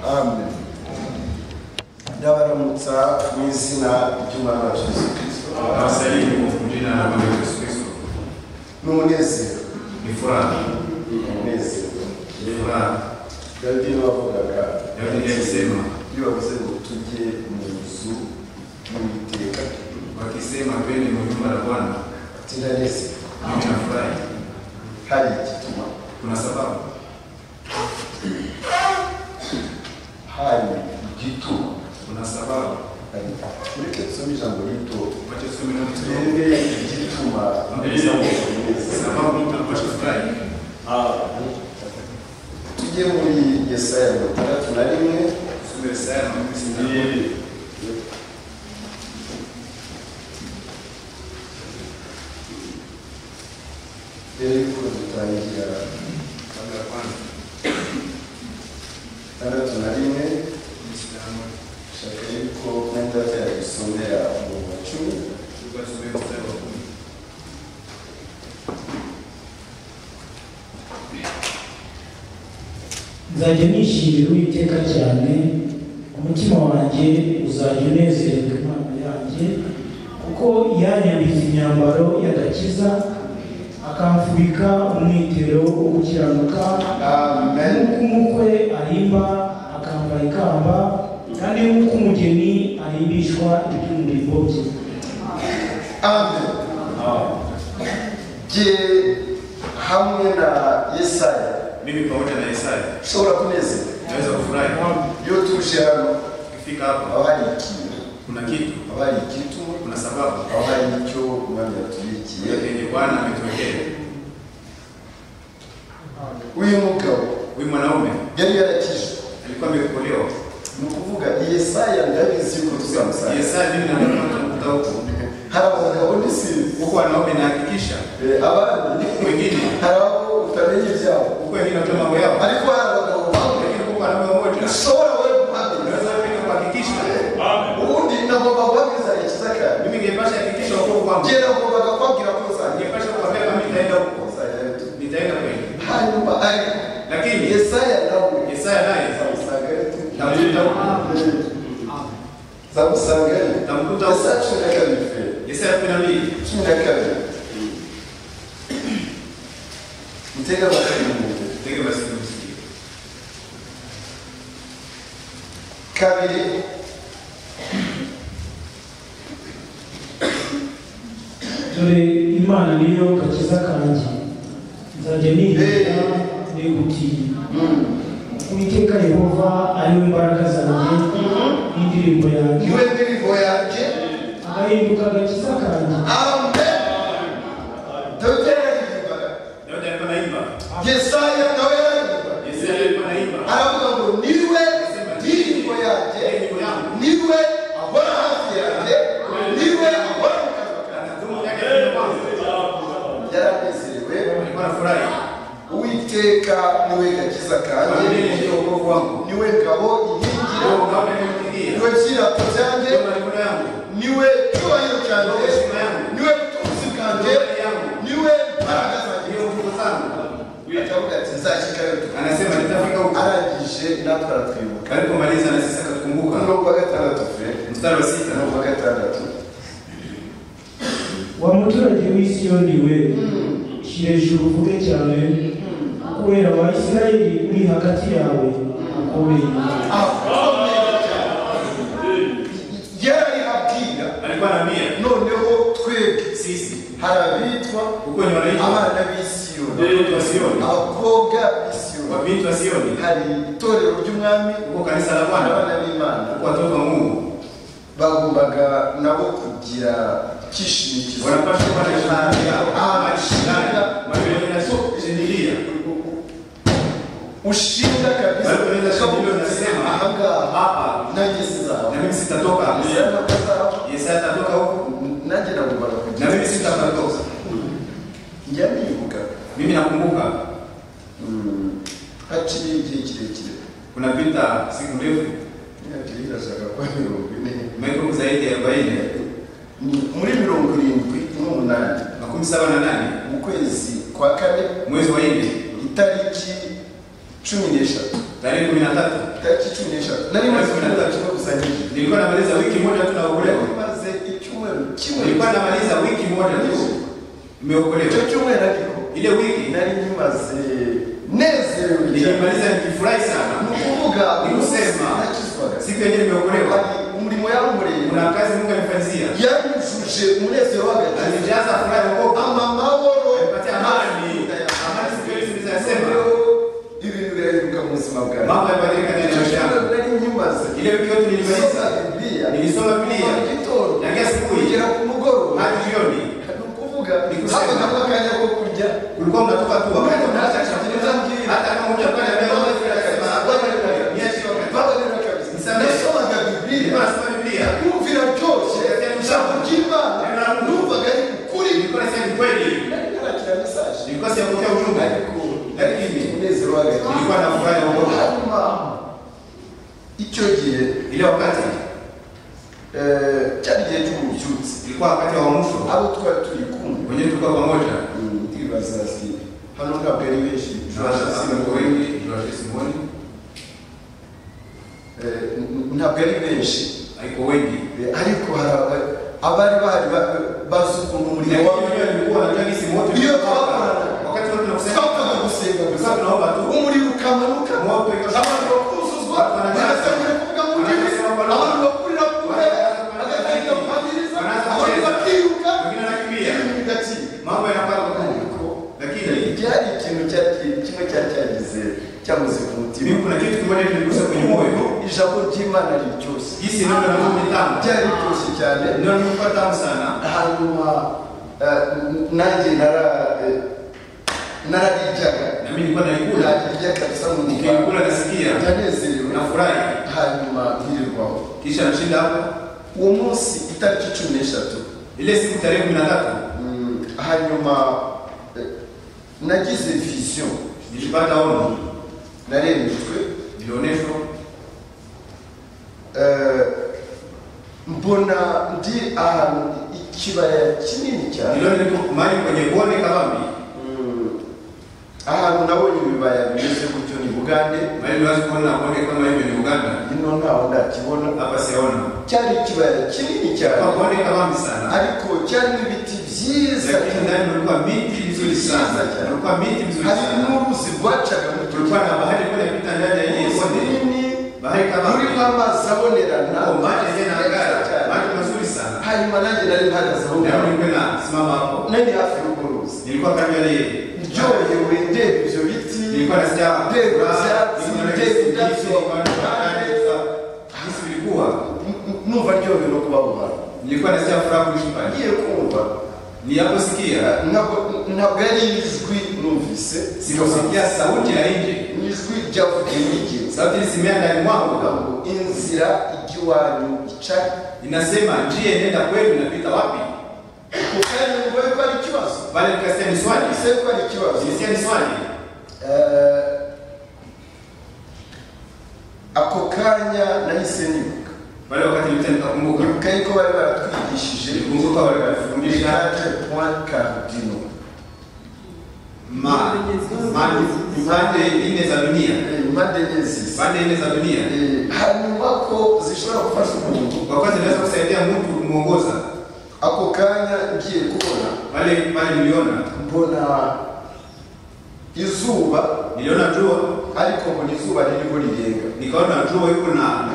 amen ndabaramutsa mu izina ry'umwana wa yesu kirisito Tunawasalimu kwa jina la Bwana Yesu Kristo. ni umunezero Ni furaha, ni umunezero ni furaha. dawidi n'uwavugaga Daudi alisema iyo bavuze ngo tujye mu nzu y'uwiteka wakisema, twende mu nyumba la Bwana, ati ndanezero mimi nafurahi. hari igituma Kuna sababu, hari igituma kuna sababu. hari ureke tusome ijambo rito Wacha tusome na mtu. twebwe igituma Mbere ya tuzamuka Kwa umunezero. sababu mtu anapaswa kufurahi. tujye muri yesaya mirongo itandatu na rimwe Tusome Isaya na Mungu sindano. mbere y'uko dutangira Kabla ya kwanza, itandatu na rimwe sindano. shaka yuko mwenda yadusomera mu macumi Tulikuwa tusome mstari wa kumi. nzajya nishimira uwiteka cyane umutima wanjye uzajya unezererwa imana yanjye kuko yanyambitse imyambaro y'agakiza akamfubika umwitero wo gukiranuka amen nk'uko umukwe arimba akambara ikamba kandi nk'uko umugeni arimbishwa iby'umurimbo bye amen jye hamwe na yesaya Mimi pamoja na Isaya ushobora kunezerwa naweza kufurahi. iyo tuje hano Ukifika hapa haba hari ikintu kuna kitu, haba hari igituma kuna sababu aho hari icyo umwami yatubikiye yenye Bwana ametuwekea. uyu mugabo Huyu mwanaume yari yarakijwe alikuwa ameokolewa. ni ukuvuga yesaya ndabizi yuko tuzamusanga Yesaya mimi naona tunakuta huko. hari abagabo n'isinzi huko wanaume nahakikisha Eh, abandi wengine hari abo utamenya ibyabo huko wengine watoa mambo yao, ariko hari abagabo bamwe lakini huko wanaume wamoja ushobora wewe kuhamenya unaweza pia kuhakikisha. ubundi nagomba kubabwiza ikiza kandi Mimi ningepasha hakikisha huko kwangu, njye nagombaga kubabwira ko uzajya ningepasha kuambia kama nitaenda huko, uzajyayo tu. nitaenda kweli, hanyuma ariko lakini yesaya nawe Yesaya naye nzamusangayo tu tamkuta huko, nzamusangayo tamkuta huko. yesaya cumi na kabiri fe Yesaya kumi na mbili cumi na kabiri mutega amatwi mwumve. tege masikio msikie. kabiri dore imana niyo gakiza kanjye nzajya nirinda nigutiye Uwiteka Yehova ari we mbaraga zanjye n'indirimbo yanjye niwe ndirimbo yanjye agahinduka agakiza kanjye amen dawidi yararirimbaga Daudi alikuwa naimba, yesaya nawe yararirimbaga Yesaya alikuwa naimba, aravuga ngo niwe ndirimbo yanjye yeye ndio yangu niwe ahora hafi yanjye niwe ahora mu kanwa kanjye. anatuma yake ya kwanza, yaranezerewe alikuwa anafurahi, uwiteka niwe gakiza kanjye mimi ndio wokovu wangu, niwe ngabo inkingira ndio ngao nimemkilia, niwe byirato byanjye ndio malikuna yangu, niwe cyubahiro ndio cyanjye heshima yangu, niwe butunzi bwanjye ndio mbele yangu. niwe mbaraga zanjye Hiyo nguvu zangu. akavuga ati nzashyika yotuka Anasema nitafika huko. arangije natwe aratwibuka Alipomaliza na sisi akatukumbuka. umurongo wa gatandatu fe Mstari wa sita. umurongo wa gatandatu wa muturage w'isiyoni we shyira hejuru uvuge cyane kubera wa isirayeli uri hagati yawe akomeye akomeye yararibabwira Alikuwa anaambia noneho twebwe sisi hari abitwa huko ni wanaishi abana b'isiyoni watoto wa Sioni, abakobwa b'isiyoni wabinti wa Sioni, hari itorero ry'umwami huko kanisa la Bwana, abana b'imana huko watoto wa Mungu bagombaga nabo kugira icyishimo kizima wanapaswa kupata shukrani yao, Ah, shukrani, maana yanashindilia. ushinga kabisa Balipoeleza shambulio linasema, ahangaha Hapa nanjye sizaba na mimi sitatoka, Yesaya ntabwo azaba. Yesaya atatoka huko nanjye nagombaga na kugira mimi sitatoka. njya nibuka Mimi nakumbuka Mm, haciye igihe kirekire kunapita siku ndefu, imyaka ibiri irashaka kuba mirongo ine imekuwa zaidi ya 40 Ni- muri mirongo irindwi n'umunani makumi saba na nane mu kwezi kwa kane mwezi wa nne itariki cumi n'eshatu tarehe kumi na tatu tariki cumi n'eshatu nari maze icyumweru kimwe gusa nyinshi nilikuwa namaliza wiki moja tu nari naokolewa, maze icyumweru kimwe nilikuwa namaliza wiki moja tu icyo nimeokolewa. cyumweru ariko Ile wiki nari nyimaze nezerewe cyane nilimaliza nikifurahi ni sana. ukuvuga Ni kusema. nakizwaga Siku yenyewe nimeokolewa, Ari umurimo yawumuremye kuna kazi Mungu alifanyia, yanyujuje umunezero w'agakiza alijaza furaha ya wokovu, amamahoro alipatia amani, amani siku ile Rero, tulizasema ibintu birahinduka mu buzima bwawe mambo yabadilika ndani ya icyo maisha yangu. cyumweru nari nyimaze Ile wiki yote nisoza nilimaliza, bibiliya nilisoma kuva mu Biblia gitondo na kila asubuhi kugera ku mugoroba hadi jioni. ni ukuvuga Ni kusema. haba nako akanya ko kurya Ulikuwa unatoka tu wakati unaacha chakula, Nitambwira. hata kama hujapanda mbele, unasema niache wakati babarira kabisa Nisamehe. nasomaga bibiliya Nilikuwa nasoma Biblia. kumvira byose ijambo ry'imana numvaga ari ukuri Nilikuwa nasema ni kweli. nari narakira mesaje Nilikuwa siyapokea ujumbe. Lakini umunezero w'agakiza nilikuwa na furaha ya wokovu. hanyuma icyo gihe Ile wakati eh, cyari igihe cy'ububyutse ilikuwa wakati wa mwisho. abo twari turi kumwe Wenyewe tulikuwa pamoja. ndibaza ati hano ntabwo ari benshi Tunawasha simu kwa wengi, tunawasha simoni. Eh, ntabwo ari benshi Haiko wengi. Eh, ariko hari aba- abari bahari ba- bazi ukuntu umuriro Lakini wawe wenyewe nilikuwa najua jinsi moto Hiyo ilivyotoka. twakorana. Wakati wote tunakusanya. twapfaga gusenga gusa Tulikuwa tunaomba tu. umuriro ukamanuka Moto ikashuka. abantu bakuzuzwa baratangira kuvuga mu ndimi abantu bakurira kure agatangira kuhamiriza abantu bakiruka Wengine wanakimbia. ibintu bigakira Mambo yanapanga kuko. Lakini byari ikintu cyari kimwe cyari cyagize cyamuze ku mutima mimi kuna kitu kimoja kiligusa kwenye moyo. ijambo ry'imana riryoshye Jinsi ndio ndio mitambo. byari biryoshye cyane Ndio nilikuwa tamu sana. hanyuma eh, n- nanjye nara eh, narariryaga Na mimi nilikuwa nalikula. narirya kabisa mu nda Nikilikula nasikia. ndanezerewe Nafurahi. hanyuma nkirirwaho Kisha nashinda hapo. uwo munsi itariki cumi n'eshatu Ile siku tarehe kumi na tatu mm, hanyuma eh, nagize visiyo nilipata ono, narembejwe nilionyeshwa eh, mbona ndi ahantu ikibaya kinini cyane niliona niko mahali kwenye bonde kabambi, Mm, ahantu nabonye ibibaya bimeze gutyo ni bugande mahali niwazi kuona bonde kama hivyo ni Uganda, ino ntaho ndakibona hapa siyaona cyari ikibaya kinini cyane kwa bonde kabambi sana, ariko cyarimo ibiti byiza lakini cyane. ndani ulikuwa miti mizuri sana, ulikuwa miti mizuri hari sana, n'uruzi rwacaga mu cyo tulikuwa na bahari moja pita ndani ya ile cyaro bonde, runini bahari rurimo kabambi, amazi abonerana kwa maji yenyewe meza yanang'ara, cyane. maji mazuri sana, hanyuma nanjye nari mpagaze aho na ngaho nilikuwa nasimama hapo, nari hafi y'urwo ruzi nilikuwa karibu na yeye, ryohewe ndeba ibyo biti nilikuwa nasikia ndeba ibyatsi ndeba nilikuwa nahisi jinsi indabyo nilikuwa nilikuwa jinsi vilikuwa N- numva ryohewe no kuba aho hantu nilikuwa nasikia furaha kuishi pale. ngiye kumva Ninaposikia ntabwo ntabwo ari ijwi numvise sikusikia sauti ya nje, ni ijwi ryavugiye n'igiti sauti ilisimia ndani Kuvuga mwangu, ngo inzira ijya iwanyu ica inasema njia inaenda kwenu inapita wapi? ku kanya ngo yuko ari ikibazo Pale nikasikia ni swali, ese ko ari ikibazo nilisikia ni swali. Eh, ako kanya nahise nibuka Pale wakati nilipita nikakumbuka, nibuka yuko bari baratwigishije nilikumbuka wale walifundisha etaje point cardino ma ma- pande nne za dunia, impande enye zisa pande nne za dunia, Eh, hanyuma ko zishobora gufasha umuntu kwa kwanza inaweza kusaidia mtu kumwongoza. ako kanya ngiye kubona Pale pale niliona mbona izuba niliona jua, ariko mbona izuba ririmo rirenga nikaona jua yuko na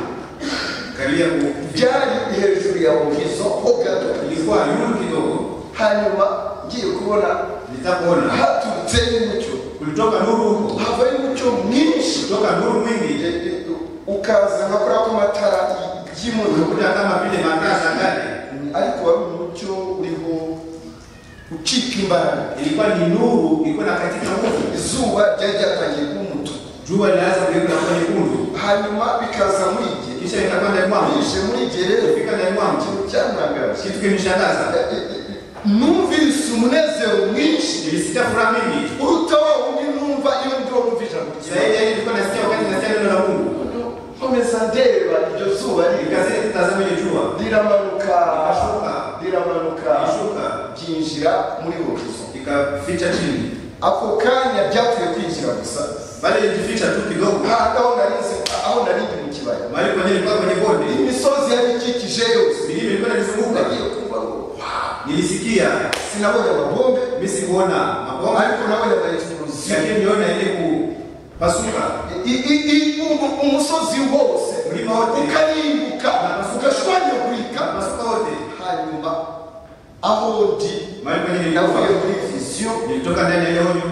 karibia kufika, byari hejuru ya horizon ho gato ilikuwa yulu kidogo hanyuma ngiye kubona nitakuona haturutseyo umucyo kulitoka nuru huko havayo umucyo mwinshi kutoka nuru E, mwingi e, ukaza nka kuriya kw'amatara y'imuriro unakuta kama vile mataa za kale ariko wari umucyo uriho ucika imbaraga ilikuwa ni nuru ilikuwa na katika nguvu izuba ryari ryatangiye kuba umutuku jua linaanza kugeuka kuwa nyekundu hanyuma bikaza muri igihe kisha litakuwa ndani mwangu bishe muri igihe rero fika ndani mwangu ikintu cyantangaje kitu kinishangaza numvise umunezero mwinshi nilisikia furaha mingi uruta wa wundi numva iyo ndiwo numva ijambo zaidi ryiza yaani nilikuwa nasikia wakati nasikia neno la Mungu nkomeza ndeba iryo zuba rikaze nikazidi tazama ile jua riramanuka Rirashuka. riramanuka ilishuka ryinjira muri horizon ikaficha chini ako kanya byavuye kwinjira gusa bali ilijificha tu kidogo ntago narinze aho narindi mu kibaya mahali kwenye ilikuwa kwenye bonde imisozi yarikikije yose milima ilikuwa inanizunguka nagiye kumva ngo nilisikia sinabonye amabombe mimi sikuona mabomba ariko nabonye abayefuzi lakini niliona ile kupasuka I- i- i- umu- umusozi wose Mlima wote. ukarimbuka Barabara. ugashwanyagurika pasuka wote hanyuma aho ndi mahali kwenye navuye nilikuwa muri viziyo nilitoka ndani ya ile onyo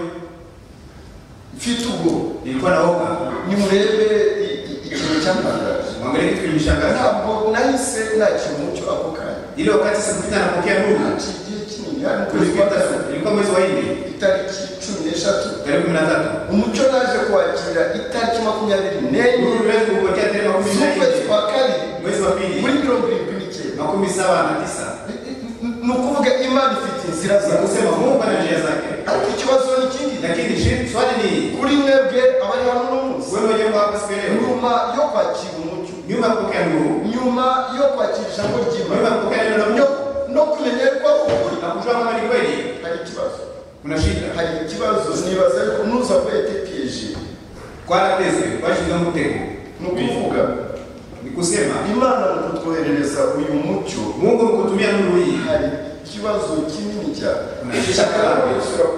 mfite ubwo nilikuwa naoga nimurebe i- i- ikintu cyampangaraje mwangalie kitu kilinishangaza ntabwo nahise nakira umucyo ako kanya ile wakati sikupita napokea nuru Ati igihe kinini hari mu kwezi kwa tulipita gatatu ilikuwa mwezi wa nne itariki cumi n'eshatu tarehe kumi na tatu umucyo naje kuwakira itariki makumyabiri nuru n'enye tuliweza kuupokea tarehe makumi na z'ukwezi nne kwa kabiri mwezi wa muri pili mirongo irindwi n'icyenda makumi saba na tisa ni ukuvuga imana ifite inzira Sasa zayo kusema Mungu ana njia zake, ariko ikibazo ni ikindi lakini shi- swali ni kuri mwebwe abari hano uno munsi wewe mwenyewe kwa hapa siku ya leo, nyuma yo kwakira umucyo nyuma ya kupokea nuru, nyuma yo kwakira ijambo nyuma ya ry'imana kupokea neno la Mungu no- no kumenya yuko ari ukuri na kujua kama ni kweli, hari ikibazo kuna shida hari ikibazo nibaza yuko nuza kwete piyeje kwaratezwe twashyize mu mutego. ni ukuvuga Ni kusema imana mu kutwoherereza uyu mucyo Mungu mkutumia nuru hii, hari ikibazo kinini cyane Unashaka Nshaka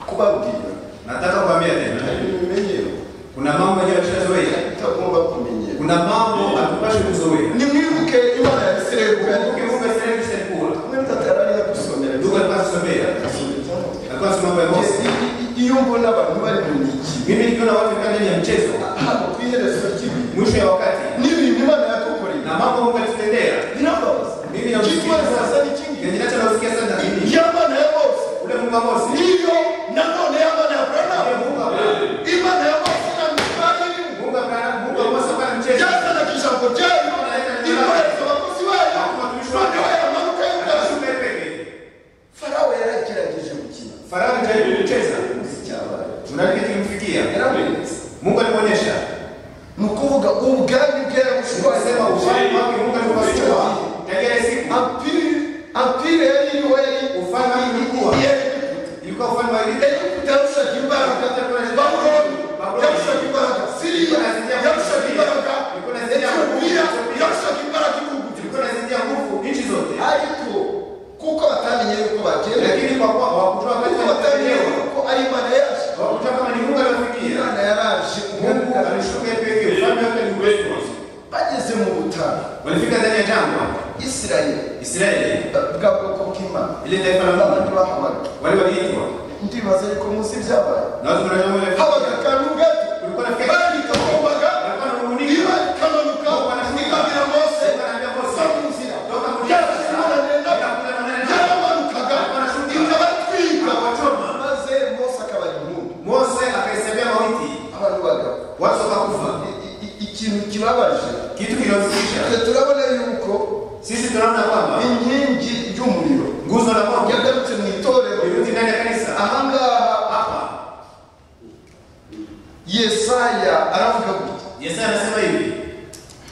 kubabwira nataka kuambia hari tena, ibimenyero kuna mambo yenyewe tushazoea, itagomba kumenyera kuna mambo hatupashi kuzoea. nimwibuke imana ya isirayeli Ukumbuke Mungu asiyeacha kuwa. mwenda atarariya gusomera Ndugu alikuwa asomea, alikuwa asoma mambo ya Mose. iyo mbona abantu bari mu migi Mimi nikiona watu kaa ndani ya mchezo, hano ku iherezo ry'ibihe mwisho ya wakati n'ibintu imana yadukoreye na mambo Mungu alitutendea birababaza Mimi namusikiza. Ikibazo sasa ni kingi Yenye nacho nausikia sana ni nini? y'amana ya bose Ule Mungu wa Mose. niyo nanone y'amana ya buranamu Ule Mungu wa Abrahamu. imana ya bose na mikayeli Mungu wa Abrahamu, Mungu wa Mose kwa mchezo. byazanaga ijambo ryayo ikohereza abakozi bayo noneho yamanuka y'ubwazo Ashume peke. farawo yaragerageje gukina Farao ndiye kucheza. icyabaye Tunaliki kilimfikia. yaramurenze Mungu alimuonyesha. ni ukuvuga ubwami bwe Tukasema ufalme wake Mungu alikuwa Tegele siku. apire apire yari iriho yari Ufalme wake ulikuwa. Ilikuwa ufalme wa Egipt. egiputa yarushaga imbaraga babuloni yarushaga imbaraga siriya yarushaga imbaraga etiyopiya yarushaga imbaraga ibihugu Ilikuwa inazidia nguvu nchi zote. ariko kuko batamenye yuko bagenda Lakini kwa kuwa hawakujua kuko wakati wa batamenye kuelewa. yuko ari imana yaje Hawakujua kama ni Mungu aliwafikia. imana yaraje Mungu alishuka peke. Ufalme wake ni wetu. bageze mu butaka Walifika ndani ya jangwa isirayeli Israeli, bwa bwoko bw'imana ile taifa la Mungu, abandi bahabaga wale waliitwa ndibaza ariko munsi byabaye na watu kuna jambo lile habaga akantu gato kulikuwa na fikra bari kagombaga walikuwa na niba umuniga kamanuka ikabira mose samunzira yarasinanenda yaramanukaga inda batwika maze mose akabara intumbi Mose akaisabia mauti, abantu bagapfa watu wakakufa. I- i- ikintu kibabaje Kitu kinaosikitisha, twe turabona yuko sisi tunaona kwamba inkingi y'umuriro nguzo la Mungu yagarutse mu itorero liruti ndani ya kanisa ahangaha hapa. yesaya aravuga gutya Yesaya anasema hivi,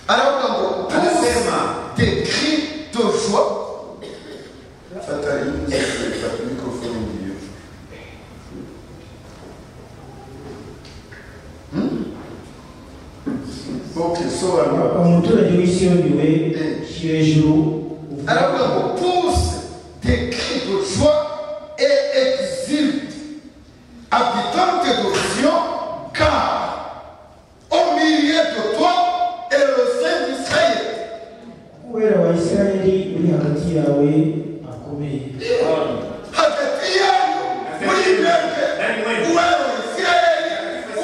aravuga ngo anasema des cris de joie fata inyuze fata mikrofone ngiyo ok sobanura umuturage w'isiyoni we shyira hejuru uvuge- aravuga ngo pousse des cris de joie et exulte habitante de Sion car au milieu de toi est le Saint d'Israël kubera abisirayeli uri hagati yawe akomeye hagati yawe muri mwebwe uwero isirayeli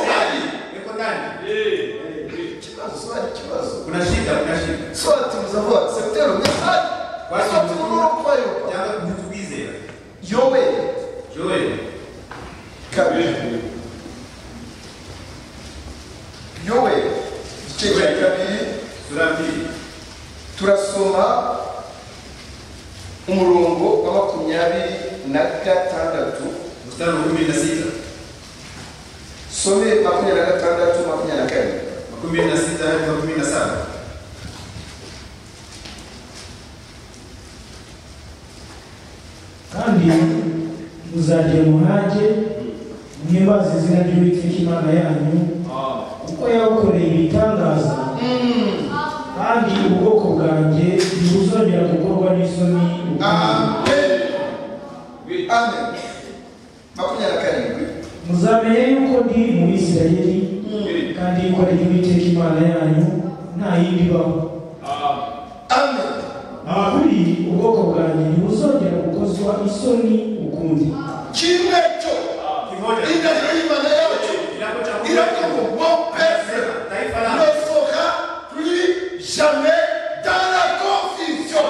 uhari yuko ndani, ikibazo ari ikibazo kuna shida, kuna shida, soati muzavuga septero mesari wasatuguru kwayo janga kututukize yowe Joel kabiri yowe igice cya kabiri sura ya pili turasoma umurongo wa makumyabiri na gatandatu mstari wa kumi na sita some makumyabiri na gatandatu makumyabiri na karindwi makumi na sita hadi makumi na saba kandi muzademuhage mweba muhimbaze izina ry'uwiteka imana yanyu kuko yabakoreye ibitangaza kandi ubwoko bwanjye ntibuzongera gukorwa n'isoni ukundi. Amen. Amen. Makumya na karindwi. muzamenye yuko ndi mu bisirayeli kandi yuko ari uwiteka imana yanyu nta yindi ibaho Amen. ahuri ubwoko bwanjye ntibuzongera gukozwa isoni ukundi Kimwe cyo Kimoja. inda y'Imana yacu Kilabu cha kumi. irako mu mopese Anasema, Taifa ne lako. sera plus jamais dans la confusion.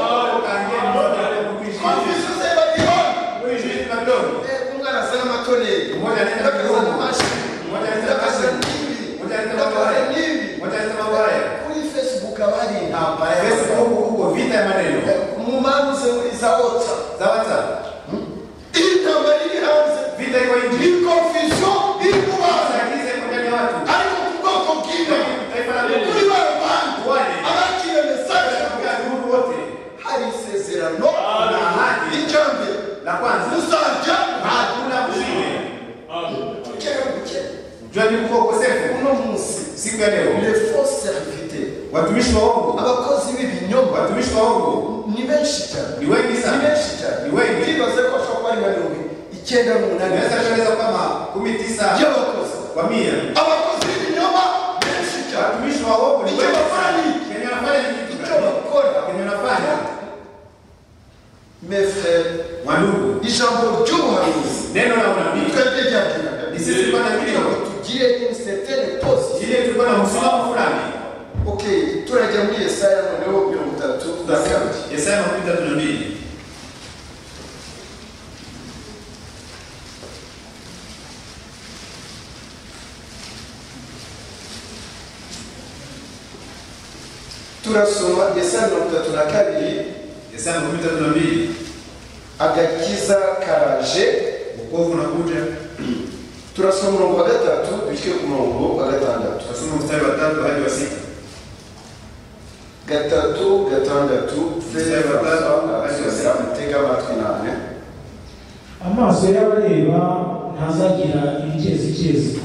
Tangia mmoja ale kuishi. Confusion c'est pas dire. Kuishi Babiloni. Eh, Mungu anasema tone. Mmoja anaenda Anasema kidogo. mashi. Mmoja anaenda Anasema kasi. nini? Mmoja anaenda Anasema mabaya. nini? Mmoja anaenda mabaya. Kuri Facebook habari hapa. Facebook huko vita ya maneno. Eh, Mumanu se izaota. Zawata. Indaba iri hanze. Vita iko nje. Ni confusion iri kubanza. Saidize kwa ndani ya watu. ariko ku bwoko bw'inda Taifa la Mungu. kuri ba bantu abakiriye mesaje Kwa ndugu wote. hari isezerano Ah. na hadi icyo mbere La kwanza. uzajya Hakuna kushinde. ukere ukere Jua ni kwa ukosefu. uno munsi Siku ya leo. le faux serviteur Watumishi wa Mungu. abakozi b'ibinyoma Watumishi wa Mungu. ni benshi cyane Ni wengi ni sana. benshi cyane Ni wengi. twibaze ko ashobora kuba ari nka mirongo icyenda n'umunani Naweza kueleza kama 19 y'abakozi kwa 100. abakozi b'ibinyoma benshi cyane Watumishi wa Mungu ni icyo wengi. bakora ni iki? Kenye anafanya ni kitu icyo gani? bakora Kenye anafanya. mes frères Wandugu, ijambo ry'ubuhanuzi neno la unabii twebwe ryaturaga ni sisi tulikuwa na kugira ngo kilio. tugire insetele posi Ile tulikuwa na msimamo fulani. okay turajya muri yesaya noneho mirongo itatu na kabiri Yesaya makumi tatu na mbili. turasoma yesaya mirongo itatu na kabiri Yesaya makumi tatu na mbili. agakiza karaje Wokovu unakuja. turasoma umurongo wa gatatu bitwe ku murongo wa gatandatu Tutasoma mstari wa tatu hadi wa sita. gatatu gatandatu Yesaya gatatu, feza mutega amatwi nane amaso y'abareba ntazagira ibigezigezi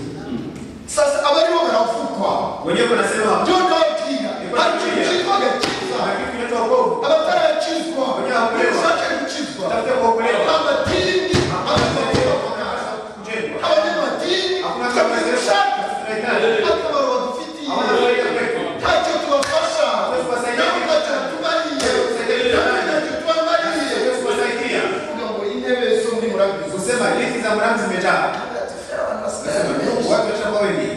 sasa abariho baravugwa Wenyewe wanasema byo ndababwira Niko ariko nakubwira. kitwa agakiza "Haki kuleta wokovu, abataracizwa Abanyahorewa. ushake gukizwa Utafute kuokolewa. amadini hakuna abazarewa kuokolewa, kujengwa. abanyamadini Hakuna kuwezesha, tukabagushaka tunahitaji. akamaro badufitiye Hakuna kuweza kwetu. ntacyo tubafasha Hatuwezi kubasaidia. nabo ntacyo tubariye Hatuwezi nabo kubasaidia. ntacyo tubamariye Hatuwezi kuwasaidia. kuvuga ngo intebe zo muri murabyo Kusema liki za mwanangu zimejaa. Nasema, watu washakuwa wengi.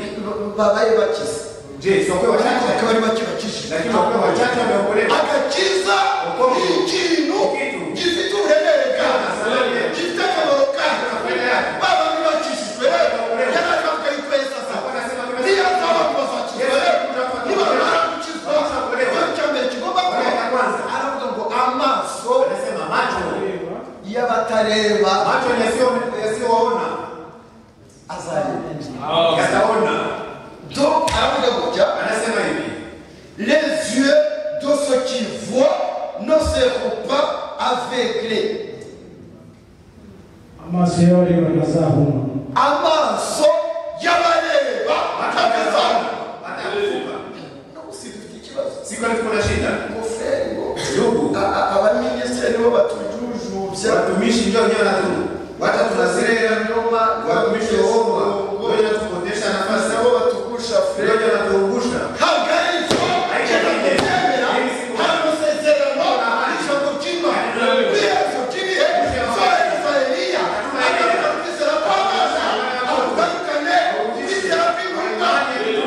babaye bakize Je, si wakuwe ariko wachache? bari bake bakijije Lakini wakuwe wachache wameokolewa. agakiza Uko- ni ikintu Kitu. gifite uburemere bwawe Asalariye. gifite akamaro kawe Faida yake. baba ntibakijijwe Ukorewe. yaraza mukayikweza sasa Hakuna anasema kweza. niyo azaba kubazakizwa Yesu kutafata nibamara ukorewe. gukizwa Hakuna ukorewe. ikibazo cya mbere kigomba kuba Ukorewe ya kwanza. aravuga ngo amaso Anasema macho. Bareba, y'abatareba Macho yasio- yasiowaona azareba yataona. donc aravuga ngo jya Anasema hivi. les yeux de ceux qui voient ne seront pas aveuglés amaso y'abareba ntazahuma amaso y'abareba atagazana Hata kufa. ntabwo si dufite ikibazo Siku alikuwa na shida. ingofero Ndugu, A- a- abaminisitiri nibo batujujubya watumishi ndio wenyewe wanatu. Watu tunazile nyuma watumishi wa uongo. Ndio wenyewe wanatupotesha nafasi. nabo batugusha Ndio furere wenyewe wanatuangusha. hagaritswe kera kutemera hari amasezerano ijambo ry'imana ibibazo by'ibihe bya israeliya agaruka kwizera kw'abana abagarukane kwizera kw'imana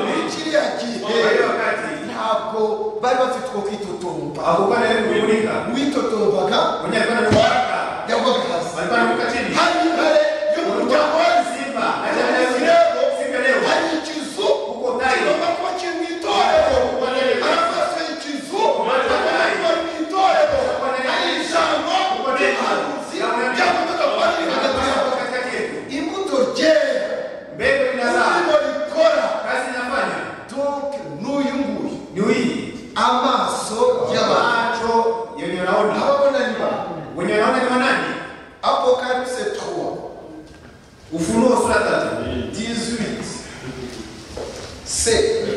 muri kiriya Kwa gihe hiyo wakati ntabwo bari bafite uko kwitotomba hakukuwa na yeye kujifunika. witotombaga Mwenyewe alikuwa anakuwa yagwaga hasi alikuwa anakuwa chini. hari intare yo mu muryango wa Simba. Hata leo siku ya leo. hari ikizu Uko ndani. kigomba kuba kiri mu itorero arafashe ikizu akaba ari mu itorero hari ijambo ry'ubuhanuzi ryagombaga kuba riri hagati yabo Katikati yetu. imbuto ryera Mbegu inazaa. ururimo rikora Kazi inafanya. donc n'uyu nguyu Ni hii. amaso y'abantu Macho seyuni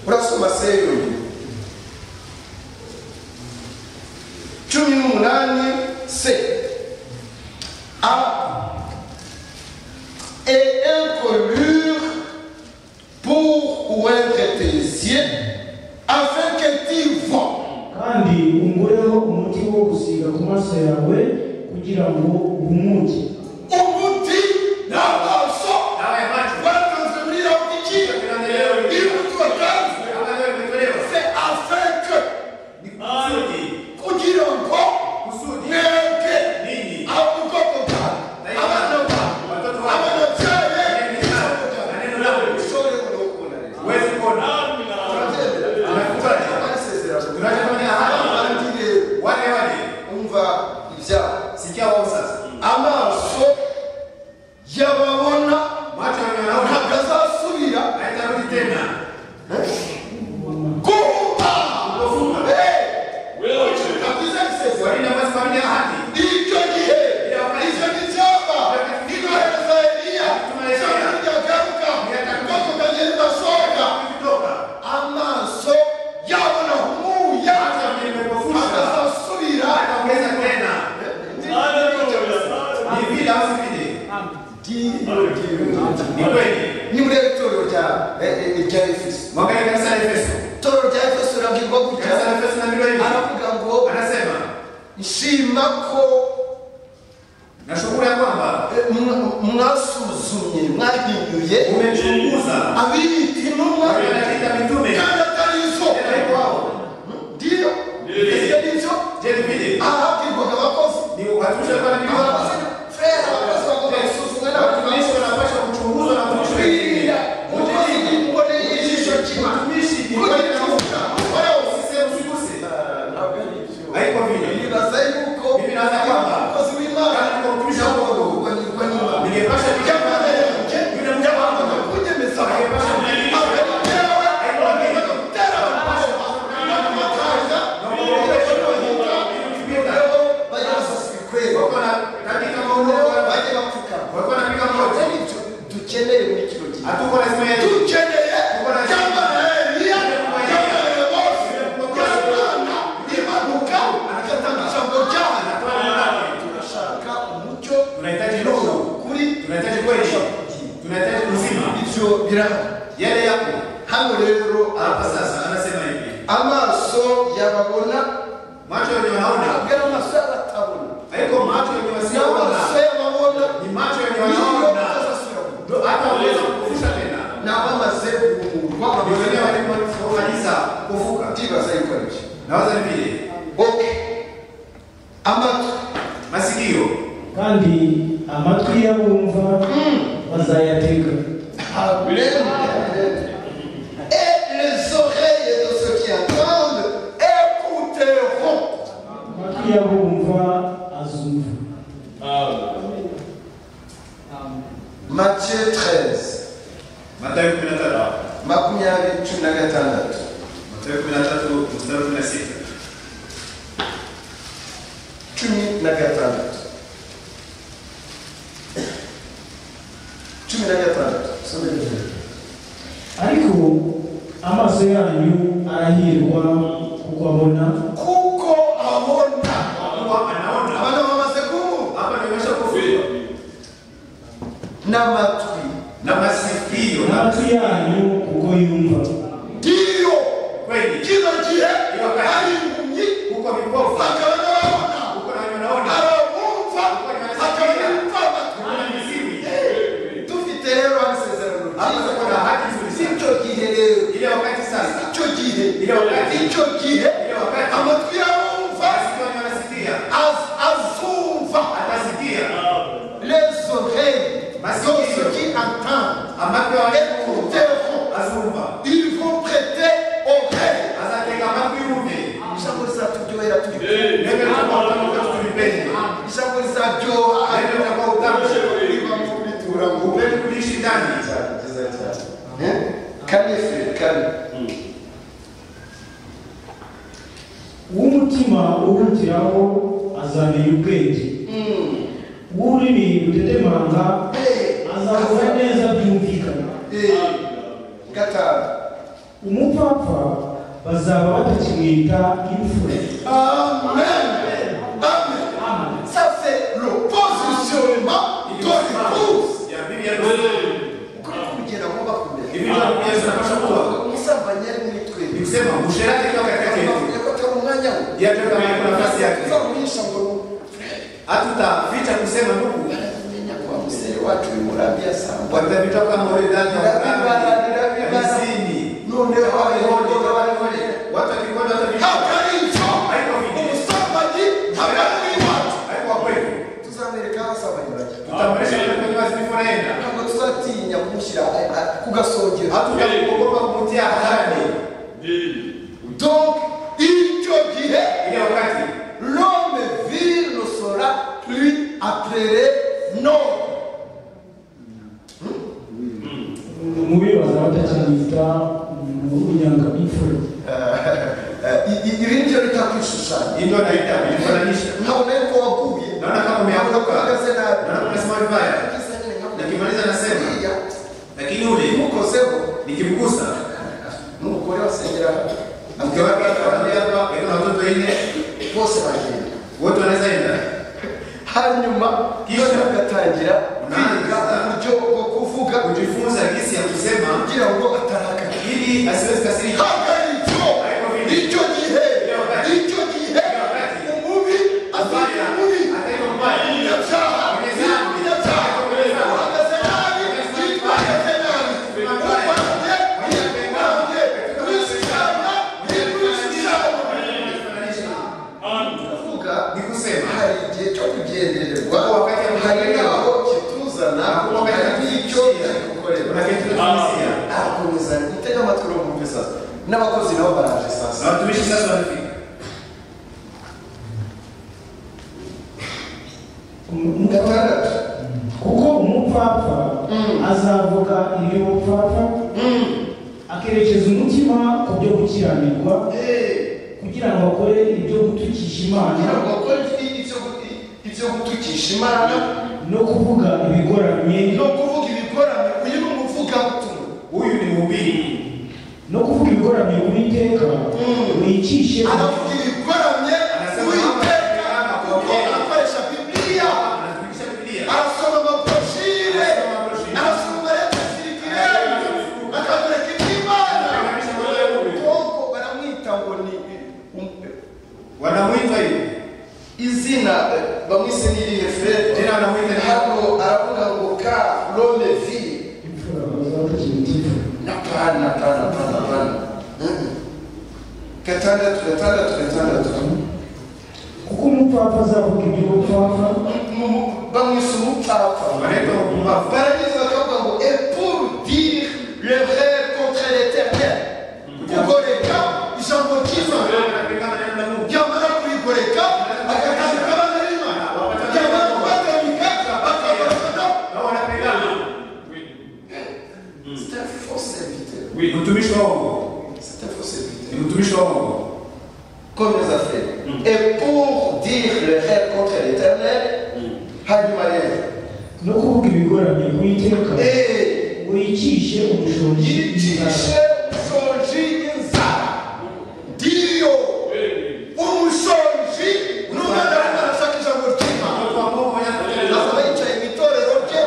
urasoma seyuni cumi n'umunani se a et incolure pour ou être tes yeux afin que tu vois kandi ungureho umuti wo gusiga ku maso yawe kugira ngo uhumuke umuti n'amaso Dawa ya macho. batanzanira kugira imbuto batanze Ambayo imetolewa. se afin que Ni kusudi. kugira ngo Kusudi. mwebwe Ninyi. abagoko bwawe abana Watoto bawe wako. ababyeyi Neno lako. Neno lako. ushobore kurokora leta Huwezi kuona. Unakubali. Tunachofanya hapa. Wale wale. umva ibyabo Sikia wao sasa. amaso y'ababona Macho yanaona. ntabwo azasubira Haitarudi tena. guhumba Kufunga. Eh, Wewe je? kabisa isezerano Walinde basi walinde ahadi. icyo gihe icyo gicyapa nikohereza eliya icyo gihe ryagaruka ubwoko bwagenda budasohoka Kutoka. amaso yabona humuya Macho yanapofunga. akazasubira Ataongeza tena. Ni vile au si vile? Ni kweli. ni muri itorero rya eh, eh, rya efeso Mwangalie kanisa la Efeso. itorero rya efeso rirabwirwa gutya Kanisa la Efeso linaambiwa hivi. aravuga ngo Anasema nshima ko nashukuru ya kwamba eh, mwa- mwasuzumye mwahinyuye umechunguza abiyita intumwa Wanaita mitume. kandi atari zo tena yuko wao ndiyo ese nivyo je ni vile ahabwirwaga abakozi ni watumishi kwa nini wao abakozi frere abakozi bagomba gusuzumwa watumishi n'abakozi wanapaswa kuchunguzwa na kuchunguzwa kwirinda umukozi Kujilinda. imboneye y'ijisho kimwe Mtumishi ni kwa nini kugicuka warawo usiseme usiguse haiko vile nibaza yuko Mimi naza kwamba umukozi w'imana kandi ko mtumishi wa yagomba Mungu kuganirwa nyuma ningepasha Jamani kujana yanjye, yule yabanje mjambo kunyemeza Akayepasha akayitera mtumishi we akayitera amaboko akamutanga wako na katika maono dukeneye muri kino gihe hatuko lazima yetu dukeneye cyangwa eliya cyangwa bose cyangwa imanuka agatanga ijambo ryayo turashaka umucyo tunahitaji roho kuri tunahitaji kweli tunahitaji uzima ibyo birahari yale yako hano rero hapa sasa anasema hivi amaso yababona macho yenye wanaona ntabwo ari amaso y'abatabona haiko macho ni yenye amaso wasioona y'ababona ni macho yenye niyo wanaona atazasubira Ndio hata uweza kufusha tena n'abamaze guhumurwa Ndio bameze wengine nk'abari walikuwa kabisa kuvuka ndibaza ibikoresho nawaza ni vile oke amatwi masikio kandi amatwi y'abumva bazayatega Et les oreilles de ceux qui attendent écouteront. amatwi y'abumva azumva Matthieu 13, Mathayo 13 makumyabiri cumi na gatandatu Mathayo 13 mstari wa 16 cumi na gatandatu cumi na gatandatu Some neza. ariko amaso yanyu arahirwa kuko abona kuko abona Mungu anaona abana bamaze kumva hapa ndio imesha kufuliwa n'amatwi na masikio na amatwi yanyu kuko yumva ndiyo kweli kino gihe Iyo kare. hari impumyi huko vipofu bakaba n'ababona huko na wenye wanaona abumva bakaba n'abumva Kuna mizimu dufite rero amasezerano hapa tuko na haki si nzuri cyo gihe rero ile wakati sasa icyo gihe Ile wakati. icyo gihe Ile wakati. amatwi y'abumva masikio yenye wanasikia az- azumva atasikia les oreilles Masikio. donc ce qui entend ambapo wanakuta écouteront azumba ils vont prêter oreille azateka mapi ume ijambo rizatujyohera turi nene tunapotoka tulipende ijambo rizaryoha nene tunakuwa utamu riba mu bitura ngo upepo kuishi ndani kane fe kane uw'umutima urutiraho azamenya ubwenge uw'ururimi rutetemanga Eh, azavuga neza byumvikana eh. gatanu umupfapfa bazaba batakimwita imfura amen amen ça c'est le positionnement de l'épouse ya Biblia yetu. ukuri kugenda ngo bakomere Ibintu Biblia zinafasha kuwa. musambanye ari muri twebwe Nikisema usherati kama katika yetu. yakotera umwanya we Yeye ndio kama yuko nafasi yake. uzamuhisha ngo Hatutaficha kusema ndugu. anamenya kwa mzee watu imurambia sana Watavitoka kama ule ndani ya Nirabibara, nirabibara. Kusini. none Wale waleone wale wale. Watu wakikwenda watavitoka. hakaricho umusambanyi habari watu Haiko kweli. tuzamwereka aho asambanyi bajya Tutamresha yule kwenye wazifu naenda. ntabwo tuzatinya kumushyira ku gasongero Hatutakuogopa kumtia hadharani. donc icyo gihe Ile wakati l'homme vil ne sera plus appelé non. mubi bazaba batakimwita unyanga imfura Euh, il- il- il vient de dire quelque chose, ça. hii ndio naita kujifananisha. Na unaenda kwa wakubi. Naona kama umeanguka. Unakuwa na- Naona unasema vibaya. Kisa nini ngapi? Nikimaliza nasema. Iya. Lakini yule Mukoseho, nikimgusa mugore wasengera. mke wake akawaambia hapa ina watoto ine Bose bagenda. wote wanaweza enda. hanyuma Kisha. noneho agatangira Unaanza. kwiga uburyo bwo kuvuga Kujifunza jinsi ya kusema kugira ngo atarakara ili asiwezi kasirika. hagaritsyo icyo gihe icyo gihe umubi azajya muri Ataiba mbaya. umunyabyaha umunyabyaha uhagaze nabi yitwaye nabi urwanye yitwaye wishyamba yitwishyamba kuvuga Ni kusema hari igihe cyo kugendererwa hari naho kituzana hari n'icyo kigukorera kuna kitu tunasikia. arakomeza mutega amatwi uri bumve sasa n'abakozi nabo baraje sasa Na watumishi sasa wanafika. gatandatu kuko umupfapfa azavuga iby'ubupfapfa akerekeza umutima ku byo gukiranirwa kugira ngo akore ibyo gutukisha imana kugira ngo bakore ibyo- ibyo- ibyo gutukisha imana no kuvuga ibigoramye no kuvuga ibikorano uyu ni umuvugabutumwa Huyu ni mhubiri. no kuvuga ibigoramye uwiteka wicishe aravuga ibikoramye Anasema uwiteka kwamba kuko kwamba akoresha bibiliya Anatumisha Biblia. arasoma amaproshire Arasoma broshire. arasoma mareta sirikireri akagoreka iby'imana Anatumisha mwenyewe huyu. ubwoko baramwita ngo ni um- Wanamwita hivi. izina bamwise n'irihe fred Jina wanamwita ni hano aravuga ngo ka rome vi imfura bazaba batakimwita imfura Hapana, hapana, hapana, hapana. Mhm. Gatandatu, gatandatu, gatandatu. kuko umupfapfa azavuga iby'ubupfapfa Mu- mu- Bamwise umupfapfa. wanaitwa mpumbavu. Baragize bakavuga ngo et pour dire le vrai contre l'éternel. Kugoreka ijambo ryiza. Anapingana na neno la Mungu. Yamara kurigoreka akatanga abana b'Imana. Yamara kubatamika akabarokora. Na wanapingana. C'est un faux serviteur. Ni mtumishi wa Mungu. C'est un faux Ni serviteur. mtumishi wa Mungu. Comme les affaires. Et pour dire le vrai contre l'éternel, hanyuma rero no kuvuga ibigoramye uwiteka Eh, wicishe umushonji yicishe umushonji inzara ndiyo umushonji n'umwana arimo arashaka ijambo ry'imana Kwa Mungu anatenda. azaba yicaye mu itorero rye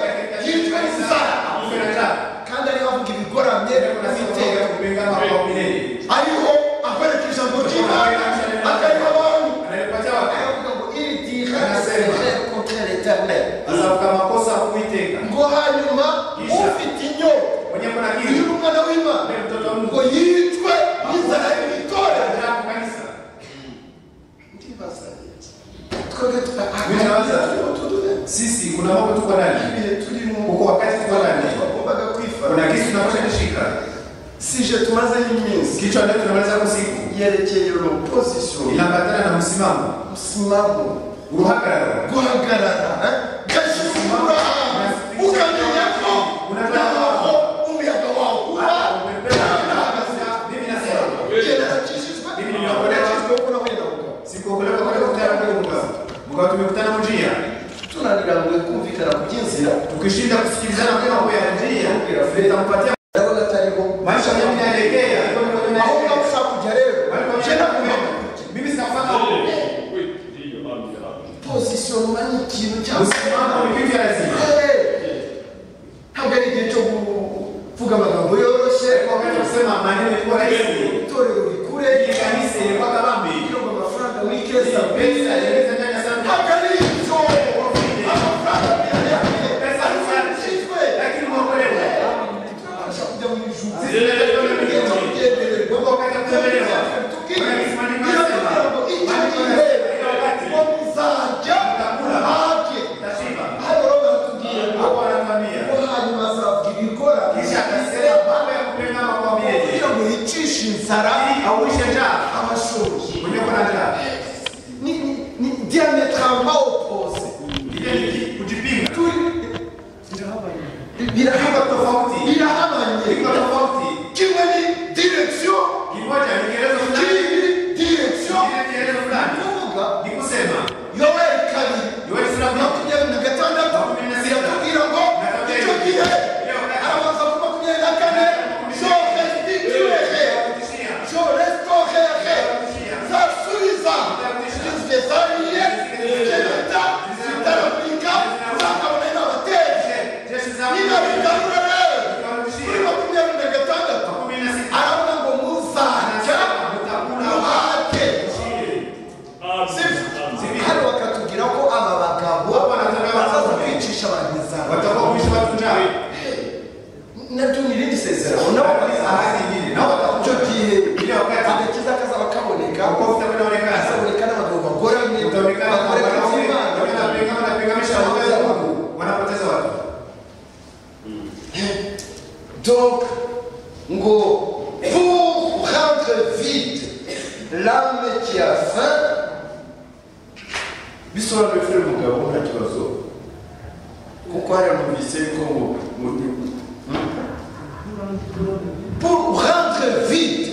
yitwa inzara Kuferata. kandi ariho avuga ibigoramye n'ibitega Unasema kupingana kwa milele. ariho akwereka ijambo ry'imana akariha abantu Ananipatia wapi? aravuga ngo iri diha risereje kontere eternel Azavuka makosa kuiteka. ngo hanyuma ufite inyota Mwenye kuna uyu kitu. ni umwana w'imana Mwenye mtoto wa ngo Mungu. yicwe n'inzara y'itorero Ajabu kanisa. ndibaza twebwe Bibaza. turabihe Sisi kuna mambo tuko ndani. turimo Huko wakati tuko ndani. twagombaga Kuna kwifata kitu tunapaswa kushika. sije tumazeho iminsi Kichwa ndio tunaweza kusiku. yerekeye opposition Inaambatana na msimamo. umusimamo Uruhagarara. guhagarara gashimura ukamenya ko naho umuyaga wawe uba Mimi nasema. genda nakijijwe nakijijwe ko nahuye na mugabo Sikuokolewa kwa kukutana kwa Mungu. Mungu tumekutana mjia. tunanirangwe kumvikana ku by'inzira Tukishinda kusikilizana kwa mambo ya njia, tutampatia ndabona atariho maisha yangu yanaelekea ndio ndio hauna yanaelekea. usha kuja leo Walikuwa tena wanaenda kumwona. kumwona. mimi sikufanya huko position umanyi ikintu cyangwa se usimama ulipitia lazima ntabwo ari igihe cyo kuvuga amagambo yoroshye Kwa wakati wa kusema maneno ilikuwa rahisi itorero rikure ile kanisa ilikuwa kabambi kugira ngo amafaranga wikeza pesa pesa pesa ndani sana ntabwo ari ibyo amafaranga biyayaye Pesa azishyizwe lakini mwokolewa turabasha kujya mu ijuru Zile leo ni Igihe cyo kugendererwa Mungu akatutembelea. Tubwire. Wanakisimani Iyo mwasema. kugira ngo icyo gihe Iyo wakati. ngo muzajya hake tashiba hano rero baratubwira ngo hapo anakwambia ko hanyuma azavuga ibikora kisha akasema mambo ya kupenda makwambieje kugira ngo yicishe inzara auishe njaa abashoboye mwenye kuna njaa ni ni- ni diametralement opposé ile ni kujipinga turi iko birahabanye tofauti iko birahabanye tofauti kimwe ni direction kimoja ni kielezo fulani ikindi ni direction kile kielezo ni fulani ukuvuga ni kusema yoweri kabiri yoweri sura makumyabiri na gatandatu ziratubwira ngo icyo gihe arabanza ku makumyabiri na kane je restituerai, je restaurerai, nzasubiza igizwe zariye zigenda zitarapika zakabona n'abatezi niba bigarura rero kuri makumyabiri na gatandatu aravuga ngo muzajya muhate hano bakatubwira ko aba bagabo bazaza kwicisha abantu inzara nabyo ni irindi sezerano nabo bazaza icyo gihe agakiza kazaba kaboneka azaboneka n'abagabo bagoramye bakorera imana donc ngo pour rendre vide l'âme qui a faim bisobanura ifuro umugabo nta kibazo kuko hariya numvise yuko ngo mu- pour rendre vide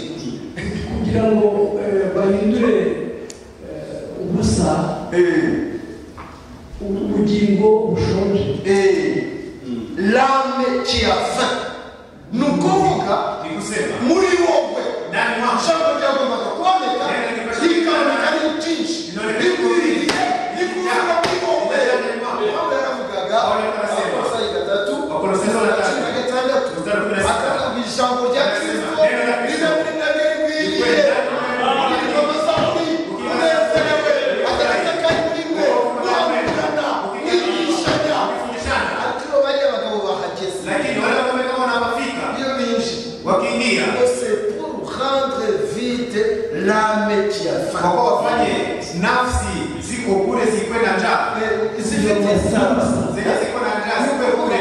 kugira ngo eh, bahindure eh, ubusa eh, u- ubugingo bushonje eh, l'âme qui a faim ni ukuvuga ni kusema muri wowe ndani mwacu ijambo ryagombaga kuboneka rikaboneka ari byinshi rikwiriye rikurira muri wowe Pawulo yaravugaga Abakolosayi gatatu cumi na gatandatu akavuga ijambo rya kristo riza muri mwebwe rikwiriye rikaba amasafi unezerewe agaragaza kandi muri mwe mwamburana mwigishanya kufundishana atiro bariya bagabo bahageze lakini wale wanaume kama wanapofika iyo binjiye wakiingia c'est pour rendre vite l'âme qui a kwa faim. kuwa wafanye nafsi ziko kule zikwenda njaa Eh, zifite sasa. zenye ziko na njaa zikwe kule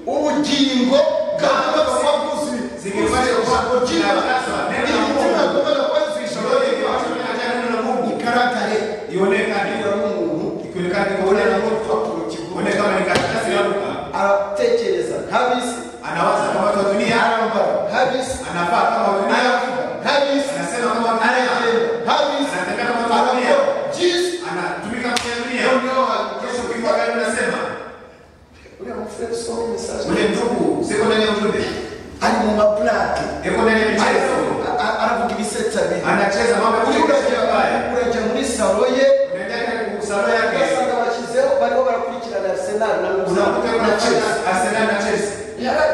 ubugingo bwanga bwakuzi Zingefanya kwa- Sasa, neno la Mungu. imitima yagombaga kwanzisha Shoroli ikiwa watu wamejaa neno la Mungu igaragare ionekane Kugira umuntu ikionekane kwa ubone ule na na Mungu urupapuro kigomba kuone kama ni karatasi yaruka aratekereza ntabisi anawaza kama watu wa dunia arambara ntabisi anafaa kama wa dunia aravuga ntabisi anasema kama wa dunia aragenda ntabisi anatembea kama watu wa dunia arakora byinshi anatumika kama Leo dunia ndio hakikisha kesho ukiwa gari unasema uriya mufurere usoma mesaje ule ndugu siko ndani ya ujumbe ari mu maplake iko ndani ya michezo aravuga ibisetsa bibiri anacheza mambo ya Ujya kuchekesha urajya- mbaya urajya muri salo ye unaenda kwenye kusalo yake ugasanga bashyizeho bariho barakurikirana arsenal na unakuta Lusango na kuna Chelsea. cheza Arsenal na Chelsea Yara-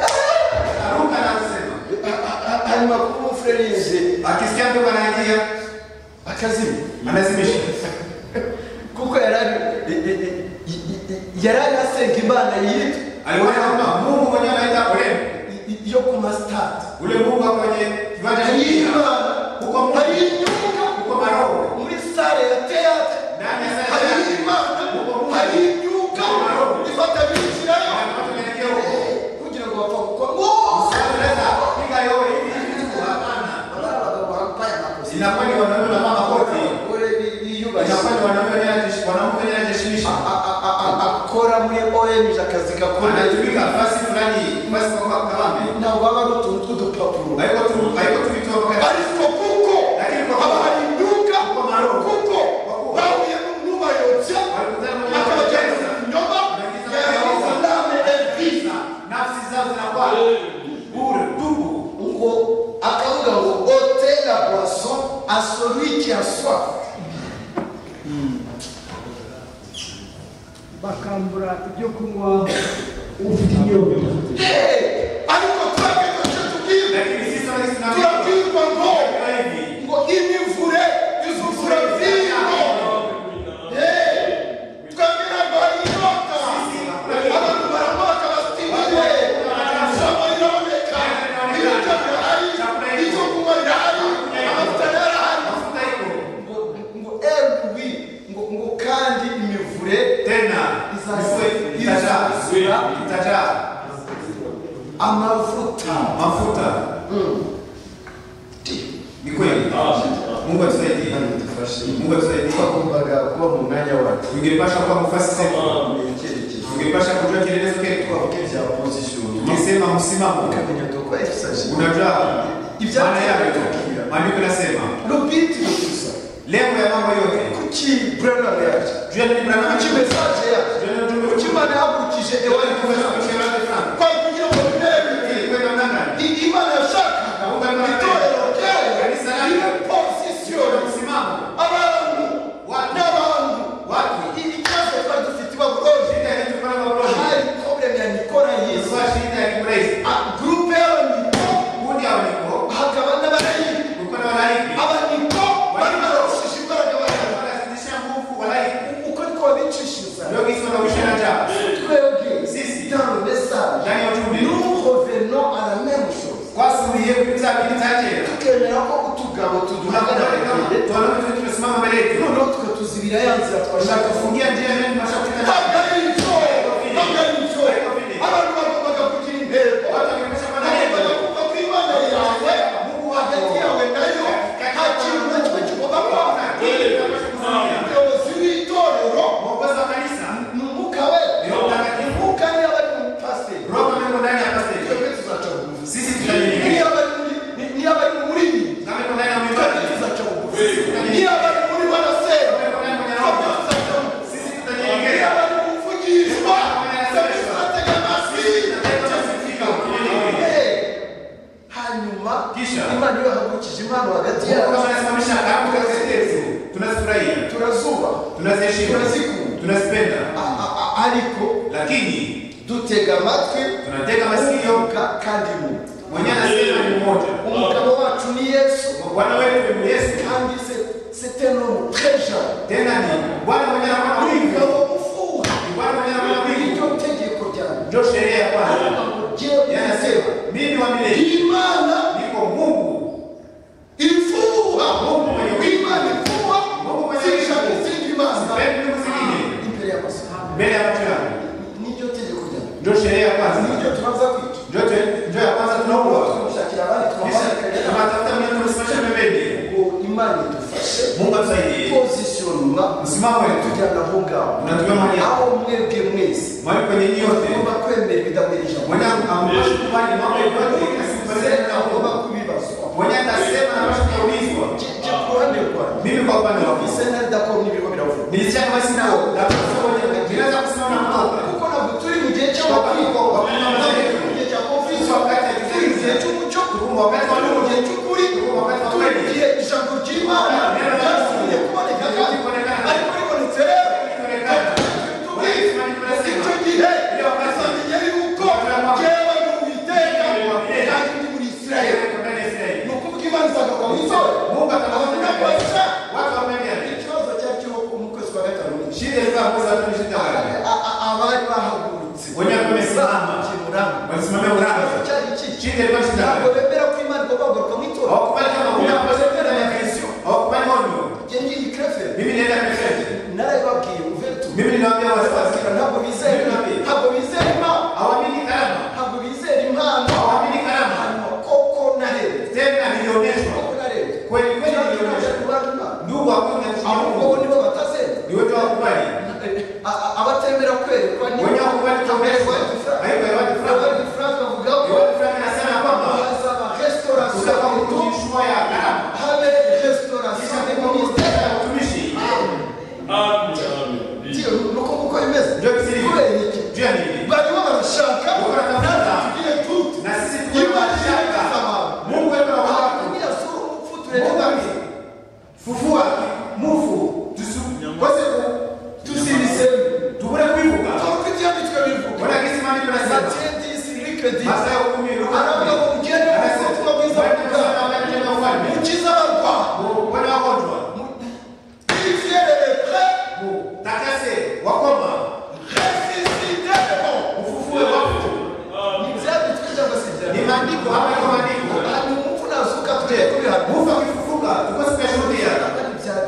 aruka na anasema Ah! hanyuma kuba umufurere yinjiye akisikia mtu anaingia akazima anazimisha kuko yari ari- i- i- i- i- i- yari ari asenga imana yitwa alikuwa anaomba Mungu mwenyewe anaita ule i- i- yo ku masitade ule Mungu wa kwenye kiwanja cha hari mpira imana Kuko Mungu. hari inyunga uko maroho muri sale ya teatre ndani ya sala hari yake imana Kuko Mungu. hari inyunga ifata binjirayo Na watu wanaingia huko kugira ngo bapfa gukora ngo Usiweza piga yowe hivi hivi hapana inakuwa ni wanaume na mama wote inakuwa ni wanaume wenyewe- wanawake wenyewe wanajishimisha akora muri orange akazi gakora anatumika nafasi fulani basi kwa kwa kabambe ntabwo baba ari utuntu tw'udupapuro haiko tu haiko tu vitu wakati ariko kuko Lakini kwa- abahinduka Kwa maroho. kuko Kwa kuwa. bahuye n'ubayobya Walikutana na akabageza wabayobya. inyoma Waingiza yagize wabayobya. inama ebyiri nafsi zao zinakuwa bure tupu akambura ibyo kunywa ufite inyota Hey, ariko twebwe icyo tubwirwa lakini sisi kama sisi na turabwirwa ngo hivi ngo imivure izuvura vino Hey, twabwira ngo hari inyota abantu baramwaka basinyiwe isomo riraboneka ibiryo birahari icyo kunywa birahari amavuta yarahari mafuta hivyo ngo ngo ewe ngo ngo kandi imivure tena Izaza- itajaa izaza- itajaa amavuta mafuta ni kweli Mungu atusaidie Mungu atusaidie twagombaga kuba mu mwanya wacu tungepasha kuwa mufasi wetu icyerekezo tungepasha kujua kielelezo ketu bya position tungesema msimamo ukamenya doko exercise unajua Ibyacu maana yake bitukia. maandiko nasema rubiti gusa lengo ya mambo yote kuki brother yacu jua ni kuki mwanadamu message yacu kuki imana yakurikije ewari kumenya kwa kugira ngo bibe biti imana yashakaga itorero ryawe ribe position abantu n'abantu ikibazo twari dufite ibaburoje hari problem ya nikora yesu gurupe y'abaniko hakaba n'abarayini abaniko bari barabashije imbaraga barahari uko niko babicishiriza twebwe dans le message nous revenons à la même chose twasubiye kuri bya bintu bya kera tukemera ko utugabo tuduhagararira tunaona tumesimama mbele yetu noneho twe tuzibira ya nzira twashaka kuvuga tunashaka kufungia njia nani tunashaka kutenda bagarico bagarico abantu bagombaga kugira intego watu wakionyesha madai bagombaga kuva ku imana yawe mu hagati yawe nayo nta kintu na kimwe kigomba kwanga umuyobozi w'itorero mwongozo wa kanisa ni umwuka we Roho Mtakatifu. umwuka niyo bari mu pasiteri roho ameko ndani ya pastor twebwe tuzaca bugufi sisi tutajiri niyo bari muri- niyo bari muri mwe kama iko ndani ya twebwe mikono tuzaca bugufi niyo bari muri banasera twebwe tuzaca bugufi sisi niyo tutajiri bari mu muvugishwa twebwe tuzatega amasi Eh, hanyuma Kisha. imana iyo yahagurukije impano hagati yabo tunazifurahia turazuba tunaziheshimu Tunazikuu. tunazipenda A- a- a- ariko lakini dutega amatwi tunatega masikio Ka- kandi mu mwenyewe anasema ni mmoja umugabo wacu ni yesu bwana wetu ni yesu kandi c'était nomu trejan tena ni bwana mwenye anafanya wingi umugabo ufuha ni bwana mwenye anafanya wingi iryo tegeko ryawe ndio sheria ya kwanza Ngo jewe yeye nasema anasema mimi wa milele imana niko Mungu ifuha Mungu mwenye imana Mungu ifuha mwenye zishaka wivu. izindi mana sipendi ndugu zingine imbere y'amaso mbele ya macho yangu niryo tegeko ryawe ndio sheria ya kwanza niryo tubanza kwica ndio te- ndio ya kwanza tunaoa tumushakira abandi kisha tubamarikanya tunatafuta mtu tunasimamisha pembeni ngo imana idufashe Mungu atusaidie pozisiyonuma msimamo wetu tujyana aho ngaho Unatugabanya. aho mwebwe mwese mwali kwenye hii yote mugomba kwemera ibidamirije mwenye ambashi kubali mambo yote asipasene na mugomba kuomba kubibazwa mwenye atasema na macho kuulizwa Je- je ku ruhande rwawe mimi kwa upande wa ise ntari dako n'ibigo biravuga nilisikia kama sina hofu na kusomoja nilianza kusimama na kutoka kuko ntabwo turi mu gihe Wakati wa- cy'amakigo mu gihe cya Sisi kovisi wakati wa turi mu gihe cy'umuco wakati wa turi mu gihe cy'ukuri wakati wa turi mu kweli. gihe ijambo ry'imana Neno la Mungu. ryasubiye kuboneka kandi Kubonekana. ariko ribonetse rero Kubonekana. Kubonekana. Ati icyo gihe azamenya yuko yewe ni uwiteka kandi ndi muri isirayeli ni ukuvuga imana izagaruka mu izuba Mungu ataona Inakuwezesha. watu wamenya ikibazo cyari cyo mu kwezi kwa gatanu n'igice shida ilikuwa kwanza tu ni shida wale A- a- abari bahagurutse Wenye wamesimama. kimuranga wanasimamia mlango cyari iki shida ilikuwa shida ntabwo wale bemera ko imana igomba kugaruka mu itora hawakubali kama kuna ntabwo bemera ya ya Kristo hawakubali onyo njye ngiyi kreferi mimi naenda kwa narayibabwiye uvetu mimi ninawaambia wasiwasi ntabwo bizera ntabwo bizera imana hawaamini karama ntabwo bizera impano hawaamini karama hanyuma koko narebe tena nilionyeshwa koko narebe kweli kweli ntabwo nilionyeshwa kubana imana ndugu hakuna ahubwo bo kitu nibo batazera ni wewe hawakubali A- a- abatemera kwerekwa ni Wenye wakubali kuombeshwa. Abari gifra- Haiko ya wadi fura. abari gifra bavuga ko Yohana Frank anasema kwamba bazaba restaurant utakuwa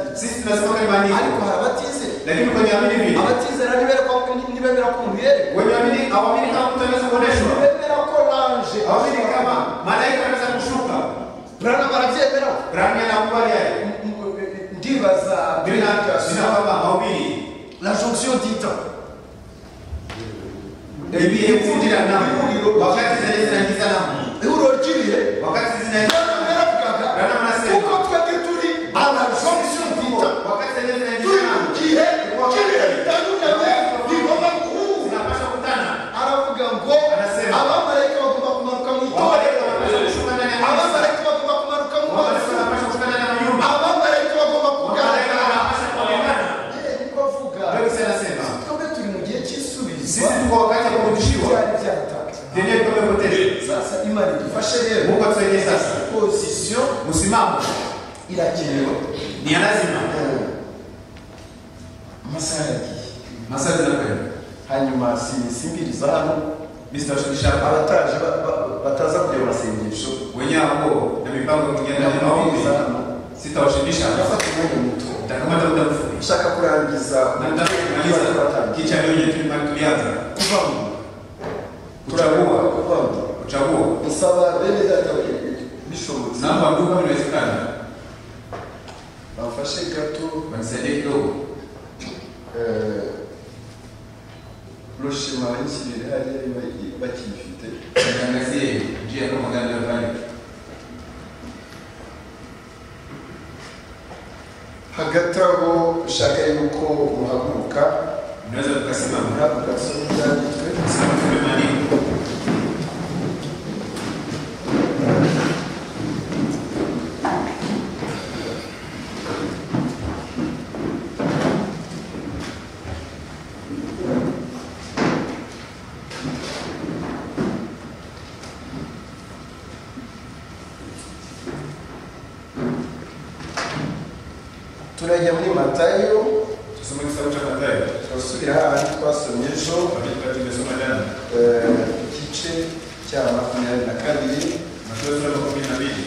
banizera ariko hari abatizera lakini kwenye amini vile abatizera ntibera ko ntibemera ko nkuyere wenye amini hawamini kama mtu anaweza kuoneshwa ntibemera ko nanje hawamini kama malaika anaweza kushuka burana barabyemera rangi anakubali yeye ndibaza bila bila kwamba hawamini la jonction d'itan Ebi ekundi la namu wakati zinaenda zinaingiza namu ihuriro ry'ibihe wakati zinaenda burana baravugaga kuko twebwe turi ala jonction d'itan wakati zinaenda turi mu zinaingiza namu gihe cy'ibihe bitandukanye bigomba guhuza zinapaswa kutana aravuga ngo Anasema. abamarayika bagomba kumanuka mu itorero wamaleka abamarayika wanapaswa kushuka ndani ya kanisa bagomba kumanuka mu mazi wamaleka wanapaswa kukutana na wanyuma abamarayika bagomba wamaleka kugaragara wanapaswa kuonekana Eh, niko avuga ndio Yesu anasema twebwe turi mu gihe cy'isubizo sisi tuko wakati wa kurudishiwa byari byatanze vyenyewe tumepoteza sasa imana idufashe rero mungu atusaidie sasa pozisiyo msimamo irakenewe ni ya lazima amasaha yagiye masaa zinakwenda hanyuma simbiriza hano misi tunashukisha abataje ba- ba- bataza kureba amasengesho wenyewe hapo na mipango kugenda na maombi ndamubwiriza hano sitawashibisha nafata umwanya muto nitakamata muda mfupi ushaka kurangiza na nataka kumaliza Turatangiye. kicha leo yetu mali tulianza kuvamo kuchagua kuvamo kuchagua gusaba bene data bishobotse naomba ndugu kama inawezekana bamfashe gato wanisaidie kidogo eh, roshima banshyirire hariya niba bakiyifite niangazie njia kama gani nafanya hagati aho ushaka yuko muhaguruka unaweza tukasimama murahaguruka soma ibyanditswe simama tumemaliza turajya muri matayo tusome kitabu cha Mathayo turasubira hahandi twasomye ejo wakati tukati tumesoma jana eh, igice cya makumyabiri na kabiri Mathayo sura ya kumi na mbili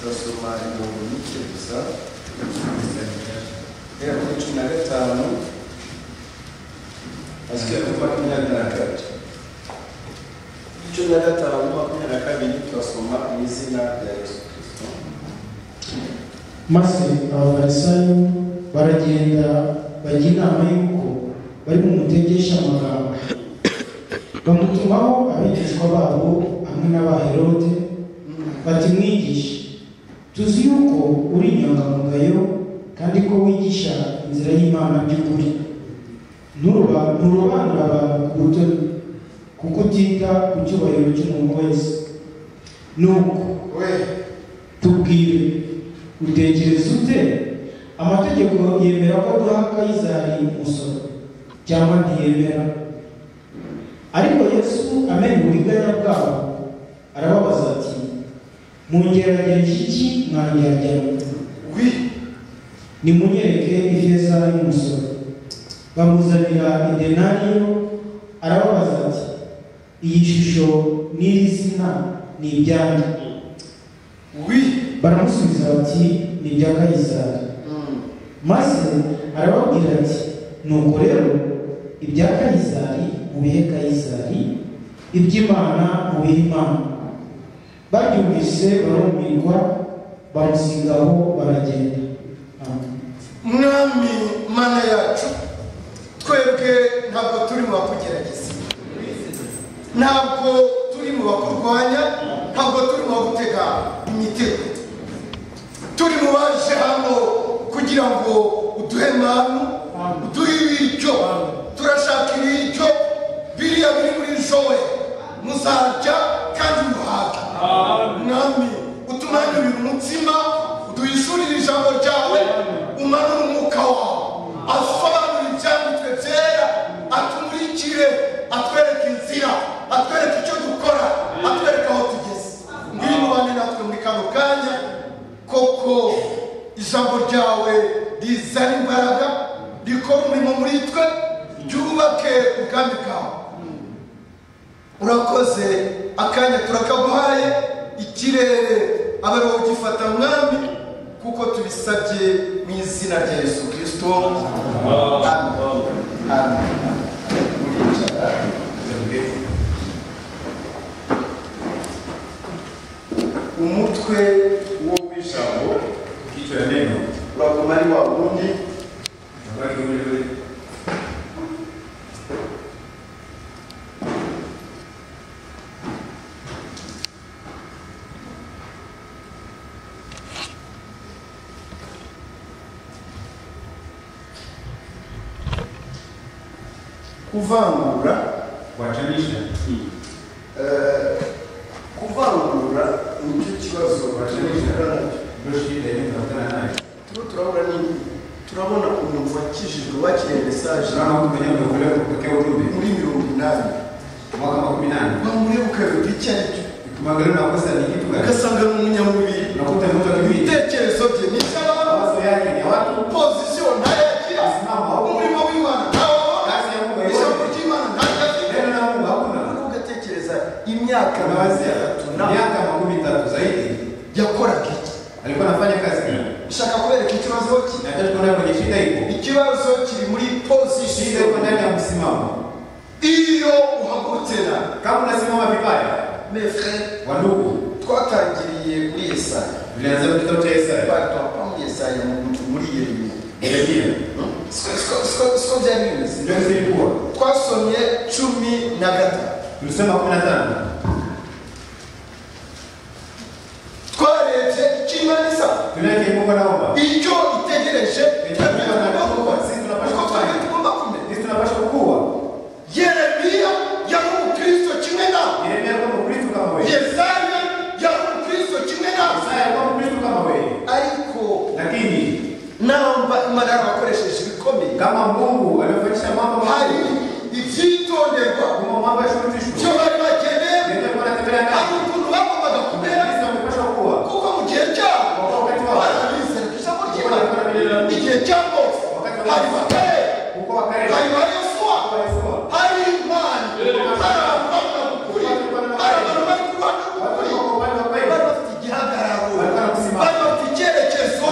turasoma ibihumbi bike gusa guhera kuri cumi na gatanu asigira kuri makumyabiri na kabiri cumi na gatanu makumyabiri na kabiri turasoma mu izina rya yesu kirisito maze abafarisayo baragenda bajya inama y'uko bari bumutegesha amagambo bamutumaho abigishwa babo hamwe n'abaherode bati mwigisha tuzi yuko uri inyangamugayo kandi ko wigisha inzira y'imana by'ukuri Nturuba- nturobanura abantu ku butoni kuko utita ku cyubahiro cy'umuntu wese nuko we tubwire utekereza ute amategeko yemera ko duha kayizari umusoro cyangwa ntiyemera ariko yesu amenye uburiganya bwabo arababaza ati mungerageje iki mwangerageza we nimunyereke ifeza y'umusoro bamuzanira idenariyo arababaza ati iyi shusho n'iri zina ni ibyanyu we baramusubiza bati ni ibya kayisari maze arababwira ati nuko rero ibya kayisari mubihe kayisari iby'imana mubihe imana babyumvise barumirwa bamusigaho baragenda Amen. mwami mana yacu twebwe ntabwo turi mu bakugerageza ntabwo turi mu bakurwanya ntabwo turi mu bagutega imitego turi mu baje hano kugira ngo uduhe manu uduhe ibiryo turashaka ibiryo biriya biri muri jowe muzarya kandi muhaga mwami utumanyurire umutsima uduhishurire ijambo ryawe umanure umwuka wawe asobanure ibyanditswe byera atumurikire atwereke inzira atwereke icyo dukora atwereke aho tugeze ngwino ubane natwe muri kano kanya koko ijambo ryawe rizana imbaraga rikora umurimo muri twe ryubake ubwami bwawe urakoze akanya turakaguhaye ikirere abaroho gifata mwami ku kuko tubisabye mu izina rya yesu kirisito umutwe wo w'ijambo kichwa ya neno uraguma ari wa wundi abari muri we kuvangura kuwatanisha eh, kuvangura nicyo kibazo Bacuruzwa. bahura nacyo ndio shida inayokutana nayo turiho turabona nini turabona umuntu wakijijwe wakiriye mesaje tunaona mtu mwenyewe ameokolewa kupokea ujumbe muri mirongo inani mwaka makumi nane wamurebuka bivuga icyo ari cyo ukimwangalia unakosa ni kitu gani ugasanga ni umunyamubiri unakuta mtu akibidi ibitekerezo bye ni iby'abantu mawazo yake ni ya watu pozisiyo ntayakira asimama huko umurimo w'imana ntawabona kazi ya Mungu ijambo haiko ry'imana ntayakira neno la Mungu hakuna ugatekereza imyaka tunawazia miaka makumi tatu zaidi yakoraga iki alikuwa anafanya kazi gani nshaka kubereka ikibazo ki nataka tuone kwenye shida ipo ikibazo kiri muri shida iko ndani pozisiyo ya msimamo iyo uhagurutse na kama unasimama vibaya mefre wandugu twatangiriye muri yesaya tulianza kitabu cha Isaya batapa muri yesaya mu nzu muri yeremiya Yeremia Siko- siko- siko- siko byari bimeze ndio zilikuwa twasomye cumi na gatatu tulisema 15 twarebye ikimanisa tunaje Mungu anaomba icyo itegereje twebwe tugomba gukora kuko twebwe tugomba kumenya sisi tunapaswa kukua yeremiya yari umukristo kimwe nawe Yeremia alikuwa Mkristo kama wewe yesaya yari umukristo kimwe nawe Isaya alikuwa Mkristo kama wewe ariko lakini namba imana bakoresheje ibikomeye kama Mungu alivyofanyisha mambo hari makubwa ibyitonderwa kuna mambo ya shurutishwa icyo bari bakeneye ndio kwa natembea hari nayo ukuntu bagombaga kumera sisi tunapaswa kukua kuko mu gihe cyabo barabizera ijambo ry'imana igihe cyabo hari bakare kuko wakati hari ba yosuwa kwa Yesu hari imana hari abantu bari kuri hari abantu bari kurwana kuri bari bafite igihagararo bari bafite icyerekezo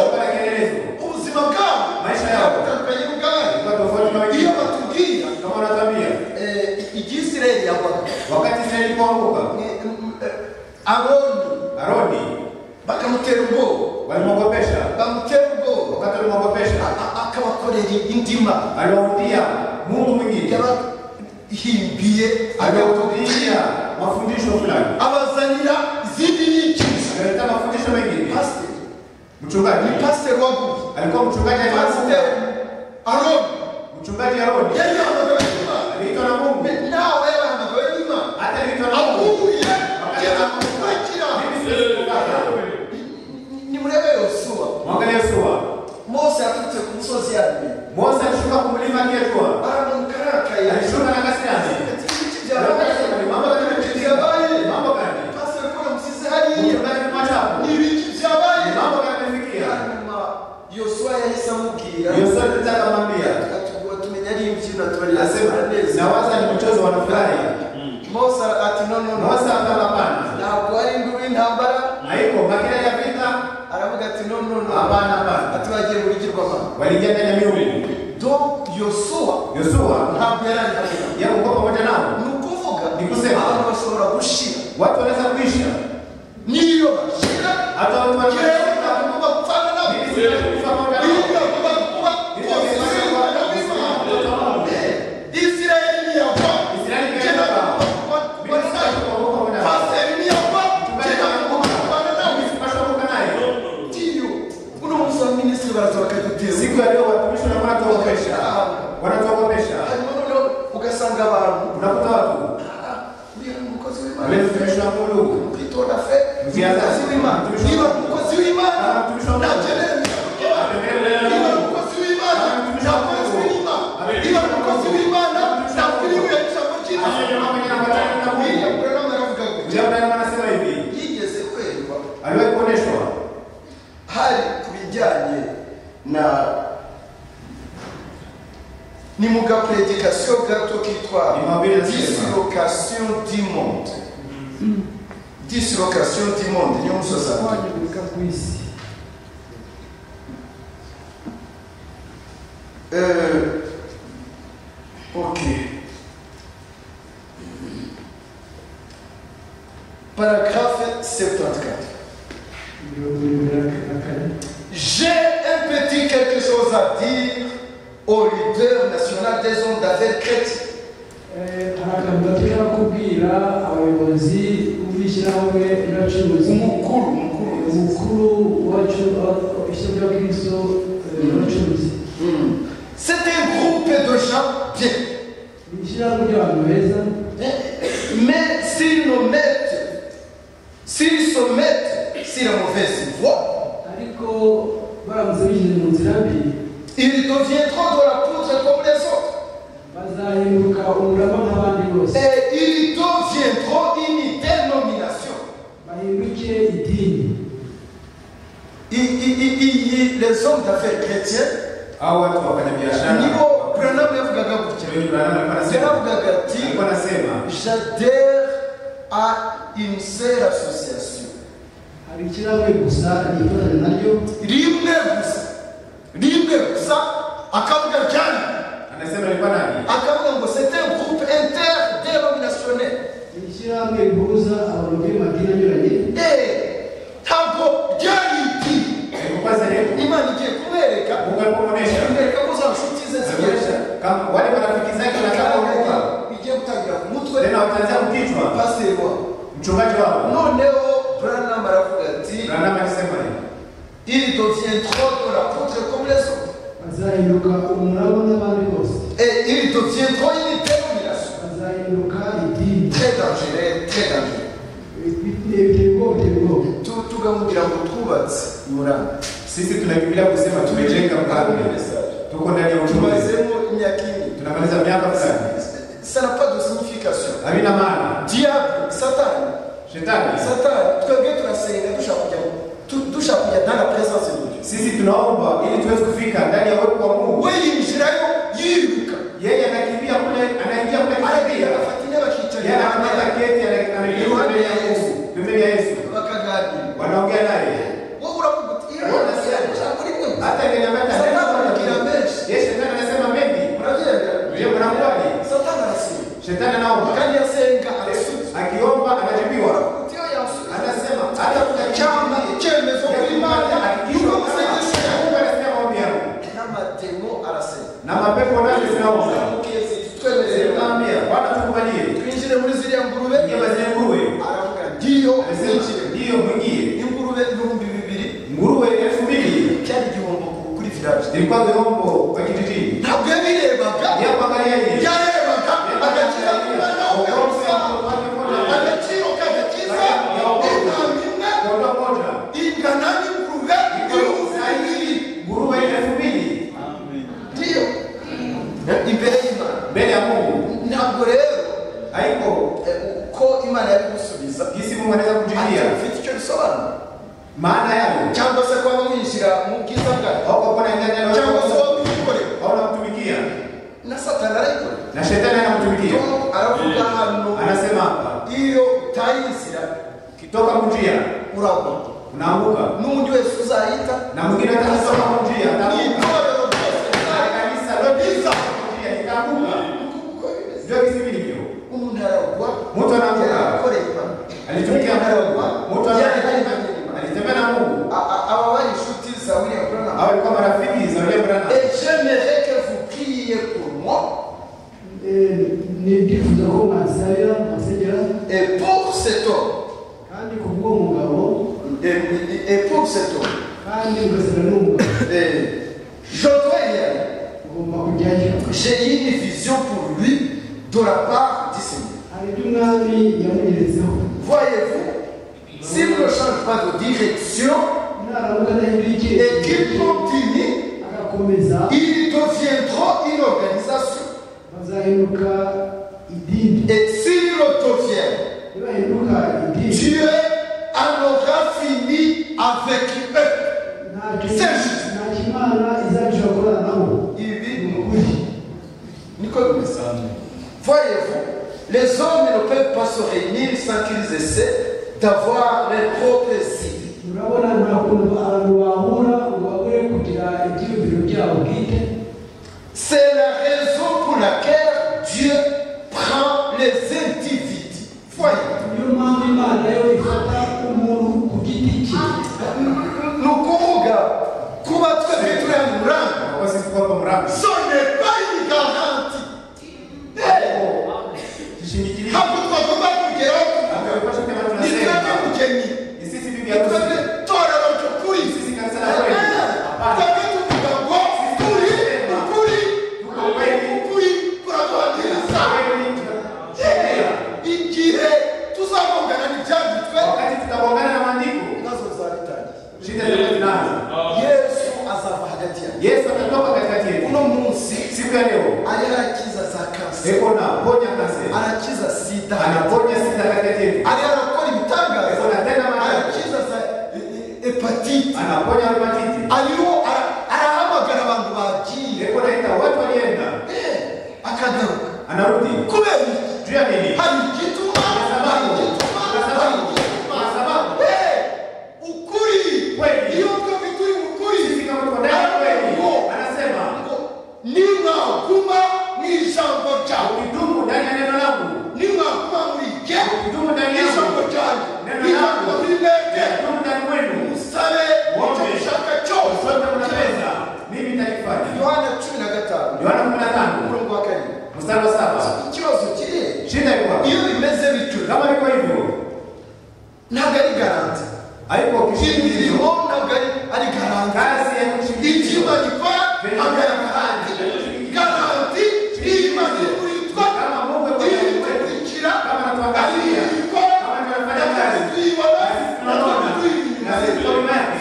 ubuzima bwabo butandukanye n'ubwabo iyo batubwira igisirayeli yagwaga aroni bakamutera ubwoba bamutera ubwoba akabakorera indima yabahimbiye mafundisho fulani abazanira izindi nyigisho akaleta mafundisho mengine pasiteri mchungaji ni pasiteri waguye alikuwa mchungaji pasiteri aliyefunga aroni mchungaji Aroni yari yahamagawe n'imana aliitwa na Mungu nawe yahamagawe n'imana hata aliitwa na Mungu aguye kugeza kumukira mimi siwezi kukata nimurebe yosuwa mwangalie Yosua mose yaturutse ku musozi yari Mose alishuka kumlima Kiyatwa baramuka arakaye alishuka na kasirani ibiti Yabaye, mambo byabaye ibiti gani byabaye mambo gani pasiteri ko yamusize hariya mchungaji ni machafu ni ibiki byabaye mambo gani amefikia hanyuma yosuwa yahise amubwira Yosua alitaka kumwambia Atuguwa tumenya ari imbyino asema tubarira neza nawaza ni mchezo wa nafurahi Mose ati no no no Mose akala hapana ntabwo ari induru y'intambara haiko makina ya vita aravuga ati no no no hapana hapana ati bagiye mu bigirwamana waliingia ndani ya miungu donc yosuwa Yosua ntabwo yari ari hano yeye alikuwa pamoja nao ni ukuvuga Ni kusema. abantu bashobora gushira watu wanaweza kuisha niyo bashira hata watu wa yewe nagomba gupfana nabo Mimi siwezi kufa pamoja niyo nao. nagomba kuba Mimi siwezi kose kufa pamoja nao. Mimi siwezi kufa pamoja nao. Israeli ni yava Israeli ni Je yava. nagomba kuba Mimi siwezi kufa pamoja nao. paseri ni yava je nagomba kubana nawe Mimi sipaswa kuwa naye. tiyo uno munsi wa minisitiri baraza bakaduteza siku ya leo watumishi wanakuwa wanatuogopesha wanatuogopesha hanyuma noneho ugasanga abantu unakuta watu uriya ni umukozi ule w'imana mtumishi wa Mungu kwitonda fe umukozi w'imana niba ari umukozi w'imana nakenera imyaka niba ari umukozi w'imana nakwezi w'imana niba ari umukozi w'imana nakwiriwe ijambo ry'imana uriya muriro baravuga ngo Ujia mdani wanasema hivi yigeze kwerwa aliwahi kuoneshwa hari ku bijyanye na ni mu gapuredikasiyo gato kitwa Ni mabere ya sinema. dislocation du monde dislocation du monde niyo musozi ati kwanyagurika kw'isi Eh, ok. Paragraphe 74. J'ai un petit quelque chose à dire au leader national des hommes d'affaires chrétiens. hari akantu gatera kubwira abayobozi b'ishyirahamwe n'abacuruzi Umukuru, mukuru. umukuru wacu ishyirahamwe ry'abakristo n'abacuruzi C'est un groupe de gens bien. ni ishyirahamwe ry'abantu beza Mais s'ils nous mettent, s'ils se mettent sur la mauvaise voie, ariko baramutse bigize mu nzira mbi ils deviendront de la poudre comme les autres. bazahinduka umurama nk'abandi bose Et ils deviendront une dénomination. bahinduke idini Il- il- il- il- il- les hommes d'affaires chrétiens, Hao watu wafanya biashara. Nico Branham Yavugaga gutya. Huyu Branham alikuwa anasema. Yaravugaga ati, Alikuwa anasema j'adhère à une seule association. hari ikirahure gusa nitorane naryo rimwe gusa rimwe gusa akavuga ryari anasema alikuwa nani? akavuga ngo c'était un groupe interdénominationnel ni ishyirahamwe rihuza abantu b'amadini anyuranye Eh, ntabwo ryari ibi Alikuwa sehemu. imana igiye kubereka Mungu alipomuonesha. ibereka ko za nshuti ze zibereka Alionyesha kama wale marafiki zake watakaokuwa igiye gutangira ku mutwe tena wataanza kukichwa paseri wabo mchungaji wao. noneho branam aravuga ati Branham alisema hivi. il deviendront de la poutre comme les autres bazahinduka umurama n'abandi bose et il deviendront une dénomination bazahinduka idini très dangereux très dangereux biteye ubwoba biteye ubwoba Tu- tukamubwira ngo twubatse muramba Sisi tunakimbilia kusema tumejenga mfalme. Tuko ndani ya utumizi. tubazemo imyaka ine Tunamaliza miaka fulani. ça n'a pas de signification Havina maana. diable satani Shetani. satani twebwe turasenga dushaka kujya tu- dushaka kujya dans la présence de dieu Sisi tunaomba ili tuweze kufika ndani ya uwepo wa Mungu. we yinjirayo yiruka Yeye anakimbia kule, anaingia kule aragenda kibia. afatanya Yeye anapata bakicarira keti ana- anageuka mbele ya Yesu. Pembeni ya Yesu. bakaganira Wanaongea naye. wowe uravuga uti iriya Wowe yose unasema. yashaka kuri kwe Hata nikamata. Sasa anabakira menshi. Yeye shetani anasema mengi. uragenda Yeye mnakubali. satani arasenga Shetani anaomba. kandi asenga arasubiza Akiomba anajibiwa. uravuga uti iyo yasubiza Anasema hata cyangwa kutakamba icyemezo kuri imana yuko gusengesha na matemo arasenga na mapepo nayo zinaomba zinamwambia bwana tukubalie twinjire muri ziriya ngurube nyama zinguruwe aravuga ndiyo anasema zinjire ndiyo mwingie ingurube ibihumbi bibiri nguruwe elfu mbili cyari igihombo kuri viraje zilikuwa zihombo kwa kijijini ntabwo yabirebaga yapagalia yeye yarebaga agaciro k'umwana we gusa agaciro kagakiza intama imwe ingana n'ingurube ibihumbi bibiri ndiyo imbere y'imana ntabwo rero eh, uko imana yari gusubiza ati, mfite icyo bisobanura maana yayo cyangwa se kuba mwinjira mu bwiza bwayo haukakona ingana cyangwa se waba uyikorera haunamtumikia na satani arayikorera na shetani anamtumikia Tom aravuga hano anasema hapa iyo utaye inzira ukitoka kunjia uragwa unaanguka n'undi wese uzayita na mwingine atasoma kunjia ni ataanguka itorero ryose Na rizaza. kanisa lote kunjia ikaanguka Kuko bimeze. ndio kisibi ndivyo umuntu aragwa Umuntu aragwa. yarakoreye Imana alitumikia aragwa mtu yarakoreye ana- Imana. alitembea na Mungu A- a- aba bari inshuti za William Branham au alikuwa marafiki za yule bwana et j'aimerais que vous priez pour moi Eh, nibyifuza ko mwansabira mwansengera et pour cet homme kandi ku bw'uwo mugabo et, et pour cet homme kandi ugasanga n'umugabo Et je dois y aller. ugomba kujyayo J'ai eu une vision pour lui de la part du Seigneur. hari ibyo umwami yamugeretseho Voyez-vous, s'il ne change pas de direction naramuka adahindura et icyerekezo qu'il continue, agakomeza il deviendra une organisation. bazahinduka idini Et s'il le devient, nibahinduka idini Dieu en aura fini avec eux. ntacyo Serge. ntacyo imana izabasha gukorana nabo Il vit ni nous. ukuri Nicole Voyez-vous, les hommes ne peuvent pas se réunir sans qu'ils essaient d'avoir leurs propres idées. urabona nta kuntu abantu bahura ngo babure kugira ibyiyumviro byabo bwite shida itakuwa zinaanza yesu azava hagati yawe yesu atatoka katikati yetu uno munsi siku ya leo ariho arakiza za kanseri eko na ponya kanseri arakiza sida anaponya sida katikati yetu ariho arakora ibitangaza Eko na tena maradhi arakiza za e- e- hepatite anaponya reumatiti ariho ara- arahamagara abantu bagiye eko naita watu walienda Eh, akagaruka anarudi kubera iki juu ya nini hari igituma hari igituma hari igituma Kwa sababu. Eh, ukuri Kweli. iyo twebwe turi mu kuri sisi kama tuko ndani ya kweli anasema ngo nimwaguma mu ijambo ryawe ukidumu ndani ya neno langu nimwaguma muri jye ukidumu ndani ijambo yangu ryanjye Neno nimwaguma langu. muri mwebwe ukidumu ndani mwenu musabe icyo Uombe. mushaka cyose sote mnaweza mimi nitakifanya yohana cumi na gatanu yohana kumi na tano umurongo wa karindwi mstari wa saba ikibazo kiri shida iko wapi iyo bimeze bityo kama iko hivyo ntabwo ari garanti haiko imirimo kishindo ntabwo ari- ari garanti kazi ya kushindikizwa icyuma gikora ntabwo ari garanti garanti ni imana iri muri twa kama Mungu yuko iri ndani yetu, kudukurikira kama ari anatuangalia ikora kama tunafanya na kazi twese tuyibona na na twese sisi tunaona tuyiri na sisi tunaona yake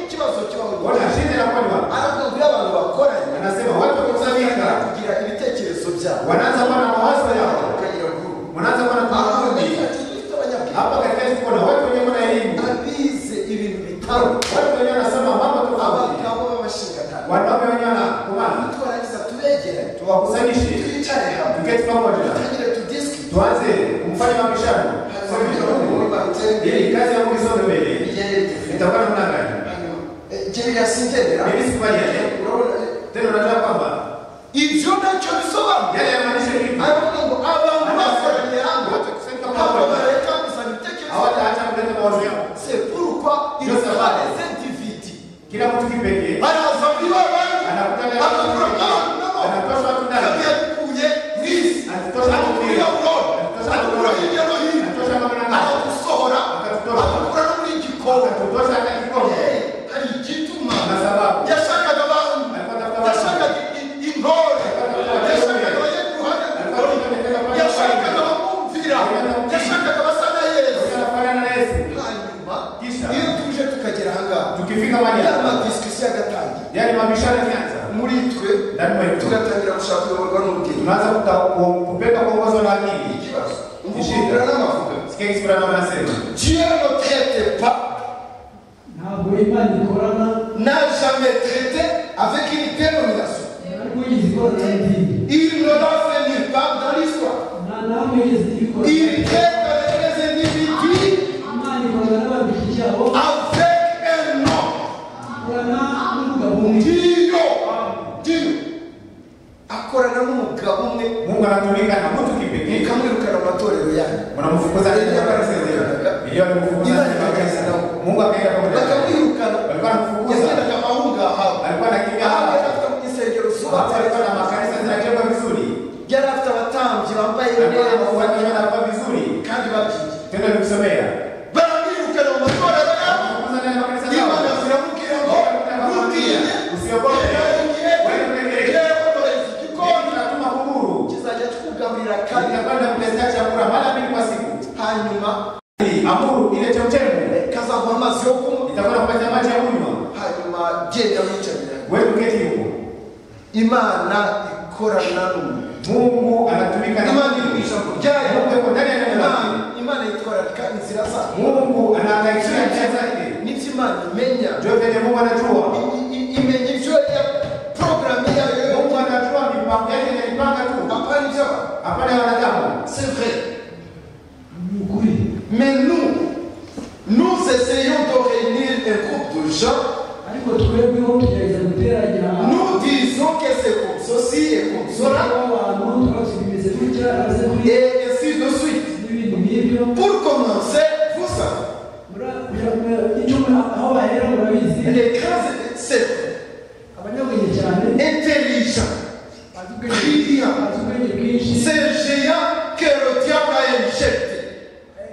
ikibazo kibaho bona shida inakuwa ni wapi arakubwira abantu bakoranye anasema watu wakusanyika kugira ibitekerezo byabo wanaanza kuwa na mawazo yao ukagira guru wanaanza kuwa na aho kundi hapa katika siku na watu wenye kuna elimu abize ibintu bitaro watu wenye wanasema mambo tofauti abagabo b'abashingatano wanaume wenye wanakumana twarangiza tubegeranye tuwakusanyishe twicare hamwe tuketi pamoja tugire tudisiki tuanze kumfanya mabishano ili kazi ya Mungu isonge mbele itakuwa namna gani mimi sikubali yale tena unajua kwamba ivyo nacyo bisobanura yale yamaanisha nini aravuga ngo abantu bakoraniye hamwe Watakusanyika ntabwo pamoja. bareka kuzana ibitekerezo hawataacha kuleta mawazo yao c'est pourquoi ils Yo sabana. sont dividés kila mtu kipekee baraza muri bamwe anakutana na watu bakakuraga wengine. abantu nabo anatosha watu ndani yabikuye nisi Atutosha akakura mu burona Atutosha mu akakura hirya no hino Atutosha mu murima. akagusohora Akatutosha. akakura no muri gikoni akatutosha hata kikombe Eh, hari igituma na sababu yashakaga abantu alikuwa tafuta watu yashakaga i- i- intore yashakaga abajya iruhande alikuwa anatengeneza pale yashakaga abamwumvira yashakaga abasa na yesu anafanana na Yesu hanyuma Kisha. iyo tuje tukagera ahangaha tukifika mahali ya hapa madisikusiyo agatangira yani mabishano yanaanza muri twe ndani mwetu tugatangira gushaka kuyoborwa n'ubwenge tunaanza kuta- ku- kupenda kuongozwa na akili ikibazo Ni umuvura shida. n'amavuga sikia kisura mama anasema dieu ne traite pas ntabwo imana ikorana n'a jamais traité avec une dénomination ntabwo yigeze ikorana n'idini il ne l'a fait nulle part dans l'histoire nta ntabwo yigeze ikorana Il traite avec les individus imana ikorana n'ababiri byabo avec un nom. ikorana n'umugabo umwe Dieu. Dieu. akorana n'umugabo umwe mungu anatumika na mtu kipekee ukamwirukana mu matorero yanyu wanamfukuza Eliya barasezerana. Eliya walimfukuza Ila alibakiza nao. mungu akaenda pamoja naye. bakamwirukana walikuwa wanamfukuza yagendaga ahunga ahawe alikuwa anakimbia ahaba hapa yari afite insengero watu walikuwa na zubatse makanisa zinajengwa vizuri yari afite abatambyi bambaye Kanisa neza watu wanakuwa vizuri kandi babyigiye tendo nikusomea baramwirukana mu matorero yabo Wanafukuza ndani ya makanisa zao. imana ziramubwira ngo ntutinye Usiyogope. Wegere. Wegere. Wegere bakoresha Mungu igikoni anatuma huru kizajya kikugaburira kandi kitakwenda kuleta chakula mara mbili kwa siku hanyuma amuru ile chemchemu kazaguha amazi yo kunywa itakwenda kupata maji ya kunywa hanyuma genda wicarira wewe uketi huko imana ikorana n'umuntu mungu anatumika na imana iri mu ijambo ryayo Mungu yuko ndani ya neno lake Imana- imana itwararika inzira zayo mungu anaangaikia njia zake nibyo imana imenya ndio vile mungu anajua I- i- imenya ibyo ya porogaramu yayo mungu yose anajua mipango yake inaipanga tu apana ibyo abantu hapana ya wanadamu c'est vrai ni ukuri Mais nous, nous essayons de réunir un groupe de gens. ariko twebweho tugerageza guteranya Nous disons que c'est comme ceci et comme cela, abantu tuba tubimeze gutya aze kuri et ainsi de suite. n'ibindi nk'ibyo Pour commencer, vous savez, Mura- mura- mura- icyo mura- aho bahera murabizi les grands c'est abanyabwenge cyane intelligent, bazi ubwenge- brillant. bazi ubwenge bwinshi C'est géant que le diable a injecté.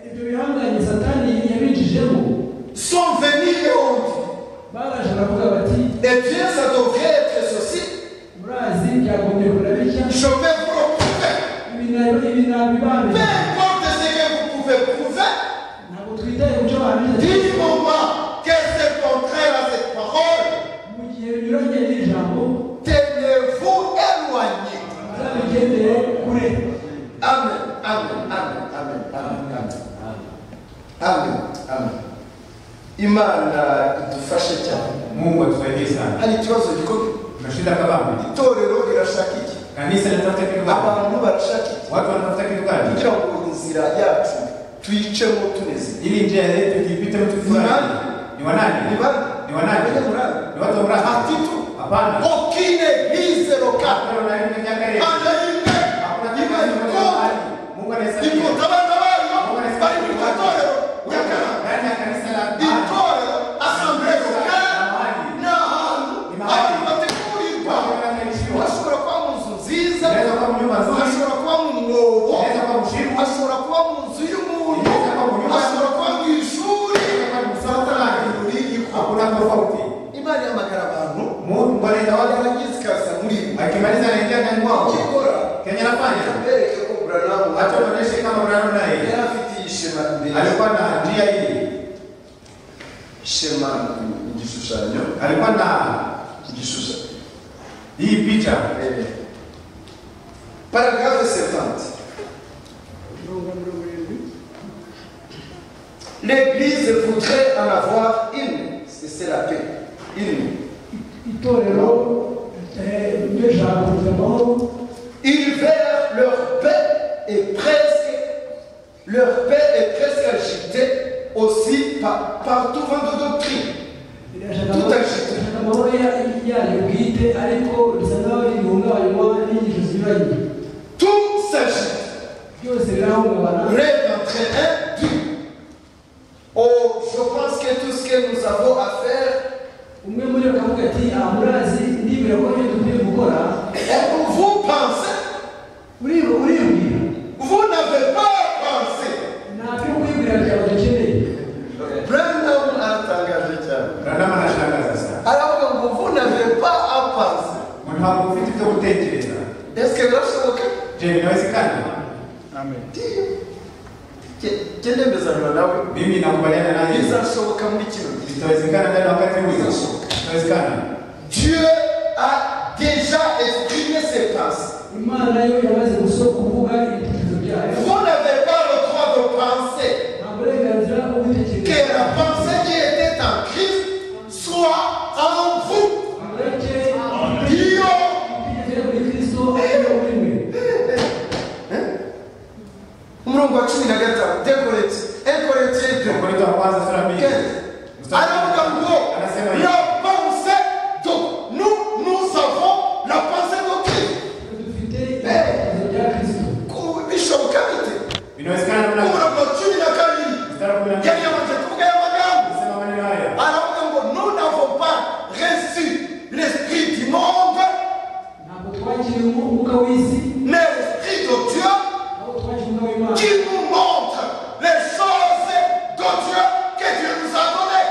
ibyo bihanganye satani yabinjijemo Sont venus et ont baraje baravuga bati dit, eh bien, ça devrait être ceci. murazi byagombye kureba bitya Je vais vous le prouver. ibi na- ibi nabibambe Peu importe ce que vous pouvez prouver, ntabwo twitaye ku cyo bahamije du moment que ce contrat imana idufashe cyane Mungu atusaidie sana. hari ikibazo gikomeye Tuna shida kabambe. itorero rirashaka iki Kanisa linatafuta kitu gani? abantu barashaka iki Watu wanatafuta kitu gani? kugira ngo inzira yacu tuyicemo tuneze Ili njia yetu ipite mtu fulani. Ni wanani? ni bande Ni wanani? Ni murani. Ni watu wa mradi? atitu Hapana. okine hizeroka Hakuna unaenda miaka ile. adaimbe Hakuna kitu iba kinachokuwa. iko Mungu anasaidia. ikotabanda bayo bari mu itorero nyakara Ndani ya kanisa la amani. itorero asamberoka ni ahantu abantu bategurirwa hashobora kuba mu nzu nziza hashobora kuba mu mwobo hashobora kuba mu nzu y'umuntu hashobora kuba mu ishuri buri iko imana ihamagara abantu yarangiza ikaza muri bo ikora bereke ko buranamu yari afite iyi shema imbere shema ni igishushanyo igishushanyo paragrafe servante L'Église voudrait en avoir une, c'est c'est la paix, une. itorero eh, ndeshaka kuza amahoro Ils veulent leur paix et presque, leur paix est presque agitée aussi par, par tout vent de doctrine. irashaka amahoro ya- yayo bwite ariko bisa naho rihungabanywa n'inyigisho zinyuranye Tout s'agite. byose birahungabana Rêve entre un tout. Oh, je pense que tout ce que nous avons à faire umwe muri bo akavuga ati aha murazi ndibwira ko ibyo dukwiye gukora est pour vous penser. uribu uribwira Vous n'avez pas à penser. ntabyo kwibwira byawe dukeneye Branham atangajwe cyane. aravuga ngo vous n'avez pas à penser est-ce que birashoboka ndiyo gendembezanira nawe Mimi nakubaliana naye. bizashoboka muri kino gihe Itawezekana ndani ya wakati huu. Itawezekana. dieu a déjà exprimé ses pensées imana yo yamaze guso kuvuga ibitekerezo byayo vous n'avez pas le droit de penser nta burenganzira bwo que gutekereza la pensée qui était en Christ soit en vous abareke dieu ibitekerezo muri kristo ariyo muri mwe umurongo wa cumi na gatanu dekoreti ekoreteye de Wakorintho wa kwanza sura mbili. Mstari- aravuga ngo Anasema hivi. la pensée donc nous nous avons la pensée de Christ dufite ibitekerezo bya kristo Ku- bishoboka bite Inawezekana mna- umurongo wa cumi na kabiri Mstari wa kumi na mbili. yari yamaze kuvuga y'amagambo Anasema maneno haya. aravuga ngo nous n'avons pas reçu l'esprit du monde ntabwo twakiriye umwuka w'isi mais l'esprit de Dieu ahubwo twakiriye umwuka w'imana qui nous montre les choses de Dieu que Dieu nous a données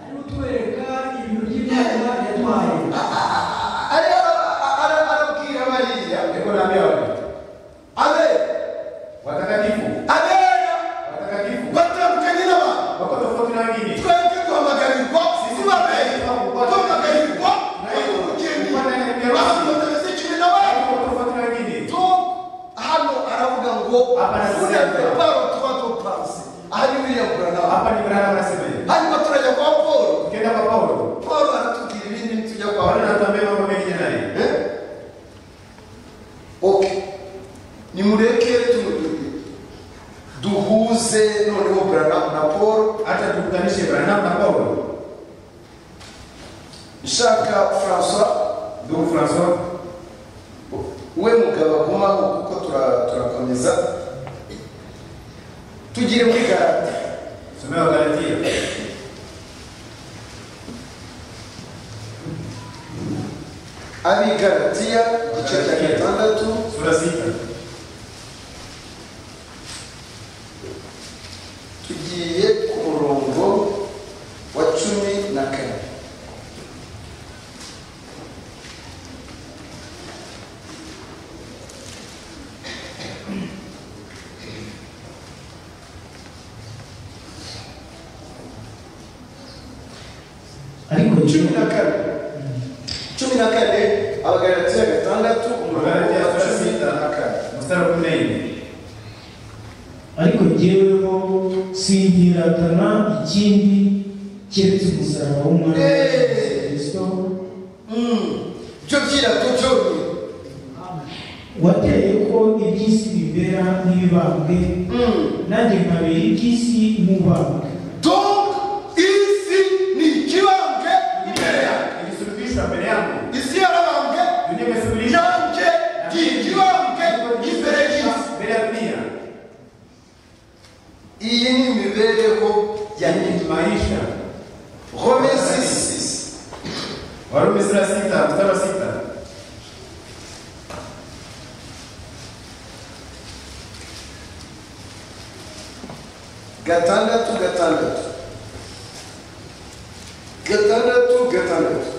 ari utwereka ibintu by'imana yaduhaye Ari- ara- ara- arabwira bariya Niko naambia wale. abe Watakatifu. abera Watakatifu. batandukanye n'abantu Wako tofauti na wengine. twebwe duhamagarirwa kuba abera duhamagarirwa ari umugeni abantu batameze kimwe n'abandi Wako tofauti na wengine. to hano aravuga ngo unaveparo tuba dupanse aha ni william buranaha Hapa ni Ibrahim anasema hivi. hanyuma turajya kwa paul Ukienda kwa Paulo, paul aratubwira ibindi tujya kwa Paulo buranaha anatuambia mambo mengi naye. Eh? okay nimureke tumutubwire duhuze noneho buranaha na paul Hata tukutanishe Ibrahim na Paulo. nshaka francois Ndugu Francois, we mugabo agumaho kuko tura- turakomeza tugire muri garate somea Wagalatia. abigaratiya igice cya gatandatu Sura sita. tugiye ku murongo wa cumi na kane ariko cumi na kane cumi na kane abagaratiya gatandatu umurongo Wagalatia wa sura cumi sita. na kane Mstari wa kumi na nne. ariko jyeweho sinkiratana ikindi keretse umusaraba w'umwami Eh. kristo byo byiratucumye wateye ko iby'isi bibera nk'ibibambwe nanjye nkabera iby'isi nk'ubambwe donc isi ni ikibambwe imbere yanjye ilisuluhishwa mbele yangu isi yarabambwe dunia imesuluhishwa yanjye ni ikibambwe imbere y'isi mbele ya dunia iyi ni imibereho ya yani maisha rome 6 warumi sura ya sita mstari wa sita gatandatu gatandatu gatandatu gatandatu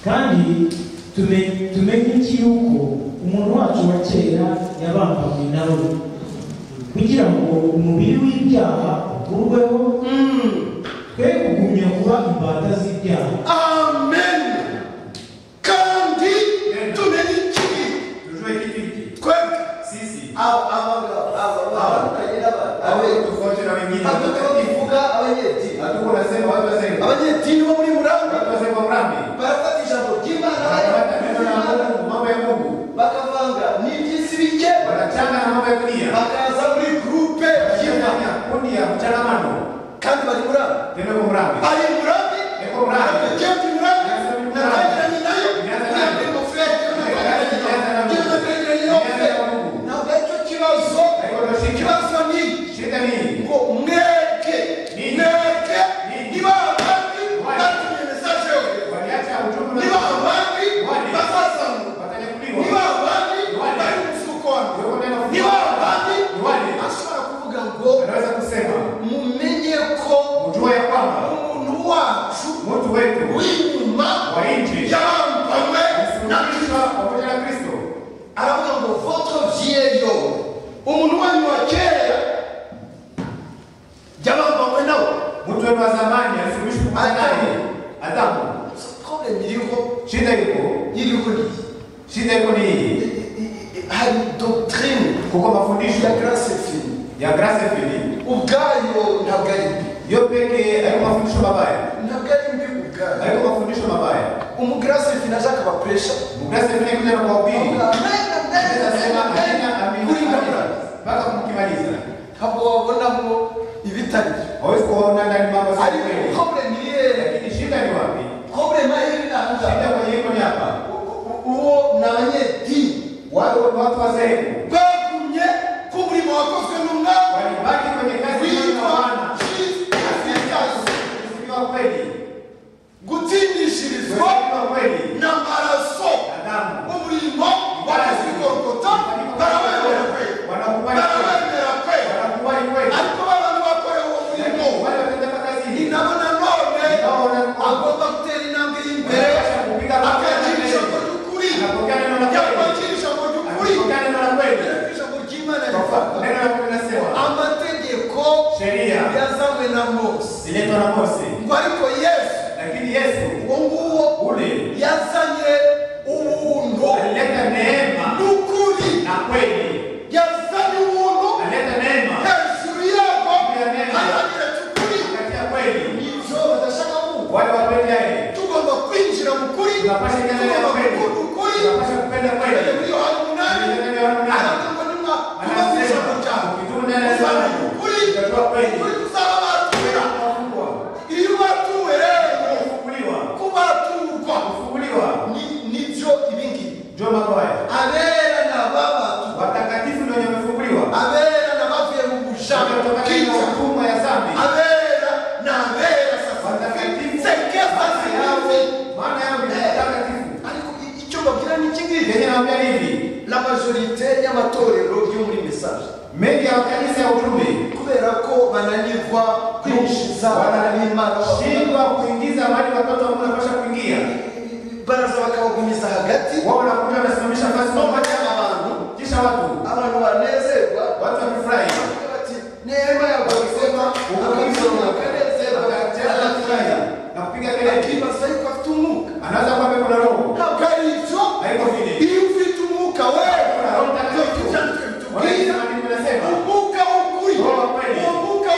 kandi tume- tumenye iki yuko umuntu wacu wa kera yabambanywe nawe kugira ngo umubiri w'ibyaha ukurweho twe kugumya kuba imbata z'ibyaha amen kandi tumenye ikibi tujue kitu hiki twebwe sisi Aba- abagabo- aba- abatandukanye n'aba- awe abe- tofauti na wengine hatuko bivuga abanyedini hatuko unasema watu wazembe abanyedini bo muri murambi watu wazembe wa mrambi barafata ijambo ry'imana wanapata neno la bayakurikiza, Mungu mambo ya Mungu bakavanga n'iby'isi bike wanachanga na mambo ya dunia bakaza muri gurupe y'imana wanafanya kundi ya mchangamano kandi bari murambi tena kwa mrambi ari murabi Eko mrambi. arakagenda murabi natangiranye nayo ntabwo ingofero ntabwo aricyo kibazo ikibazo ni shida nini ngo mweke mweke niba abandi batumye mesaje yo waliacha ujumbe niba na abandi bazazamuka niba watanyakuliwa abandi bari mu Wewe mfukoni unaenda niba abandi Ni wale. ashobora kuvuga ngo anaweza kusema mumenye ko ujue ya kwamba umuntu wacu mtu wetu w'inyuma wa nchi yambanywe na alisulubishwa pamoja na Kristo aravuga ngo votre vieil homme umuntu wanyu wa kera yabambanywe nawe mtu wenu wa zamani alisulubishwa pamoja naye Adamu problème iriho shida yuko iriho ni iyi shida yuko ni hii hari doctrine kuko mafundisho ya grace fini ya grace fili ubwayo ntabwo ari mbi yo pekee hayo mafundisho mabaya ntabwo ari mbi ubwayo hayo mafundisho mabaya umugrace fini ashaka bapresha grace fili kuja na kuwahubiri anasema amina amina kuringanura mpaka kumkimaliza ntabwo wabonamo ibitari byo hawezi kuona ndani mambo ya ari kweli problème iri hehe lakini shida ni wapi problème aho iri ni aha ngaha shida kwenye hilo ni hapa uwo ni abanyedini watu watu wazee bagumye ko umurimo wakozwe n'umwami walibaki kwenye kazi ya witwa Bwana kirisigazi kusifiwa kweli gutindishirizwa kusifiwa kweli n'amaraso Adamu umurimo barazigorogota barawemera kwe wanakubali kweli barawemera kwe wanakubali kweli ariko babana bakorewe uwo murimo Lakini wale watenda kazi ni hii nabo nanone agomba gutera intambwe y'imbere akagira ijambo ry'ukuri anapokea neno la kweli yakwakira ijambo ry'ukuri anapokea neno la kweli ijambo ry'imana Kwa- rivuga neno la kweli nasema amategeko sheria yazanywe na mose ziletwa na Mose ngo ariko yesu lakini Yesu uwo nguwo ule yazanye ubuntu alileta neema n'ukuri na kweli yazanye ubuntu alileta neema hejuru yabo azagira cy'ukuri kati ya kweli ibyo badashaka kumva wale wapendaye tugomba kwinjira mu kuri tunapasha kuendelea na tugomba kweli gukunda ukuri tunapasha kupenda Bajya kweli muri yohana umunani Tunaendelea na Yohana. aravuga ngo nimwakuba mu ijambo ryawe anasema ukitunda neno uzamenya langu ukuri utatoa kweli ukuri kuzaba batumira Utafungwa. iyo batuwe rero kufunguliwa kubaturwa kufunguliwa Ni- nibyo ibingibi ndio mambo haya abera n'ababatu watakatifu ndio wenye wamefunguliwa abera n'abavuye mu bushaka Wametokana na bw'inzu hukumu ya dhambi abera n'abera sasa watakatifu sekeza maana zinawe yao maana yao ni watakatifu ariko i- icyo babwira ni iki ngiki yenye naambia hivi la majorite y'amatorero yo muri mesaje mengi ya makanisa ya utume kubera ko bananirwa kwinjiza abana b'imana shindwa kuingiza mahali watoto wanapasha kuingia baraza bakabagumyiza hagati wao wanakuja wanasimamisha masomo bajyana abantu kisha watu abantu banezerwa watu wakifurahi bati neema ya buzima akabisoma akanezerwa wanafurahi akanezerwa na kupiga kelele akibaza yuko afite umwuka anaweza kuwa pepo na roho ntabwo ari ibyo haiko vile iyo ufite umwuka Kuna roho wewe mtakatifu. tubwira wanasema umwuka w'ukuri Roho wa kweli. umwuka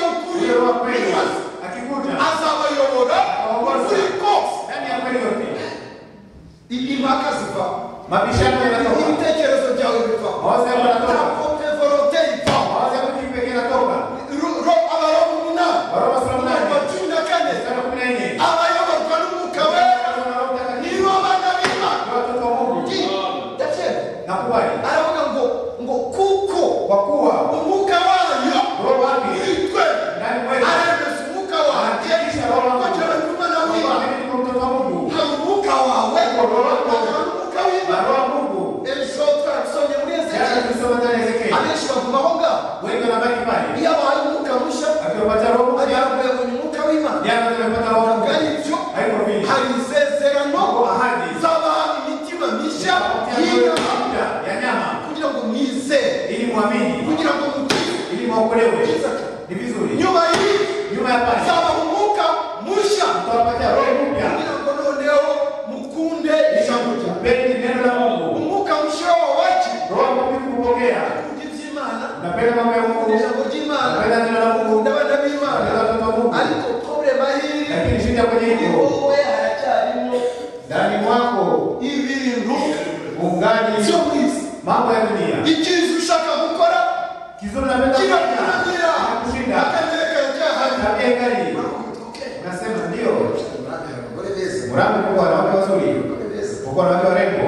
kupata roho hari havuye mu mwuka w'imana jana tumepata roho bwa ibyo haikurubishi hari isezerano ahadi z'abantu imitima mishya y'inyama ya nyama kugira ngo mwizere ili mwamini kugira ngo mukire ili mwokolewe ni vizuri nyuma y'ibi nyuma ya pale hazaba umwuka mushya tutawapatia roho mpya kugira ngo noneho mukunde ijambo ryawe Pendi neno la Mungu umwuka mushya wacu roho mtakatifu kupokea ukunda iby'imana napenda mambo ya ukunda Mungu ijambo ry'imana napenda neno la Mungu ukunda abana b'imana napenda watoto wa Mungu ariko problema hili lakini shida kwenye ni hilo wowe haracyarimo ndani mwako ibintu ungani sio bwiza mambo ya dunia icyiza ushaka gukora kizuri napenda kufanya kirakurangira kushinda akagereka cyahari tabia kali unasema ndio mlango kwa wanawake wazuri kwa wanawake warembo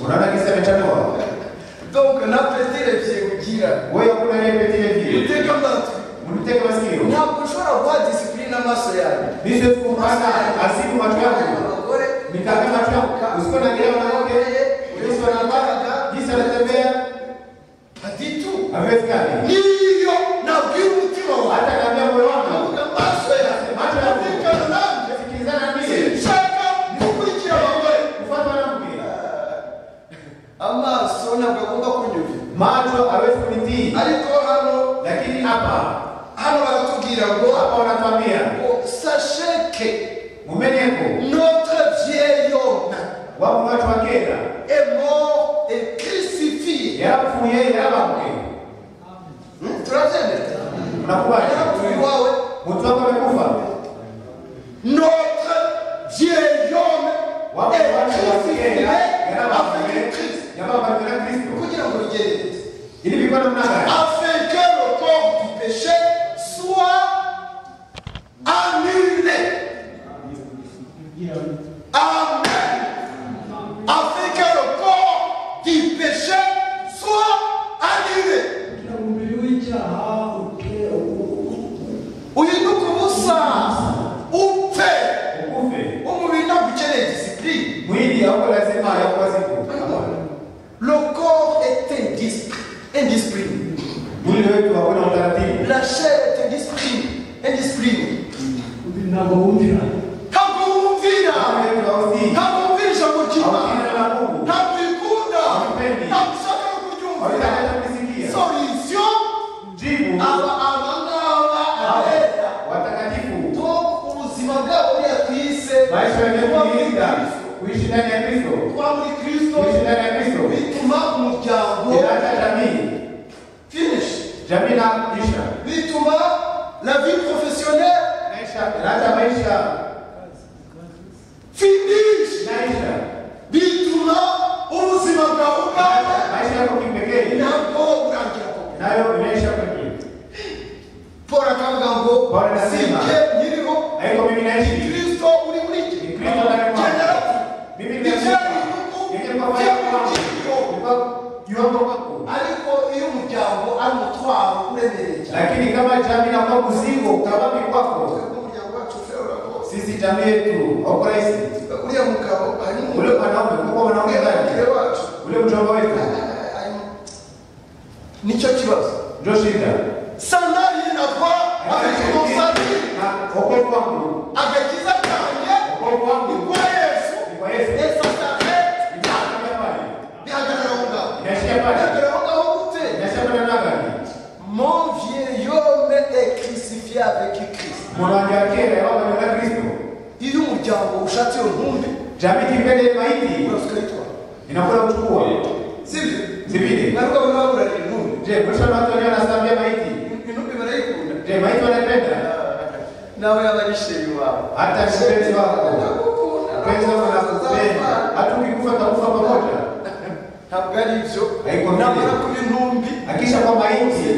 unaona kisa amechanua donc napetereje kugira wewe kuna repetile vile uteka amatwi mteke masikio ntabwo ushobora guha disipurine amaso yawe hizo kupata asibu watu wako abagore Mikaka watu wako usiko na kila mwanamke Yesu anambaga jinsi anatembea haditu hawezi kali niyo nabwira umutima wawe hata kaambia moyo wangu avuga amaso yawe Macho yawe. atekana nanjye sikilizana ndiye sinshaka gukurikira abagore kufuatwa na mke amaso ntabwo agomba kunyumvira macho hawezi kunitii ariko hano lakini hapa hano baratubwira ngo hapa wanatuambia ngo sacheke mumenyeko notre vieil homme wapo watu wa Kenya est mort et crucifié yafu yeye yabamke Hmm, turabyemera unakubali yarapfuye iwawe mtu wako amekufa notre vieil homme wapo est watu wa crucifié Kenya avec le yarabamke Christ yabamke na Kristo kugira ngo rigere ili vikwa namna gani afin que le corps du péché soit annulé kugira ngo Amen. Afin que le corps du péché soit annulé. kugira ngo umubiri w'icyaha utere uhinduke ubusaza upfe ukufe umubiri ntabwo ukeneye disipurine mwili hauko lazima yakuwa siku Hapana. le corps est indis- indiscipliné mwili wetu hakuna utaratibu la chair est indiscipline indiscipline umubiri ntabwo wumvira ntabwo wumvira mwili wetu hausi ntabwo wumvira ijambo ry'imana haukina na Mungu ntabwo uyikunda Haupendi. ntabwo ushaka no kuryumvira hautakata kusikia solution jibu aba aba ngaba abera watakatifu ngo ubuzima bwabo buyatwise maisha yenye kuba muri kuilinda kristo kuishi ndani ya Kristo kuba muri kristo kuishi ndani ya Kristo bituma umuryango inaacha jamii Finish. jamii na kisha bituma la vie professionnelle maisha inaacha maisha finish inaisha bituma ubuzima bwawe ubwawe maisha yako kipekee ntabwo urangira koko nayo inaisha kwenyewe paul akavuga ngo Paul anasema, "Si jye nyiriho haiko mimi ni naishi kristo uri muri jye ni Kristo ndani mwangu. Jye narapfu. mimi Ni jye nimekufa nyiriho, yeye jye kwa wale wangu muri jye. yuko kwako ariko iyo umuryango ari umutwaro uremereye cyane lakini kama jamii na kwa mzigo kabami kwako Twebwe umuryango wacu ushobora rwose sisi jamii yetu hauko rahisi uriya mugabo ari mu ule mwanaume kuko mwanaume gani muryango wacu ule mjomba wetu nicyo kibazo ndio shida sandali inakuwa amekikonsanti Na wokovu wangu agakiza kanjye wokovu wangu nikwa yesu ni kwa Yesu esa sare inaishia pale bihagarara ngaho inaishia pale bihagarara ngaho gute inaishia pale na gani mon vieil homme est crucifié avec christ mwanamke akera yao na Kristo iyo umuryango ushatse iyo ntumbi jamii kipende maiti urasikayitwara inakwenda kuchukua sivyo si vile naruka bano baburana intumbi je mwisho na watu wenyewe wanasambia maiti intumbi barayikunda je maiti wanaipenda nawe yaba ari sheri wawe hata mpenzi wako mpenzi wako nakupenda hata ukikufa takufa pamoja ntabwo ari ibyo Ariko namara mbere. kuba intumbi akisha kwa maiti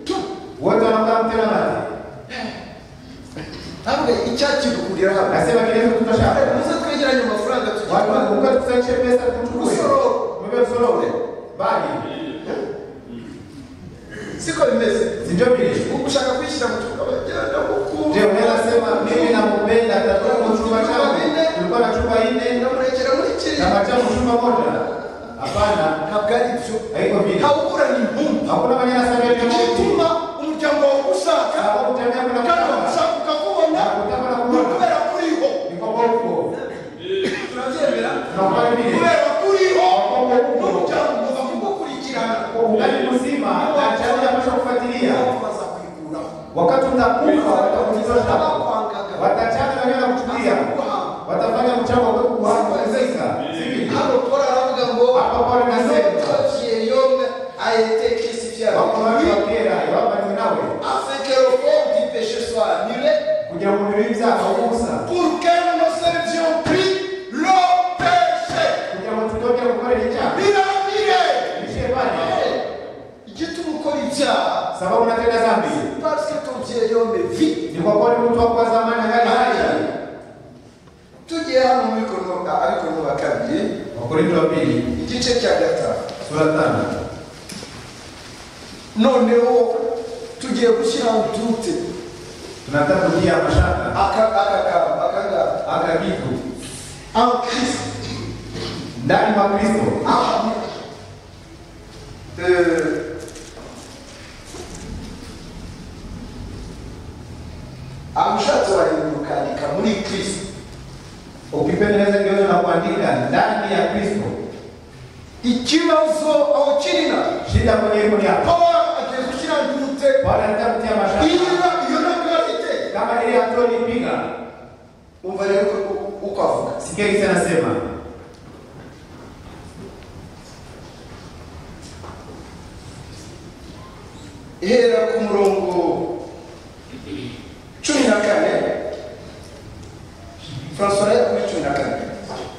tu wote wanakaa mtema nani ntabwo icyakigurira hano nasema kile kitu tutashaka muze twegeranye amafaranga tugiye watu guhaha. wanakuka tusache pesa tuchukue Usororo. mbona usorore bali siko bimeze si ndio vile ubu ushaka kwishyira mu cyumba bagenda je unaweza sema mimi nakupenda tatuko chumba changu tulikuwa na chumba nne bamurekera muri kiriya na machamu chumba moja hapana ntabwo ari byo haiko vile ntabwo uburana intumbi hakuna maneno yanasambia igituma umuryango wawe ugushaka wakati utakufa watakuuliza Kama utakufa kuangaga. watachana wanaenda kuchukia watafanya mchango kwa kuhangaika sivyo Hano Paul aravuga ngo Hano Paul anasema. yome ayete kirisi wako fyabo wali wakera wabani nawe afin que le corps du péché soit annulé kugira ngo umubiri w'ibyaha ubusa pour que nous serons pris le péché. kugira ngo tutoke gukorera icyaha Biramire bishe bane igituma ukora ibyaha sababu unatenda dhambi parce que ton vieil homme vit ni kwa kuwa ni mtu wa kwa zamani angali hai tugiye hano muri kono ariko no bakabiri wakorinto wa pili igice cya gatanu sura tano noneho tugiye gushyira udute tunataka kujia mashaka akagamba aka kitu en christ ndani mwa kristo Ah, euh, amushatsi wahindukanyika muri kristo ukipendeleza kiwezo na kuandika ndani ya kristo ikibazo awukirina shida kwenye iko ni hapo paul agiye gushyira ndute bwana nataka kutia mashaka iriya iyo ntabwo afite kama ile hatua nipiga umva rero uko- uko avuga sikia kisa anasema ihera ku murongo cumi na kane francois yari kuri cumi na kane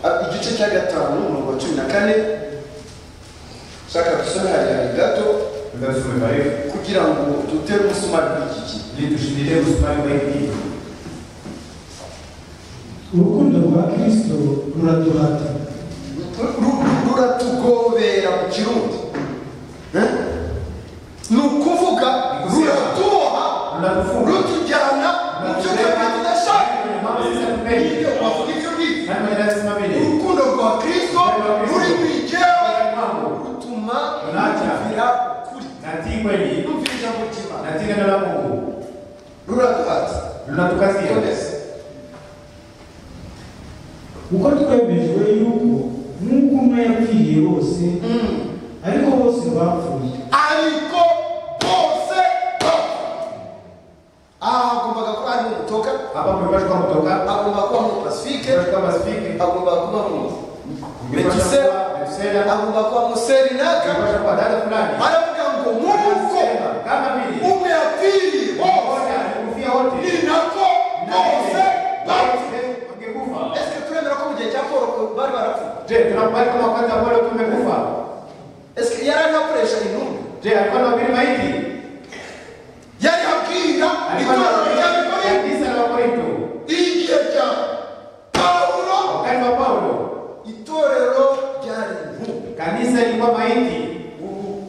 Ah, igice cya gatanu umurongo wa cumi na kane shaka dusome harihari gato tuka tusome kwa hiyo kugira ngo dutere umusumari kuri iki gihe ili tushindilie kusumari kwa hiki kitu urukundo rwa kristo ruraduhata Ru- ru- ruratugobera mu kirundi Eh? ni ukuvuga ruratuboha Ruratufunga. rutujyana mu byo twebwe tudashaka Kwenye mambo sisi hatupendi nibyo bavuga ibyo bibi nani mwenye lazima vile urukundo rwa kristo ruri mu igewe rutuma twumvira ukuri natii kweli twumvira ijambo ry'imana natii neno la mungu ruraduhatsa lunatukazia twemeze kuko twemejwe yuko nk'uko umwe yapfiriye bose ariko bose bapfuye ariko bose bapfa. aha hagombaga kuba harimo umutoka hapa kumepashwa kwa kutoka agomba kuba mu pasifike kumepashwa kwa masifiki agomba kuba mu kumepashwa metisera kwa metusela agomba kuba mu serinaka kumepashwa kwa dada fulani baravuga ngo nk'uko Anasema, kama vile Umwe yapfiriye bose mmoja amekufia wote ni nako bose bapfa. wote wangekufa ese turemera ko mu gihe cya paul bari barapfuye je tunakubali kama wakati ambao tumekufa ese yari ari akoresha intumbi je alikuwa na ubiri maiti yari abwira alikuwa na itorero ry'abikorera kanisa la Korinto igihe cya pawulo wakati wa Paulo itorero ryari intumbi kanisa lilikuwa maiti ubu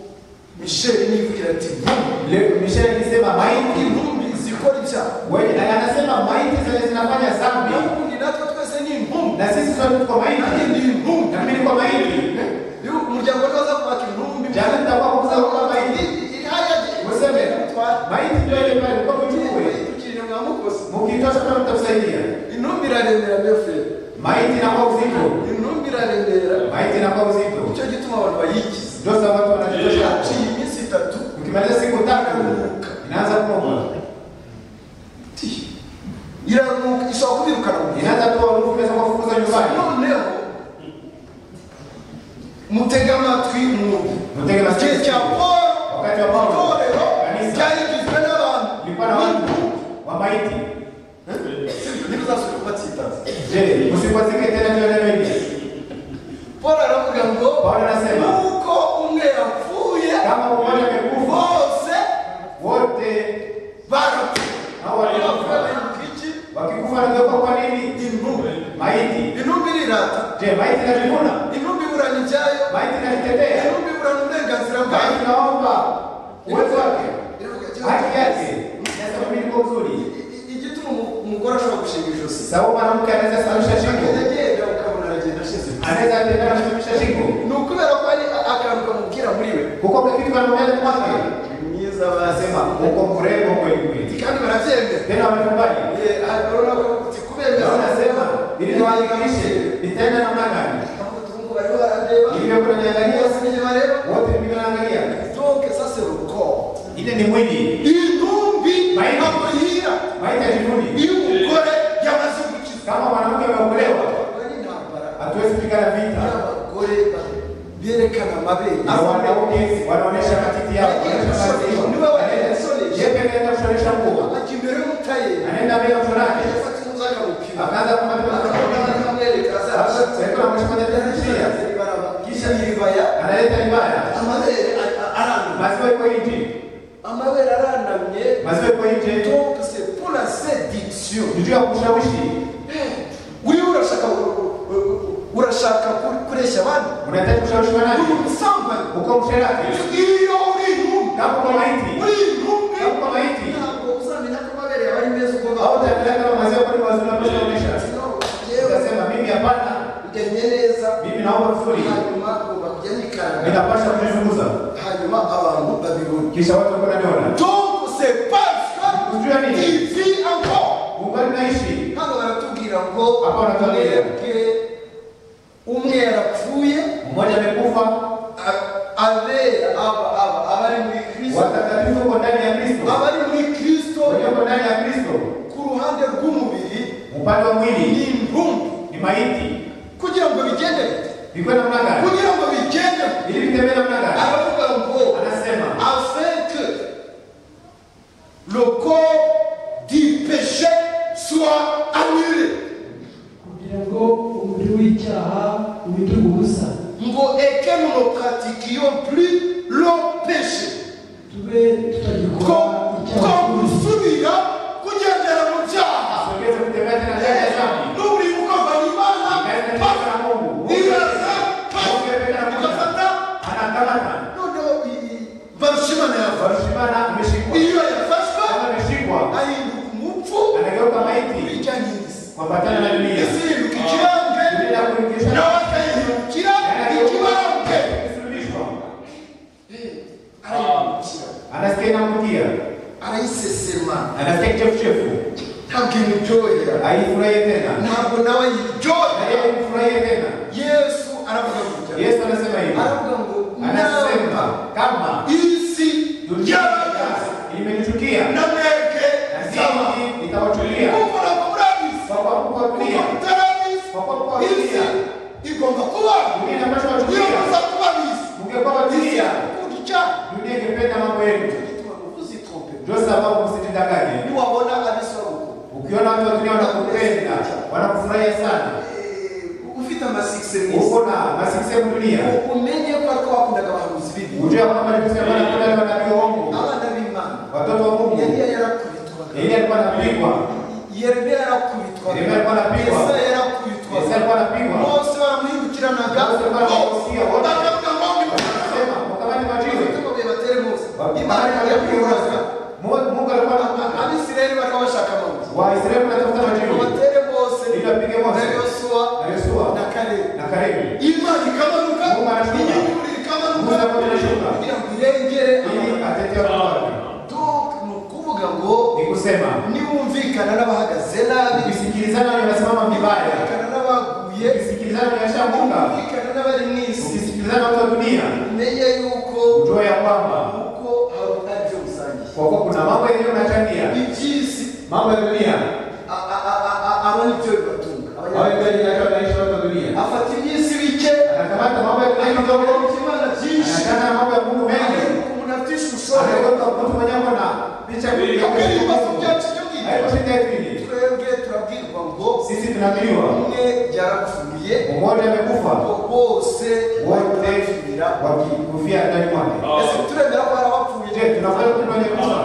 misheli nivugira ati "Ntumbi." leo Michel alisema maiti intumbi zikora ibyaha wewe anasema maiti zile zinafanya dhambi n'ubundi natwe twese ni intumbi na sisi sote tuko nanjye maiti ndi intumbi na mimi niko maiti iyo umuryango wazaza kubaka intumbi Jana nitakuwa kuza kuba maiti Useme. maiti ndio ile pale kwa mchukue mkitosha kama mtakusaidia intumbi irarembera mbere feri maiti na kwa uzito intumbi irarembera maiti na kwa uzito nicyo gituma abantu bayigize ndio sababu wanajitosha haciye iminsi itatu ukimaliza siku tatu inaanza kuuma ti iranuka ishobora kubirukana mu gihe inaanza kuwa urufu inaweza kuwafukuza nyumbani noneho mutega amatwi mwumve Mutege amatwi. igihe cya paul Wakati wa Paulo. itorero Kanisa. ryari rigizwe n'abantu ilikuwa na watu wa maiti ntibazasubire kubatsitaza je msikwazike tena hiyo neno hili paul aravuga ngo Paulo anasema. nuko umwe yapfuye kama mmoja amekufa bose wote barapfuye hao waliokufa Baravuga iki? wakikufa ndio kwa nini intumbi maiti intumbi irirata je maiti inajivuna intumbi iburana ibyayo maiti inajitetea intumbi iburana uburenganzira bwayo maiti inaomba uwezo wake Iravuga iki? haki yake inasema mimi niko mzuri igituma umu- umugore ashobora gushinga ijosi sababu mwanamke anaweza sababisha shingo agenda ukabona aragenda ashize anaweza atendana kusababisha shingo ni ukubera ko hari a- akantu kamubwira muri we kuko kitu kanamujaza kwake mwiza anasema uko mrembo kweli kweli kandi barabyemera tena wamekubali Eh, barabona ko uti kubemera anasema ili niwajibirishe nitaenda namna gani ahubwo turungu bariho barareba Nilivyo kunaniangalia. Bose nibyo bareba wote mimi naangalia donc ça c'est le corps ile ni mwili intumbi Maiti. amabere na wanaume wanaonesha matiti yao, wanaonesha Lakini maziwa. ni wewe aliyesonesha. Yeye pekee ndiye kushonesha nguo, akimbere mutaye anaenda mbele ya mtu wake yafata inzoga mupima akaanza kumwambia mtu wake, Sasa, sasa kuna mtu mmoja anafikiria, kisha iribaya analeta ibada, amabere aranamye maziwa iko nje, amabere aranamye maziwa iko nje, donc c'est pour la séduction ni juu ya kushawishi. wiwe urashaka urashaka kuresha abandi Unataka kushawishi wanani? uri umusambanyi Uko msherati, iyo uri intumbi kama uko maiti, uri intumbi kama uko maiti, ntabwo uzamenya ko amabere yawe ari meza uko au bawe utaendelea kama maziwa kwani maziwa yanapaswa kuonyesha. yewe Ukasema mimi hapana, ujyanye neza mimi naomba vizuri, hanyuma bakujyanikanga ninapaswa kuzungumza. hanyuma abantu babibona Kisha watu wako naniona. donc c'est parce Ujua que nini? il vit encore Mungu naishi. hano baratubwira ngo Hapa wanatuambia. mwebwe umwe yarapfuye Mmoja amekufa, a- abera aba aba abari muri kristo watakatifu uko ndani ya Kristo. abari muri kristo Walioko ndani ya Kristo, ku ruhande rw'umubiri upande wa ni mwili intumbi ni maiti. kugira ngo bigende Iko na namna gani? kugira ngo bigende Ili vitembee namna gani? aravuga ngo Anasema afin que le corps du péché soit annulé. kugira ngo umubiri w'icyaha ubindure ubusa Ngo et que nous ne pratiquions plus le péché. tube tutagikora Comme icyaha comme nous soumira kugendera mu byaha. sogeza kutembea tena ndani ya dhambi. N'uburimuka bari Ikaenda imana tena paka na Mungu. iraza Mungu paka yapenda kuja. igafata Anakamata. noneho iyi- barashimana yafashwe. Barishimana ameshikwa. Iyo yafashwe Kama ameshikwa, ahinduka umupfu anageuka maiti bijyanye n'isi. kuambatana na dunia. isimbuka ikibambwe Dunia kuingisha n'abakayihindukira ikibambwe kusulubishwa. arayihindukira Anasikia inamrukia. arayisesema Anasikia kichefuchefu. ntabwo imuryohera Haifurahie tena. ntabwo nawe Na ayiryohera yeye kumfurahia tena. yesu aravuga gutya Yesu anasema hivi. aravuga ngo namba Anasema kama isi dunia yaragaze imenichukia na mwebwe na zama sisi nitawachukia kuko nakumurabisa kwa kuwa kuwachukia kuko mutarabisa kwa kuwa isi kuwachukia igomba kuba dunia inapaswa iyo kuwachukia muza kuba bisi mngekuwa isi wachukia kundi cyane dunia ingependa mambo yenu uzitrompe ndio sababu msijidanganye niwabona abisoro ukiona watu wa dunia wanakupenda wanakufurahia sana ufite amasikisi meza uko na masikisemu dunia umenye ko ariko wakundaga abahanuzi b'ibibi ujua kwamba nikusemaanakudale wanabii waongo abana b'imana watoto wa mungu yariya yarakubitwaga yeye alikuwa anapigwa yeremiya yarakubitwaga Yeremiya alikuwa anapigwa. yesaya Yesu yarakubitwaga alikuwa anapigwa bose baramuhindukiranaga Bose baramusiga, wote. bakavuga ngo ni sema mukabani majiwe Bafite ngo bibatere Mose. Imana Imani ya yakuyoboraga kuyoraza. Mungu Mungu alikuwa anataka abisirayeli bakabashaka Mose. Waisraeli wanatafuta ngo majibu. batere Mose Ili bapige Mose. na yosuwa Na Yoshua na kalebu na Kalebu. imana ikamanuka Mungu anashuka. inyunguri ikamanuka Mungu anakuwa anashuka. kugira ngo irengere Ili atetee watu wake. donc ni ukuvuga ngo Ni kusema niwumvikana n'abahagaze nabi ukisikilizana wenye wanasimama vibaya, niwumvikana n'abaguye ukisikilizana wenye wanashanguka, niwumvikana n'abari mu isi ukisikilizana watu wa dunia, menye yuko ujue ya kwamba uko habona ibyo musangiye kwa kuwa kuna mambo yenyewe unachangia, iby'isi mambo ya dunia, a- a- a- a- a- aba nibyo bibatunga hao Abanya- ndio inaitwa maisha watu wa dunia. afata iby'isi bike Anakamata mambo ya dunia akagabanya kidogo, ikimana byinshi anakana mambo ya Mungu mengi, agaruka umuntu afite ishusho anaweka mtu mwenye ako na picha mbili. Twebwe ibibazo byacu byo mu Ariko ijoro, shida yetu hili, twebwe turabwirwa ngo sisi tunaambiwa umwe yarapfuye mmoja amekufa ngo bose wote barapfira wakikufia ndani mwake. ese turemera ko harabapfuye Je, tunafanya kitu kwenye kufa?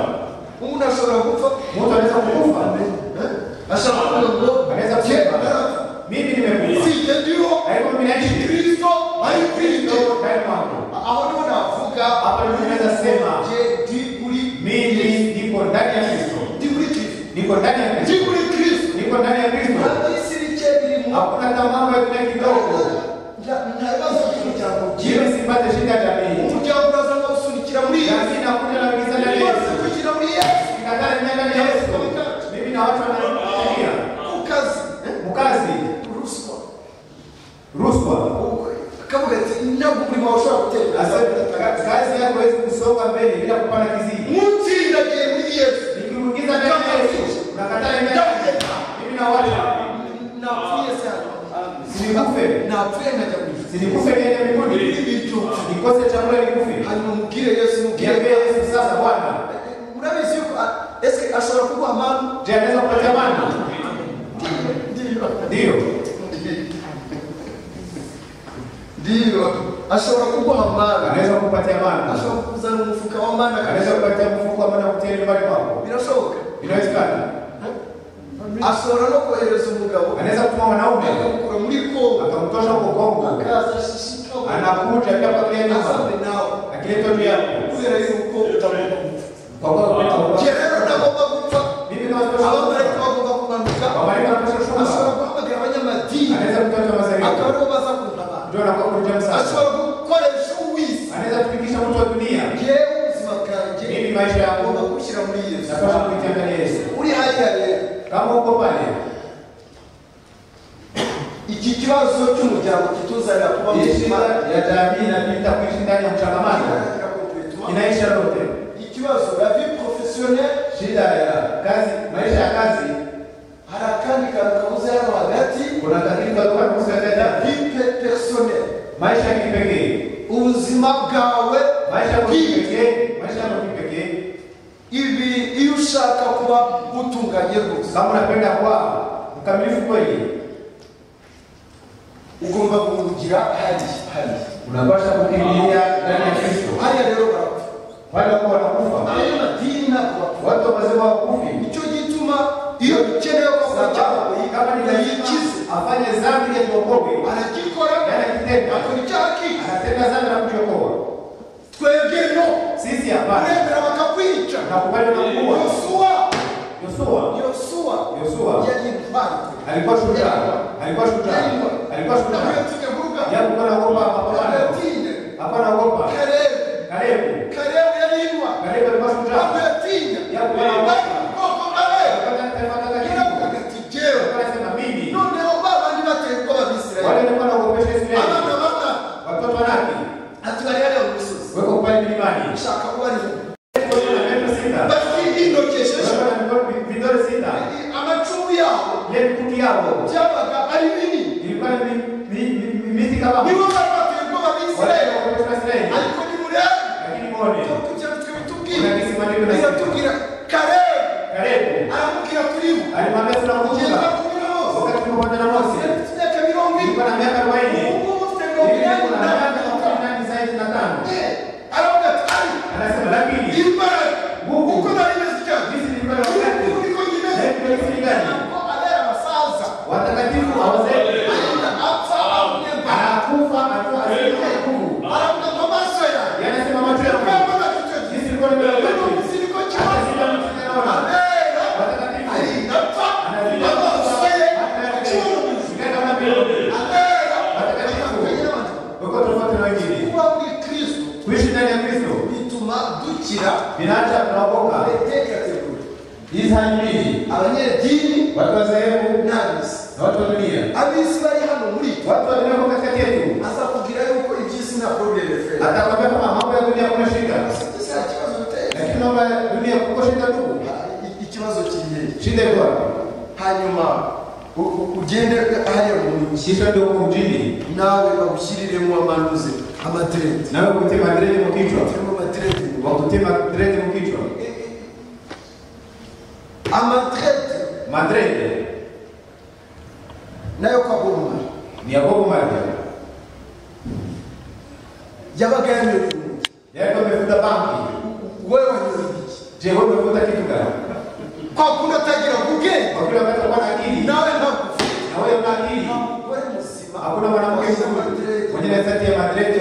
umuntu ashobora gupfa Mtu anaweza kukufa, eh? ashobora kuvuga ngo anaweza "Je, kusema narapfuye." mimi nimekufa, si jye ndiho ariko mimi naishi kristo ari Kristo kwinjira ndani mwangu. aho niho navuga Hapa ndipo naweza sema, "Je, ndi muri Mimi niko ndani ya Kristo, ndi muri kristo niko ndani ya ndi Kristo, muri kristo niko ndani ya Kristo. ntabwo isi bike birimo Hakuna hata mambo ya dunia kidogo. nta bibazo by'umuryango ugira Mimi sipate shida ya jamii, umuryango uraza bawusunikira muri yesu lakini nakuja na kuingiza ndani ya bose Yesu, kugira muri yesu nikatana ndani ya Yesu. Mimi na watu wanaonichukia, ku kazi mkazi, ruswa rushwa akavuga ati ntabwo umurimo wawe ushobora gutera kazi yako haiwezi kusonga mbele bila kupanda kiziwi. mutsindagiye muri yesu Nikirugiza ndani ya Yesu, unakataa ndani ya Yesu. Mimi na watu napfuye sana sinikufe, napfuye nkajya mu ijuru sinikufe niende mbinguni. ibi ryupfa ikoze cyangwa rigufi hanyuma umubwire yesu umubwire yabwiye yesu sasa bwana murabizi yuko a- ese ashobora kuguha amani je anaweza kupatia mana ndiyo ndio ndiyo ashobora kuguha amani anaweza kupatia mana ashobora kukuzana umufuka w'amani anaweza akabisha kupatia mfuko wa mana kutia nyumbani kwako birashoboka inawezekana ashobora no kohereza umugabo anaweza kutuma mwanaume akamukura muri kongo akamtosha huko kongo akaza ashishikaho anakuja pia kwa kile nyumba asabe nawe akileta juu yako kubera yuko utagomba gupfa kwa kwa njye rero ntagomba gupfa mimi kama abamarayika tunashoka bagomba kumanuka Abamarayika barashobora. ashobora guhamagara abanyamadini anaweza kutoa akaba masaibu aribo baza kuntabara ndio anakuwa kuja msasa ashobora gukoresha uwisi anaweza kufikisha mtu wa dunia yewe ubuzima bwanjye mimi maisha yangu agomba kubushyira muri yesu napasha kuitanga Yesu uri hariya rero kama uko pale iki kibazo cy'umuryango kituzanira kuba muzima ishira ya jamii inapita kuishi ndani ya mchangamano inaisha lote ikibazo ya vie professionnelle shida ya kazi maisha ya kazi hari akandi kantu kabuze hano hagati kuna kadiri kadoka kusikataja vie personnelle maisha ya kipekee ubuzima bwawe maisha ya bwite kipekee maisha ya kipekee ibi iyo ushaka kuba utunganye rwose kama unapenda kwa mkamilifu kweli ugomba kuwugira hariya hariya unapasha kukimbilia ndani ya Kristo hariya rero barapfa wale ambao wanakufa abanyamadini ntabwo bapfa watu wazima wakufi nicyo gituma iyo ukeneye ko sababu akora kama ni icyaha lazima yayikize afanye dhambi ya kuokoka aragikora yale kitendo akora icyaha akize anatenda dhambi na kujiokoa twebwe no sisi hapana uremera bakakwica nakubali na kuua yosuwa Yoshua yosuwa Yoshua yari intwari alikuwa shujaa alikuwa shujaa alikuwa shujaa ndamuyotinye vuruga yeye alikuwa anaogopa mapambano ndamuyotinye hapana ogopa kalebu kalebu kalebu yari intwari kalebu alikuwa shujaa ndamuyotinye Yakuba. bakoko kalebu akapata taifa kaka kiravuga kidogo gati jewe akasema mimi noneho babandi bateye ko wale babisirayeli walikuwa wanaogopesha Israeli abana bana watoto wanake ati bari hariya mu misozi weko pale milimani ushaka kubarira Weko na meno sita bafite indokesheje weko na mikono vidole sita amacumu yabo ile mikuki yao byabaga ari binini ilikuwa ni mi- mi- mi- miti kama wale nibo bari bateye ko babisirayeli wanaogopesha Israeli ariko nimurebe lakini muone tugira twe bitubwire kuna kisimani kuna kitu biratubwira kalebu kalebu aramubwira kuri we alimwambia ugenda tunakufunga kumira hose wakati tulipokuwa na Mose ufite imyaka mirongo ine Nilikuwa na miaka 40. ubungubu ufite mirongo Mimi inani niko na na miaka makumyabiri zaidi na tano. aravuga ati ari Anasema lakini imbaraga Mungu. uko nari meze cyane sisi nilikuwa na wakati ubu niko nyimeze Naye ndio sisi gani? ntabwo abera abasaza watakatifu hawazeki. Agenda apfa awunyemba Anakufa akiwa asiye na nguvu. aravuga ngo amaso yanjye Yanasema macho yangu. ukabona icyo gihe Sisi nilikuwa na miaka rero 40. umunsi niko Hata kibazo sisi ndio tunaona. abera Watakatifu. arinda apfa Anaziba amaso ye hata yake. acuruje Ikaenda kama vile. abera Watakatifu. Uko tofauti na wengine. kuba muri kristo Kuishi ndani ya Kristo bituma dukira vinaacha tunaokoka. imitekerereze Hizi hali mbili. abanyedini Watu wa sehemu n'abisi na watu wa dunia. abisi bari hano muri twe Watu walioko katikati yetu aza kugira yuko iby'isi nta porogere feri atakwambia kama mambo ya dunia kuna shida, ese nta kibazo biteye lakini mambo ya dunia kuko shida tu. I- ikibazo kiriye Shida iko wapi? hanyuma u- u- ugende hariya mu mujyi Kisha ndio huko mjini, nawe bagushyiriremo amanuze amadiredi nawe kutie madredi mu kichwa, turimo amadiredi wakutie madredi mu kichwa, amadiredi madredi nayo kwa bomari ni Yakobo Maria yabaga yanyoye umujyi yeye amefuta banki. wewe wanyoye iki Je, wewe umefuta kitu gani? kwa kundi atagira ubwenge Kwa kile wakati unakuwa na akili na nawe ntabwo wewe una akili, umugore muzima hakuna mwanamke mzuri amadiredi mwenye nafasi ya madredi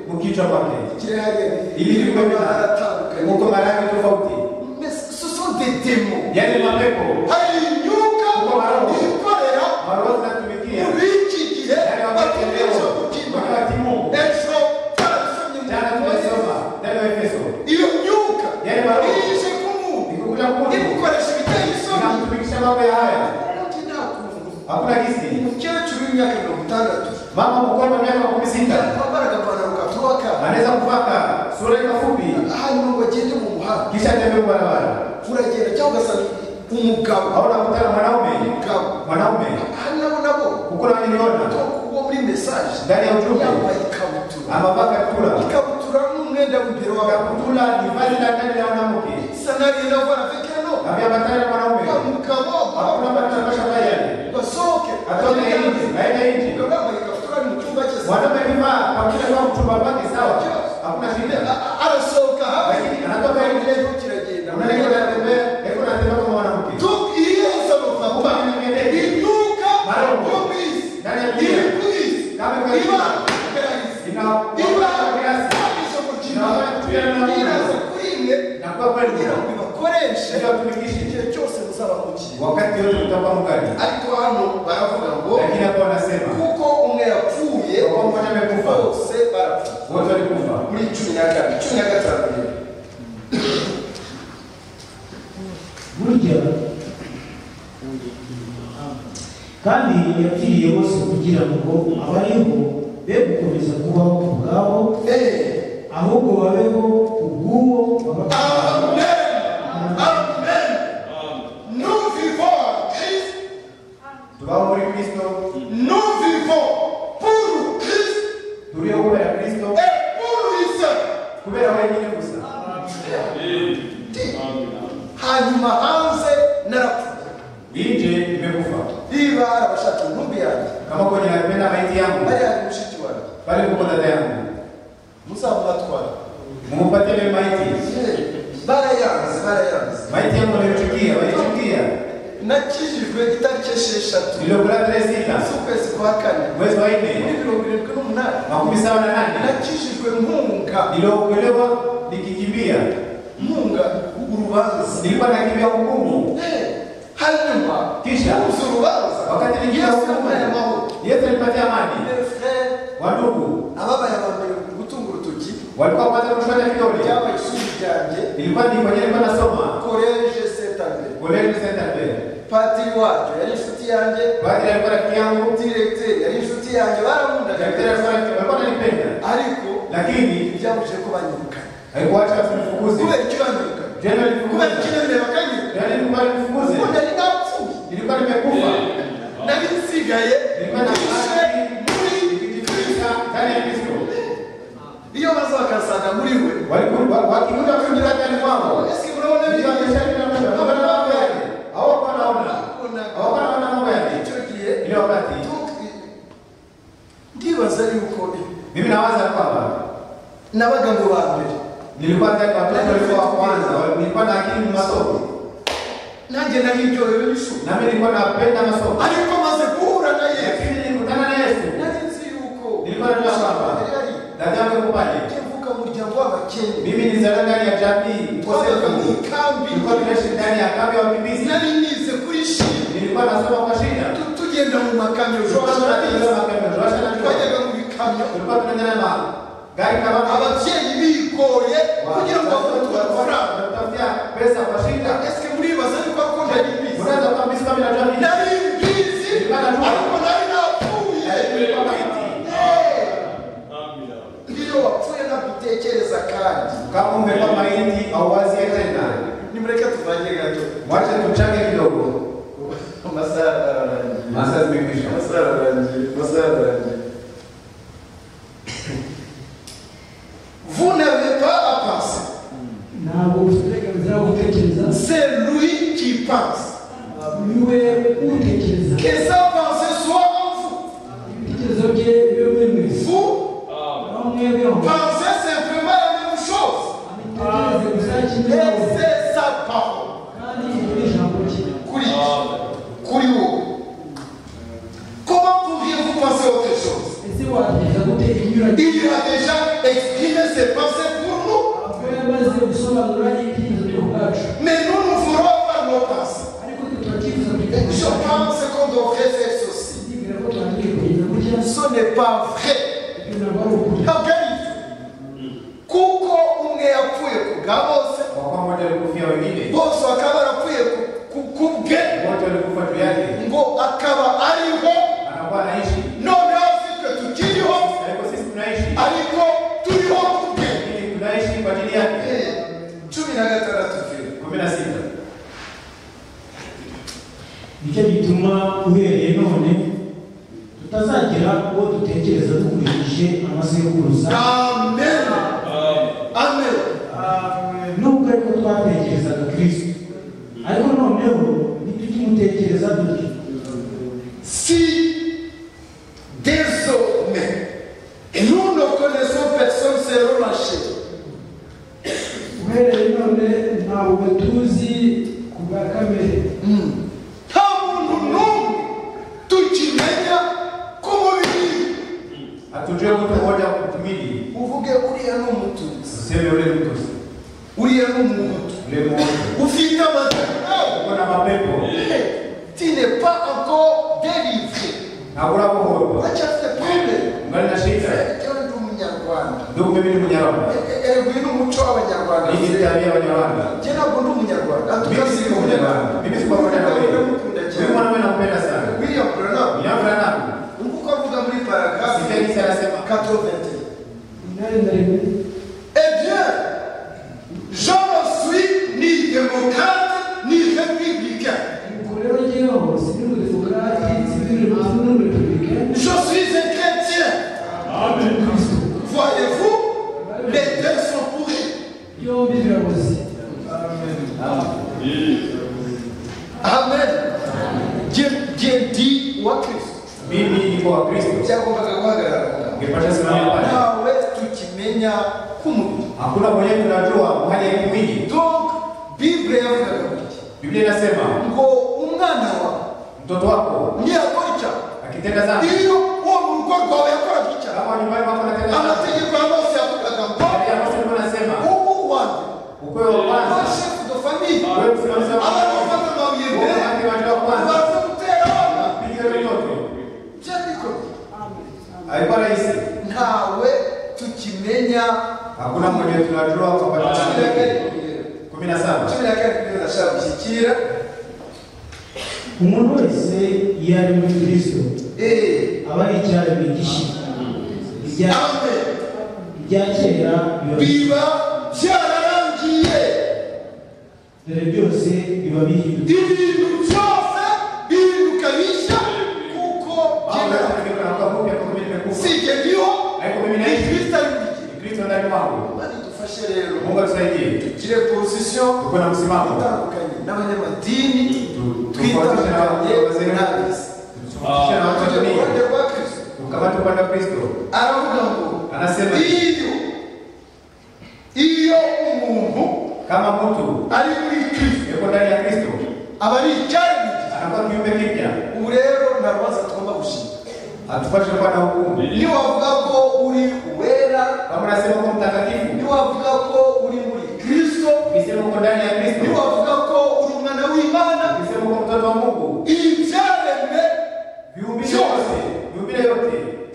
mu kichwa kwake. kiri hariya Ibi ni amabara kwa atandukanye huko marangi tofauti, Mais ce sont des démons. yaani mapepo hari imyuka Uko baraho. ikorera maroho zinatumikia muri iki gihe yale wakati bategereje leo gukima wakati Mungu ejo barasomye mu Jana tumesoma ndani ya Efeso. iyo myuka Yale baraho. ije ku muntu Nikukuta Mungu igukoresha ibiteye isoni inamtumikisha mambo ya haya. Undi nakumva. Hakuna kisi. umukecuru w'imyaka mirongo itandatu Mama mkubwa wa miaka makumi sita yambara agapantaro gatoka anaweza kuvaka sura ika fupi hanyuma ngo agende mu muhanda kisha atembea barabara. uragenda cyangwa ugasanga umugabo Au nakutana mwanaume umugabo mwanaume hano nabo ukura niliona uwo muri mesaje ndani ya ujumbe yambaye ikabutura amapakatura ikabutura n'umwenda w'imbere w'abagabo akaputula ni vazi la ndani la mwanamke isa n'agenda avana vikeno ameambatana na mwanaume umugabo hakuna mtu anashamba yale basohoke atoke nje aende nje Ndio maana ikabutura ni mu cyumba cye sawa. mwanaume kivaa pamoja kwa mtumba wake sawa hakuna shida A- arasohoka hafi lakini anatoka nje ndio kiragenda unaenda kutembea hebu natembea kama mwanamke Donc il y a un salon là. kuba nimeendea Iduka Maromo. Obis. Ndani ya dunia. Ibris. Kama kwa Iba. hiyo. ina ina nakuwa kweli wakati wote utakuwa mkali lakini hapo wanasema kuko umwe yapfuye Kuko umwe amekufa. bose barapfa wote walikufa muri cumi na kane cumi na gatanu rero burya kandi yapfiriye bose kugira ngo abariho be gukomeza kubaho ku bwabo Eh, ahubwo babeho ku bw'uwo wabakoze. Amen. Amen. Nous vivons en Christ. tubaho muri kristo Nous vivons pour Christ turiho kuba ya et kristo pour lui seul. kubera wenyine gusa hanyuma hanze narapfuye yinje imekufa niba hari abashaka intumbi yanjye kama kwenye napenda maiti yangu bari hari mushiki wanjye pale kuko dada yangu muzamubatwara mumpatie ile maiti barayanze barayanze maiti yangu waliyochukia walichukia nakijijwe itariki esheshatu niliyokula tarehe sita z'ukwezi kwa kane mwezi wa muri nne mirongo irindwi n'umunani makumi saba na nane nakijijwe mpunga niliokolewa nikikimbia mpunga urubanza nilikuwa nakimbia hukumu Eh, hanyuma Kisha? uzi urubanza wakati nikimbia yesu amuhaye hukumu amahoro yesu alipatia amani Eh, frere, wadugu ababaye abambere gutunga urutoki walikuwa kwanza kushona vidole byabaye ishuri ryanjye nilikuwa nikwenye nilikuwa nasoma koleje setambere koleji sentapere padiri wacyo yari inshuti yanjye badiri alikuwa rafiki yangu direkteri yari inshuti yanjye daktari baramundaga alikuwa rafiki- alikuwa ananipenda ariko lakini byabuje ko banyirukana haikuacha tunifukuze kubera icyo banyirukana tena kubera nilifukuze icyo bemeye bakanyirukana tena nilikuwa nifukuze ubu nari napfuye nilikuwa nimekufa nari nsigaye nilikuwa na nishe muri nikijificha ndani ya Kristo iyo baza bakasanga muri we walikuwa wakiunda kuingia ndani kwangu ese urabona nilikuwa biriya nimeshakuwa na mambo yake hawakuwa naona hawakuwa ubona naona mambo yake icyo gihe ile wakati tu- ndibaza yuko mimi nawaza kwamba nabaga mu ba mbere nilikuwa ndani kwa mtoto walikuwa wa kwanza nilikuwa na akili ni masomo nanjye naribyorewe n'ishuri nami nilikuwa napenda masomo ariko maze guhura na yesu lakini nilikutana na Yesu nari nzi yuko Nilikuwa najua kwamba. Yari dada yangu kubali mvuka mu muryango w'abakenya mimi nizaliwa ndani ya jamii twabaga mu kosefu ikambi nilikuwa tunaishi ndani ya kambi ya wakimbizi nari nize kuri shiri nilikuwa nasoma kwa shida Tu- tugenda mu makamyo tulikuwa tunatembea twajyaga makambo tunashinda tulikuwa mu bikamyo tulikuwa tunaenda na gari kama ababyeyi bigoye kugira ngo babone amafaranga tutafutia pesa kwa shida ese muribaza yuko ko nari mbizi unaweza kuwa mbizi kama inajua mimi nari mbizi ariko nari napfuye nilikuwa maiti iyo wapfuye ntagutekereza kandi kama ungekuwa maiti auwazie tena nimureke tuvange gato wacha tuchange kidogo amasaha ararangiye masaa zimekwisha amasaha ararangiye amasaha ararangiye Vous n'avez pas à penser. ntabwo ushobora gutekereza C'est lui qui pense. niwe utekereza Que sa pensée soit en vous. ibitekerezo bye bibe muri mwese Vous bamwe bamwe pensez simplement la même chose. abitekereze Et gusa kimwe n'abo. c'est sa parole. kandi ni ijambo rye Kuri kuri wowe. Comment pourriez-vous penser autre chose ese wagerageza gutera inyuranye Il a déjà exprimé ses pensées pour nous. Ubwo yamaze gusobanura ibyifuzo byo ubwacu Mais nous, nous voulons avoir nos pensées. ariko twe turacyifuza Je kubiganisha pense qu'on devrait faire ceci. twibwira ko tuhagiye kugeza gutya Ce n'est pas vrai. ibyo ntabwo ari ukuri Regardez. Kuko umwe yapfuye ku bwa bose, wakuwa mmoja alikufia wengine bose bakaba barapfuye ku- ku- ku bwe, wote walikufa juu yake ngo akaba ariho, anakuwa anaishi Noneho afite tukiriho ariko sisi tunaishi ariko turiho ku bwe. lakini tunaishi kwa ajili yake Eh, cumi na gatandatu vile. kumi na sita nicyo gituma uhereye none tuta tutazagira uwo dutekereza dukurikije amasekuruza Amen. Amen. nubwo ariko twatekerezaga kirisito ariko noneho ntitujye umutekereza dutya Si désormais nous ne connaissons personne, c'est relâché. uhereye none ntabwo tuzi ku bwa kamere Tant que nous, nous, tout y mène, comment vivre hatujue mtu mmoja kumtumili uvuge uriya ni umutunzi useme ule mtu Uriya ni umuntu ule mmoja ufite amagara uko na mapepo tu n'es pas encore délivré hakuna kuhorwa acyafite problème ngali na shida cyangwa ndi umunyarwanda ndugu mimi ni munyarwanda erega uyu ni umuco w'abanyarwanda hii ni tabia ya wanyarwanda jye ntabwo ndi umunyarwanda mimi si munyarwanda mimi si pamoja na wewe wewe mwanamume nampenda sana william branham nyafrana nguko avuga muri paragrafu sipenzi anasema 81 inani na rimwe Eh bien, je ne suis ni démocrate ni républicain. ubwo rero njyewe sinuri demokarati sinuri Je repubulika suis un chrétien. kirisito Voyez-vous, les deux sont pourris. byombi biraboze Amen. Dieu, Dieu dit au Christ. mimi niko wa kristo byagombaga guhagarara ngaho. ngepata simama pale ntawe tukimenya k'umubiri hakuna mwenye tunajua hali ya kimwili donc bible yavugaga gutya biblia inasema ngo umwana wawe mtoto wako ntiyakora icyaha akitenda dhambi Iyo uwo mu rugo rwawe yakoraga icyaha kama nyumbani mwako anatenda dhambi amategeko ya Mose yavugaga ngo hali ya Mose alikuwa anasema ubu wanjye ukweli wa ba kwanza shefu de famille wewe msimamizi wa abantu kwanza bafata amabuye mbere wowe wanje wa kwanza baza gutera abana piga yoyote byo bikomeye haikuwa rahisi ntawe tukimenya hakuna mwenye tunajua kwa cumi na kane pamoja kumi na saba cumi na kane kugeza na sha gushyikira umuntu wese iyo ari muri kirisito eee aba ari icyaro bigisha ibya amen ibya kera biba biba byararangiye dore byose biba bihindutse ibintu byose bihinduka bishya kuko Baba, jye- kama niko na mwaka mpya, kama mimi nimekufa. si jye ndiho Ariko mimi ni naishi kristo ari muri jye ni Kristo ndani mwangu imana idufashe rero Mungu atusaidie tugire pozisiyo tuko na msimamo itandukanye n'abanyamadini Tu- tufautishe na watu twitandukanye wazee n'abisi tufautishe na watu wa tujye ku ruhande dunia rwa kristo tukamate upande wa Kristo aravuga ngo anasema iyo iyo umuntu kama mtu ari muri kristo yuko ndani ya Kristo aba ari icyari muri jye anakuwa kiumbe kipya ubu rero nta rubanza tugomba gushinga hatupashe kuwa na hukumu niwavuga ko uri uwera kama unasema uko mtakatifu niwavuga ko uri muri kristo ukisema uko ndani ya Kristo niwavuga ko uri umwana w'imana ukisema uko mtoto wa Mungu ibyaremwe viumbile yote viumbile yote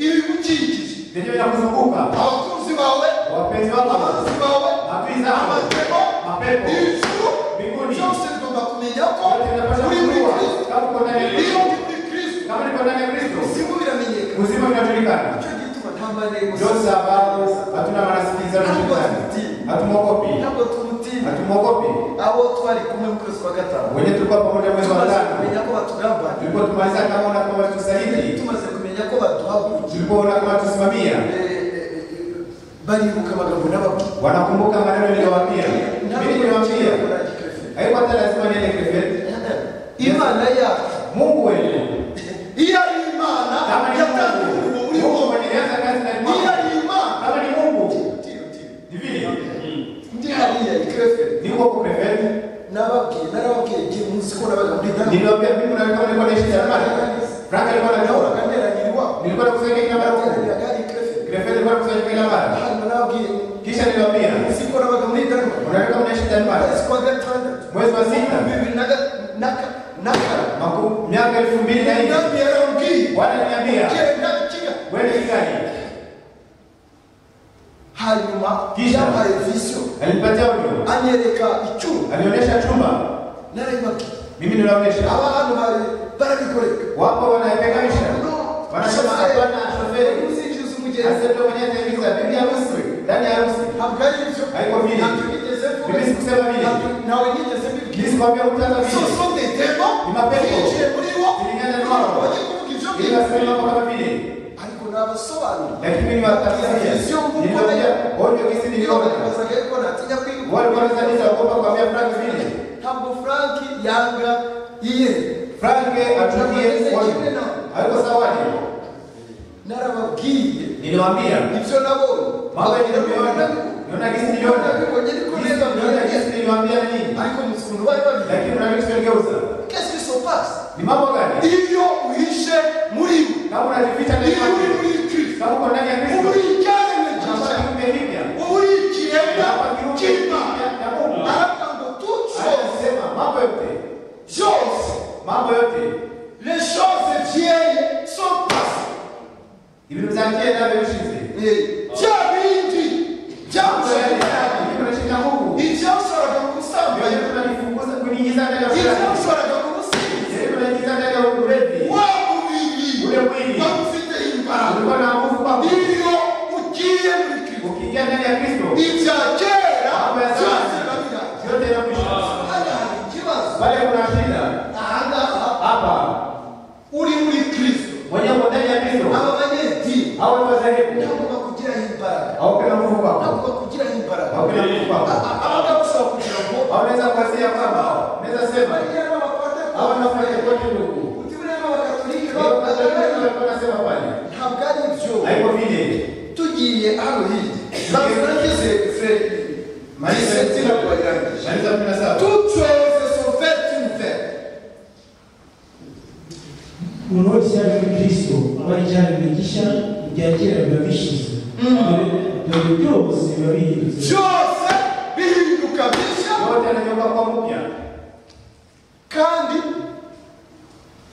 ibigukikije ndivyo vinakuzunguka abakunzi bawe wapenzi wako abanzi bawe adui zako amatego mapepo ijuru mbinguni byose bigomba kumenya ko wote vinapasha uri muri kujua kristo kama uko ndani ya iyo Kristo uri muri kristo kama niko ndani ya Kristo usimu biramenyekana uzima unajulikana nicyo gituma nta marembo Jose ambao hatuna marasikilizano duniani hatumwogopi ntabwo tumutinya hatumwogopi abo twari kumwe mu kwezi kwa gatanu wenye tulikuwa pamoja mwezi wa tumaze tano kumenya ko batugambaniye tulikuwa tumaliza kama una kama tusaidie tumaze kumenya ko baduhagukiye tulikuwa una kama tusimamia baribuka amagambo n'ababwira wanakumbuka maneno niliyowaambia mimi niliwaambia haikuwa hata lazima niende Krefeld imana yacu Mungu wetu iyo ari imana kama ni yatangiye Mungu umurimo uriho Mungu mwenye alianza kazi ndani iyo mwako ari imana kama ni Mungu tiro tiro ni vile ndi hariya ikreferi niko huko Krefeld nababwiye narababwiye igihe munsi ko nabaga muri dani niliwaambia mimi na kama nilikuwa naishi Jerumani Frank alikuwa nahoraga anajua nteraniye iwabo nilikuwa nakusanya kila mara huko nateraniyaga ikreferi Krefeld nilikuwa nakusanya kila mara hano nababwiye kisha niliwaambia munsi ko nabaga muri dani unaweka mnaishi Jerumani kwezi kwa gatandatu mwezi wa sita bibiri na ga- na ka- na kane maku- miaka elfu mbili na nne inami yarangiye wananiambia genda kiga wende Kigali hanyuma Kisha? yampaye visiyo alinipatia audio anyereka icyuma alionyesha chumba narayibabwiye mimi ninaonyesha aba hano bari barabikoreka wapo wanaepekanisha wanasema hapana shoferi uzinjiza umugenzi asema mwenyewe ataingiza bibi harusi ndani ya harusi ntabwo ari ibyo Ariko vile. ntabyo nigeze mvuga. Mimi sikusema vile. Ntabyo- ntawe nigeze mbibwira nisikwambia kutata vile soso ndetemo Ni mapepo. bicaye muri wo Zilingana na wao. bajya kuvuga ibyo by'ukuri Birasema kama vile ariko nabasobanura lakini watakisia sio nguko niliona onyo kisi niyo niliona nabazaga ariko natinya kwibuka wale wale kanisa wakopa kwa mia frank vile ntabwo frank yanga iye frank atukie onyo haiko sawa ni narababwiye niliwaambia ibyo nabonye mambo niliona niona kisi niliona nabibonye ariko neza niona kisi niliwaambia nini ariko muzi ukuntu bari babigira lakini kuna kitu kimegeuza kesi sopasi ni mambo gani iyo uhishe muri we kama unajificha ndani iyo uri yako muri kristo kama uko ndani ya uba Kristo uri icyaremwe kama cyiza kiumbe kipya uba uri ikiremwa kama kiumbe cy'imana kipya ya Mungu aravuga ngo haya tuco anasema mambo yote byose mambo yote les choses vieilles sont passées ibintu bya kera birushize bya bindi byamushakiraga igikoresho cya Mungu ibyashoboraga Ndio kugusambanira kitu tunakifunguza kuingiza ndani ya furaha ibyashoboraga kugusiga Ndio tunaingiza ndani ya ulevi wa mubiri ule mwili bagufite imbaraga ulikuwa na nguvu kwa Mungu iyo ugiye muri kristo ukiingia ndani ya Kristo ibya kera byose babiranga yote yanakwisha hano hari ikibazo bale kuna shida ahangaha hapa uri muri kristo mwenye uko ndani ya Kristo aba banyedini hao ni wazehebu ntabwo bakugiraho imbaraga haukina nguvu kwako ntabwo bakugiraho imbaraga haukina nguvu kwako abagabo bashobora kugira ngo haunaweza kuwasia kwamba unaweza sema bariya ni abapateka hawa nafanya kote ndugu uti buriya ni abakatolike babagaragara Ndio tunasema pale ntabwo ari byo haiko vile tugiye hano hirya za frankize feri Malise. mayisentina kubageragije Maliza kumi na saba. toutes choses sont faites une fête umuntu wese yari muri kristo aba yajyanye gishya ibya kera biba bishize dore byose biba bihindutse byose bihinduka bishya yote anageuka kwa mpya kandi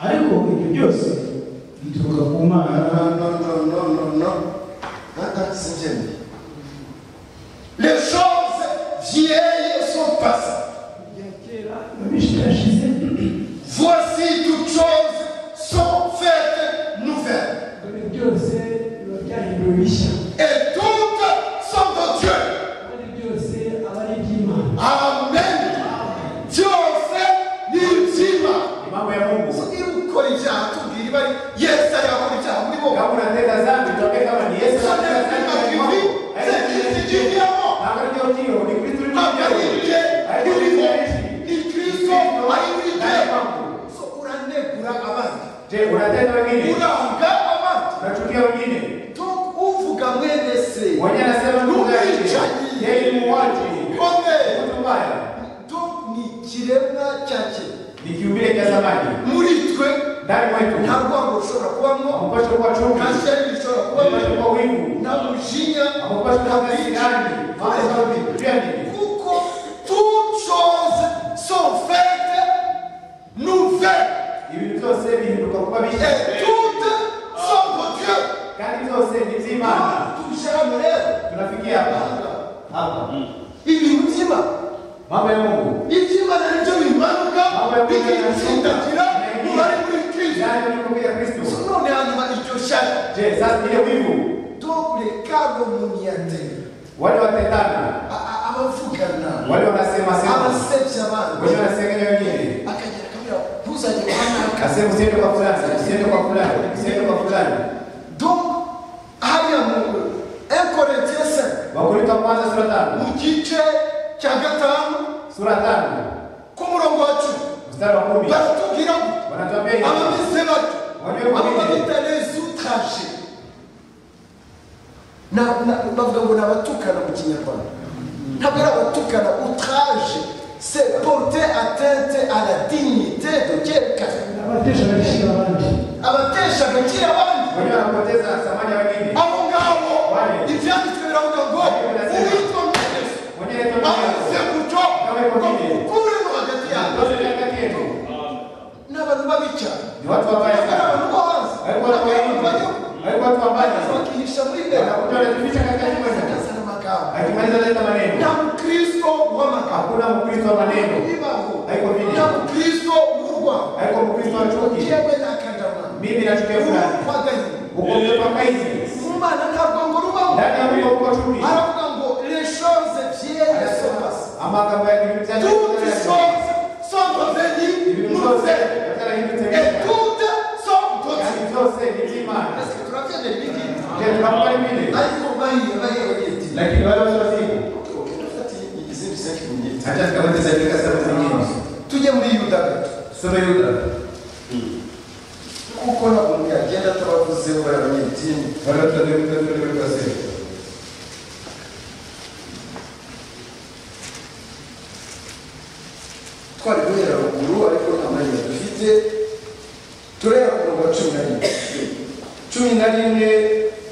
ariko ibyo byose bituruka ku mana sinjyemeye les choses vieilles sont passées biba bishirashize voici toutes choses sont faites nouvelles dore byose biba byahinduwe bishya et toutes sont de Dieu kandi byose aba ari iby'imana amen byose ni ibyima ni mambo ya Mungu iyo ukora ibyaha tubwira ibari yesu yakora ibyaha muri bo kama unatenda dhambi tuambie kama ni Yesu Sasa anatenda lazima dhambi ndani mwako. Haina kitu kivi, sisi kingine. kiviamo. Na wakati huo ndio, ni Kristo ni ntabwo ari Kristo. ibye Haina ni kitu uriho kingine. ni kirisito ari muri Ndani bye mwako. So, uranegura abandi Je, unatenda wengine uravuga abandi unachukia wengine Donc, uvuga mwene se mwenye anasema Mungu Mungu yake. alichaji. yeye ni muwaji kome mtu mbaya Donc, ni kiremwa cya kera ni kiumbile cha zamani muri twe ndani mwetu nta rwango rushobora kubamo amupashe kuwa chungu nta shyari rishobora amupashe kubamo kuwa wivu nta mujinya amupashe kuwa nta bwicanyi kasirani maana sababu pia ni kuko toutes choses sont faites nouvelles ibintu byose bihinduka kuba bishya et toutes sont de Dieu kandi byose ni by'Imana tuje hano rero tunafikia hapa hapa ibintu by'imana mambo ya Mungu iby'imana nibyo bimanuka bikitsindagira mu bari muri kristo ndani ya Kristo none hanyuma iryo shyaka je sasa ile wivu doble kado umuntu yatera wale watetana A- a- abavugana wale wanasema sema abasebya abandi wale wanasengenya wengine akagera akamubwira ntuzajye kwa mwaka asema usiende kwa fulani usiende kwa fulani usiende kwa fulani donc hariya mu ekorintiye se wakorintho wa kwanza sura mu tano gice cya gatanu sura tano ku murongo wa cumi mstari wa kumi baratubwira ngo wanatuambia hivi abameze bato Wanywe abo babiri. babita les outragés Na- na- bavuga ngo ni abatukana mu kinyarwanda ntabwo ari abatukana outrage c'est porter atteinte à la dignité de quelqu'un abatesha agaciro abandi abatesha agaciro abandi wenyewe wanapoteza thamani ya wengine abo ngabo Wale. ibyanditswe biravuga ngo Wale binasema. uwitwa mweneso mwenyewe ndio amaze mwenyewe guco Kama iko ngo vile. ukuremo hagati yabo ndio ndio kati yetu ni abantu b'abicara ni watu wabaya ntabwo ari sana abantu bo hanze ariko ntabwo watu wabaya ari abantu bagihugu ariko watu wabaya sana bakihisha muri mbere wanakuta wanajificha katika kiweza bakazana amagambo akimaliza leta nta maneno mukristo w'amagambo hakuna mkristo wa maneno bibaho Haiko vile. nta mukristo w'urwango haiko mkristo wa chuki yewe nakandama mimi nachukia fulani urwaganye ukompepa kaizi mu mana ntabwo ngo rubaho ndani ya mtu uko chuki aravuga ngo les choses vieilles sont passées amagambo ya kibibizani toutes choses sont devenues nouvelles et toutes sont de Dieu byose soma yuda kuko ntabwo umuntu yagenda atabavuzeho bari abanyedini baratandatu batatu bari basera twari guhera ruguru ariko nta mwanya dufite tureba ku murongo wa cumi na rimwe cumi na rimwe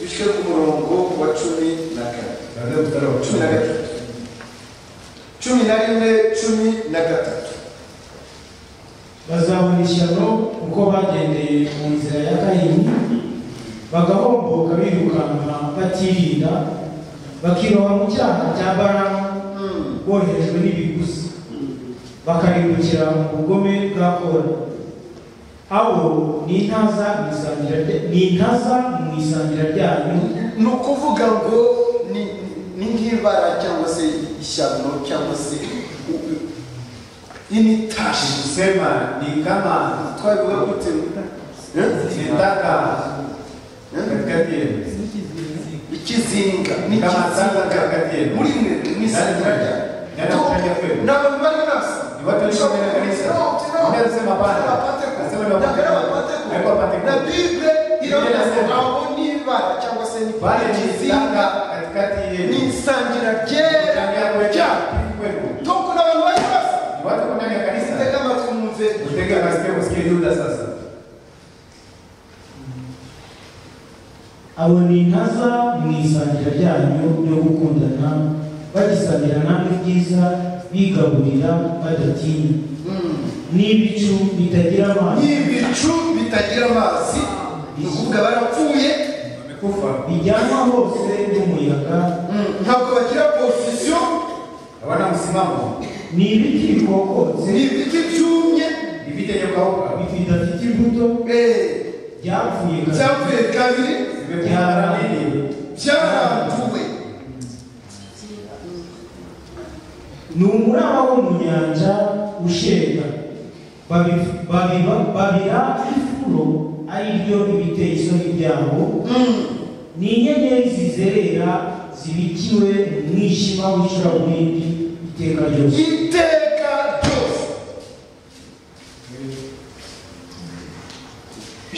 dushyire ku murongo wa cumi na kane baratandatu batatu cumi na gatatu cumi na rimwe cumi na gatatu bazabona ishyano uko bagendeye mu nzira ya kayini bagahomboka birukanka batirinda bakiroha mu cyaha cya baramu boherejwe n'ibiguzi bakarimbukira mu bugome bwa kora abo ni intaza mu isangira rya- ni intaza mu isangira ryanyu ni ukuvuga ngo ni- ni nk'ibara cyangwa se ishyano cyangwa se initashi kusema ni kama twabivuga gute ni Eh? taka Eh? katikati yenu ikizinga ni kama taka n'ikizinga katikati yenu muri mwe mwisangira Nani mfanya kweli? ni abantu bari nasa Ni watu walio mbele ya kanisa. Mwambie asema hapana. Asema ni wapate- Haikuwa wapate kweli. na bible Biblia iravuga inasema. aho n'ibara cyangwa se ni pale ni ikizinga taka katikati ni yenu isangira Ndani yako ryera yenu. cyane Hivi kwenu Tom kuna abantu bari basa. ni watu ndani ya kanisa Mutega amatwi mwumve. utega masikio usikie yuda sasa abo ni intaza mu isangira ryanyu ryo gukundana bagisangira namwe ibyiza bigaburira badatinya n'ibicu bitagira amazi N'ibicu bitagira amazi ni ukuvuga barapfuye wamekufa bijyanwa hose n'umuyaga ntabwo bagira position hawana msimamo ni ibiti bikokotse ni ibiti byumye ni vita iliyokauka bidafite imbuto eh, byapfuye kabisa. byapfuye kabiri vimepigana nini byaranduwe ni umuraba wo mu nyanja ushega Babi- babiba- babira ifuro ari ryo ibiteye isoni byabo ni inyenyeri zizerera zibikiwe mu mwijima w'icuraburindi iteka ryose iteka ryose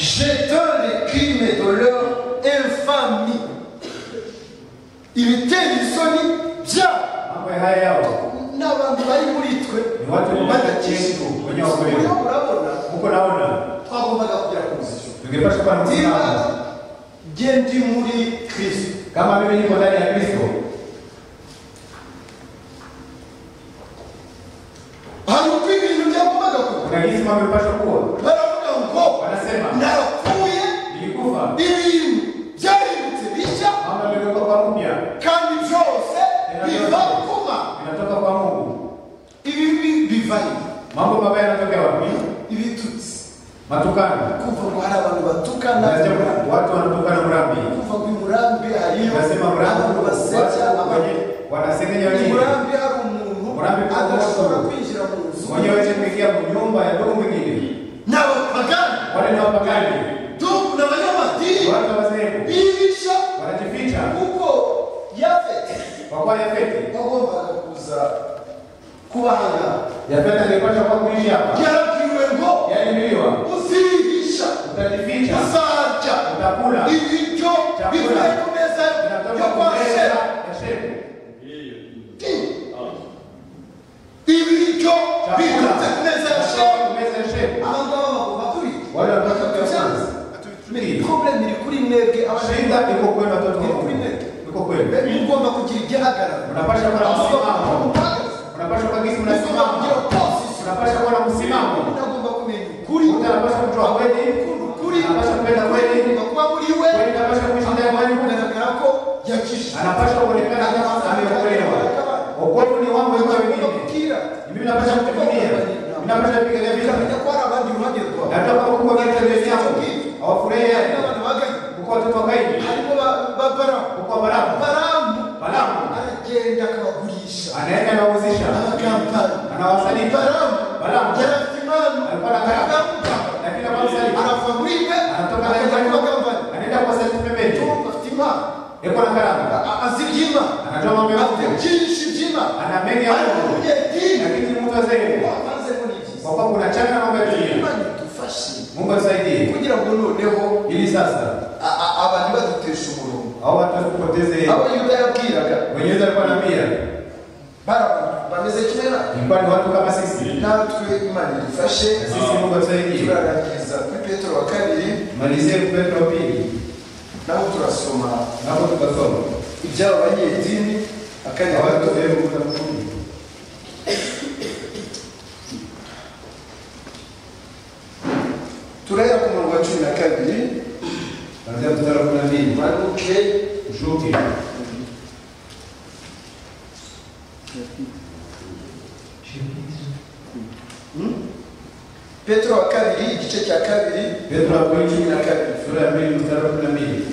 jetant les crimes de leur infamie ibitera isoni byabo mambo haya yao ni abantu bari muri twe ni watu badakijijwe badakishijwe wenye wa kweli uriho urabona huko naona twagombaga kugera ku muzisho tungepasha kuwa na niba msimamo ngiye ndi muri kristo kama mimi niko ndani ya kristo hari uko ibintu byagombaga kuba kuna jinsi mambo imepasha kuwa baravuga ngo wanasema narapfuye nilikufa ibintu byaributse bishya mambo yametoka kwa mpya kandi byose biva kuma inatoka kwa mungu ibi bi- biva he? mambo mabaya yanatoka wapi ibitutsi matukano kumva ngo hari abantu batukana Unasema watu wanatukana mrambi kuva ngo i murambi hariyo unasema abantu mrambi basebya watu abantu wenye wanasengenya i wengine murambi hari umuntu Murambi hari adashobora umuntu. kwinjira mu nzu wenye wenye kuingia mu nyumba ya ndugu mwingine ni abapagani wale ni wapagani dubu ni abanyamadini watu wazeru bihisha wanajificha kuko yafete kwa kuwa yafeti bagombaga kuza kubahanga yafeti angepasha kuwa kuishi hapa yarabwiwe ngo yalibiliwa uzihisha utajificha uzarya utakula ibiryo bivuye ku meza yo vinatoka kwa kumeza shera ya shepu ibiryo biturutse ku meza ya shera chakula kumeza ya shepu abangaba bagomba kubirya wale watoto Tubyanze. kuyafanya Iri problème iri kuri mwebwe abashenda shida iko kwenu watoto Ni wangu. kweli. iko kweli mugomba kugira igihagararo unapasha kuwa na msimamo unapasha kuwa gisi mugomba kugira unasimama position unapasha kuwa na msimamo unagomba kumenya ukuri Mtu anapasha kutoa kweli ukunda ukuri anapasha kupenda kweli ugomba kuba muri we kweli anapasha kuishi ndani ya Mungu kugaragara ko yakishije anapasha kuonekana kama ameokolewa wokovu ni wangu wewe ugomba wengine kubwira mimi napasha kutumilia mimi napasha kupigania ukamenya vita ko hari abandi iruhande rwawe na tunapo kuwa katika jamii yangu hawafurahi hari yale n'abantu baganye kuko watoto wa kaini harimo ba- ba baramu kuko baramu baramu baramu aragenda akabagurisha anaenda anawauzisha abakampani anawasaliti baramu Baramu. yarafimanu Alikuwa na gharama. agaruka lakini anawasaliti arava muri we anatoka akajya anaenda kuba kampani anaenda kuwasaliti pembeni Tumva afite impano yuko na karanga A- azi ibyima anatoa mambo ya afite Mungu byinshi byima ana mengi ya ari Mungu umunyedini lakini mtu azee wavanzemo n'ibyiza kwa kuwa kuna changa na mambo ya dunia kuko bisaidie kugira ngo noneho ili sasa a- a- abantu badutesha umurongo hao watu kupoteze abayuda yabwiraga mwenyezi alikuwa anambia barabantu bameze kera ilikuwa ni watu kama sisi natwe imana idufashe sisi mungu atusaidie turarangiza kuri petero wa kabiri malizie kupetro wa pili naho turasoma napo tukasoma ibyabo banyedini akanya awatu bato sehemu kuna mkumi turahera ku murongo wa cumi na kabiri kwanzia mstari wa kumi na mbili manuke ushuke petero wa kabiri igice cya kabiri petro wa pili cumi na kabiri sura ya pili mstari wa kumi na mbili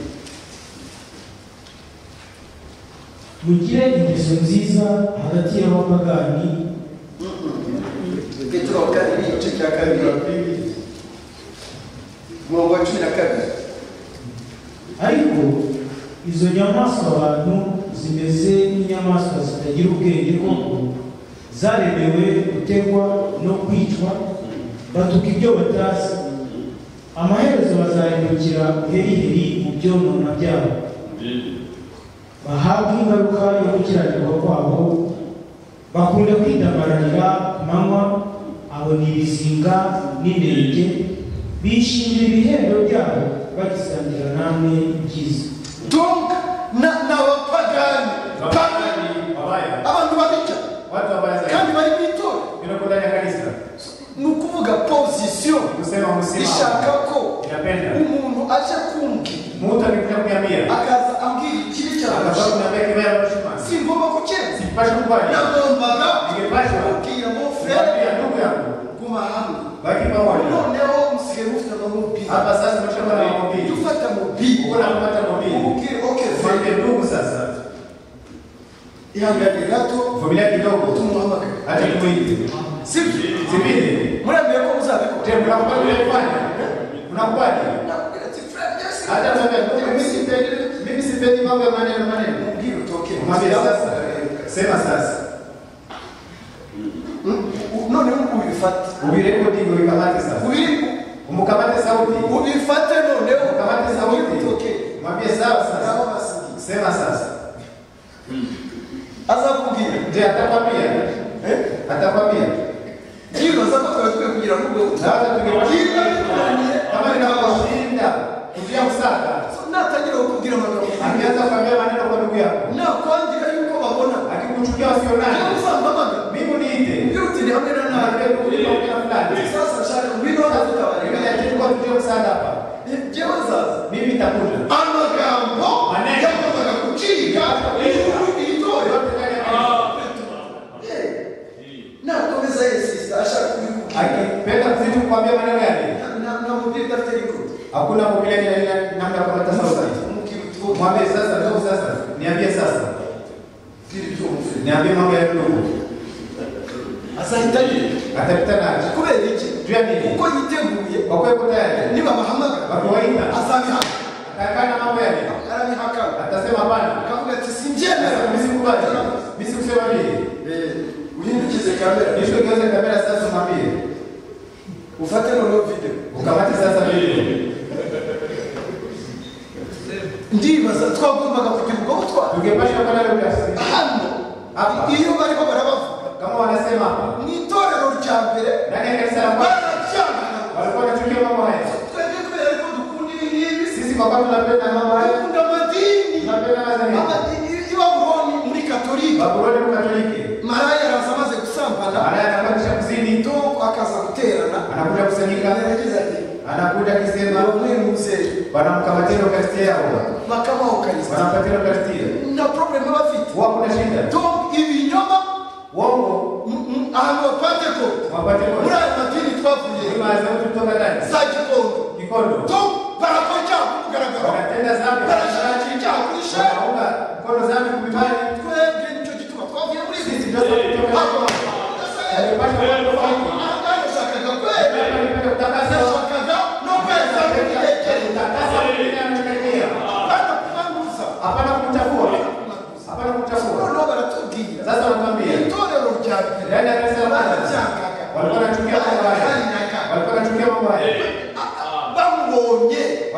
mugire ingeso nziza hagati y'abapagani petero wa kabiri igice cya kabiri umurongo wa cumi na kabiri ariko izo nyamaswa abantu zimeze nk'inyamaswa zitagira ubwenge koko zaremewe gutegwa no kwicwa batuka ibyo batazi amaherezo bazahindukira buheriheri mu byonona byabo bahabwe ingaruka yo gukiranirwa kwabo bakunde kwidamararira ku manywa abona ibizinga n'inenge bishimira ibihembo byabo bagisangira namwe ibyiza donc na- n'abapagani pagani Wapagani, wabaya abantu babica watu wabaya zaidi kandi bari mu itora bila kudai kanisa ni ukuvuga posisiyo kusema msimamo ishaka ko inapenda umuntu aje kumbwira mtu akikuja kuniambia akaza ambwira ikibi cyane akasema kunaambia kibaya mshuma singomba kucyeza sipashe kubali nagombaga Ningepashwa. kubwira mo frere kuambia ndugu yangu guma hamwe baki pamoja noneho usigaye mufite amamubiri hapa sasa tumeshakuwa na maombi ufata mubiri uko napata maombi umubwire okeze mwambie ndugu sasa ihangane gato familia kidogo tumuhamagare hata kumuizi sibyo sipindi murambwiye ko muzabikora tena unakubali unafanya unakubali nabwira ati frere byose hata mwambie ndugu mimi sipendi mimi sipendi mambo ya maneno maneno mubwire utoke mwambie sasa sema sasa noneho ubifate ubireko ndivyo vikamate sasa umukamate sauti ubifate noneho Kamate sauti. utoke mwambie sawa nabo sasa basigaye sema sasa azakubwira je atakwambia atakwambia byibaza ko twari twe kugira ngo ube na hata byiza tukimwambia bikuraniye kama ninakushinda kuja kusaka natangira kukubwira amagambo akianza kuambia maneno kwa ndugu yako nakwandika yuko babona akikuchukia usionani uzambamagara mimi niite iyo utiri hamwe na nawe naambia ndugu yako kuna fulani sasa nshaka ngwino hano mimi tutabarega nataka kuja msaada hapa jewe nzaza mimi nitakuja amagambo Maneno. yagombaga gucika ijuru itora yote ndani ya maisha. nakomeza yesisa ashaka kubikubwira akipenda mzitu kuambia maneno yale namubwira idafite rikuru hakuna kumbia ile ile namna ya kupata sauti umubwira uti mwambie sasa ndugu sasa niambie sasa bwira ibyo umufite niambie mambo ya ndugu azahita yirira atapita nacho kubera iki juu ya nini kuko yiteguye kwa kuwa yuko tayari nibamuhamagara kwa kawaida azabihakana atakana mambo yale arabihakana atasema bana akavuga ati sasa simbyemera mimi kubali mimi sikusema vile uhindukize kamera nisho kiweze kamera sasa mwambie ufate noneho video ukamate sasa vile ndibaza twagombaga kugira ubwo butwara tungepasha kwa nalo kasi hano iyo bariko barabavuga kama wanasema hapa mu itorero rya mbere ndani ya kanisa la Bwana baracyangana walikuwa wanachukia mambo haya twebwe kubera ko dukunda ibingibi sisi kwa kwamba tunapenda mambo haya dukunda amadini tunapenda mazani amadini ibabuloni muri katolika babuloni mkatoliki maraya araza amaze gusambana anaye anakwendesha kuzini do akaza guterana anakuja kusanyika aragerageza ati anakuja akisema ni umwe muzehe wanamkamatira ukasitia yao bakabaho ukariza wanampatira ukasitia na probleme bafite wao kuna shida donc ibinyoma uongo m- m- ahantu bapate ko wapate muri kosa ayo madini twavuye imaze mtu kutoka ndani za gikondo kikondo donc barakora icyaha ku mugaragaro wanatenda zambi barashakira icyaha kuri sheri wanaunga mkono zambi kubibali twebwe nicyo gituma twavuye muri izi sisi ndio kutoka Hano, Yalipata wanafunzi. ahangaha yashakaga kwera Hapa nipenda kutangaza yashakaga no kweza mu gihe cye kutangaza mbele ya Tanzania bana kubanguza hapana kumtafua hapana kumtafua noneho baratubwira sasa wanatuambia itorero rya mbere ndani ya kanisa la Bwana baracyangaga walikuwa wanachukia mambo haya baraharinaga walikuwa wanachukia mambo haya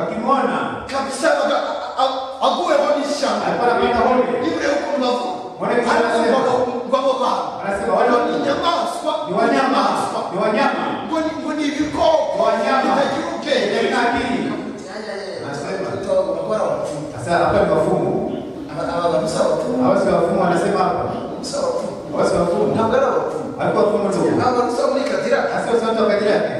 kumwona kabisa baka- a- a- akuweho n'ishyamba alikuwa anapanda hone niba uko mubavu Wana ibyo ariko barasema. ngo abo bantu anasema ngo wale ni inyamaswa ni ni wanyama inyamaswa ni wanyama ngo ni- ngo ni ibikoko Wanyama. bitagira ubwenge Ni akili sasa hapa ni wafumu abazi wafumu anasema hapa abazi wafumu alikuwa wafumu tu hasa usanto kadiri yake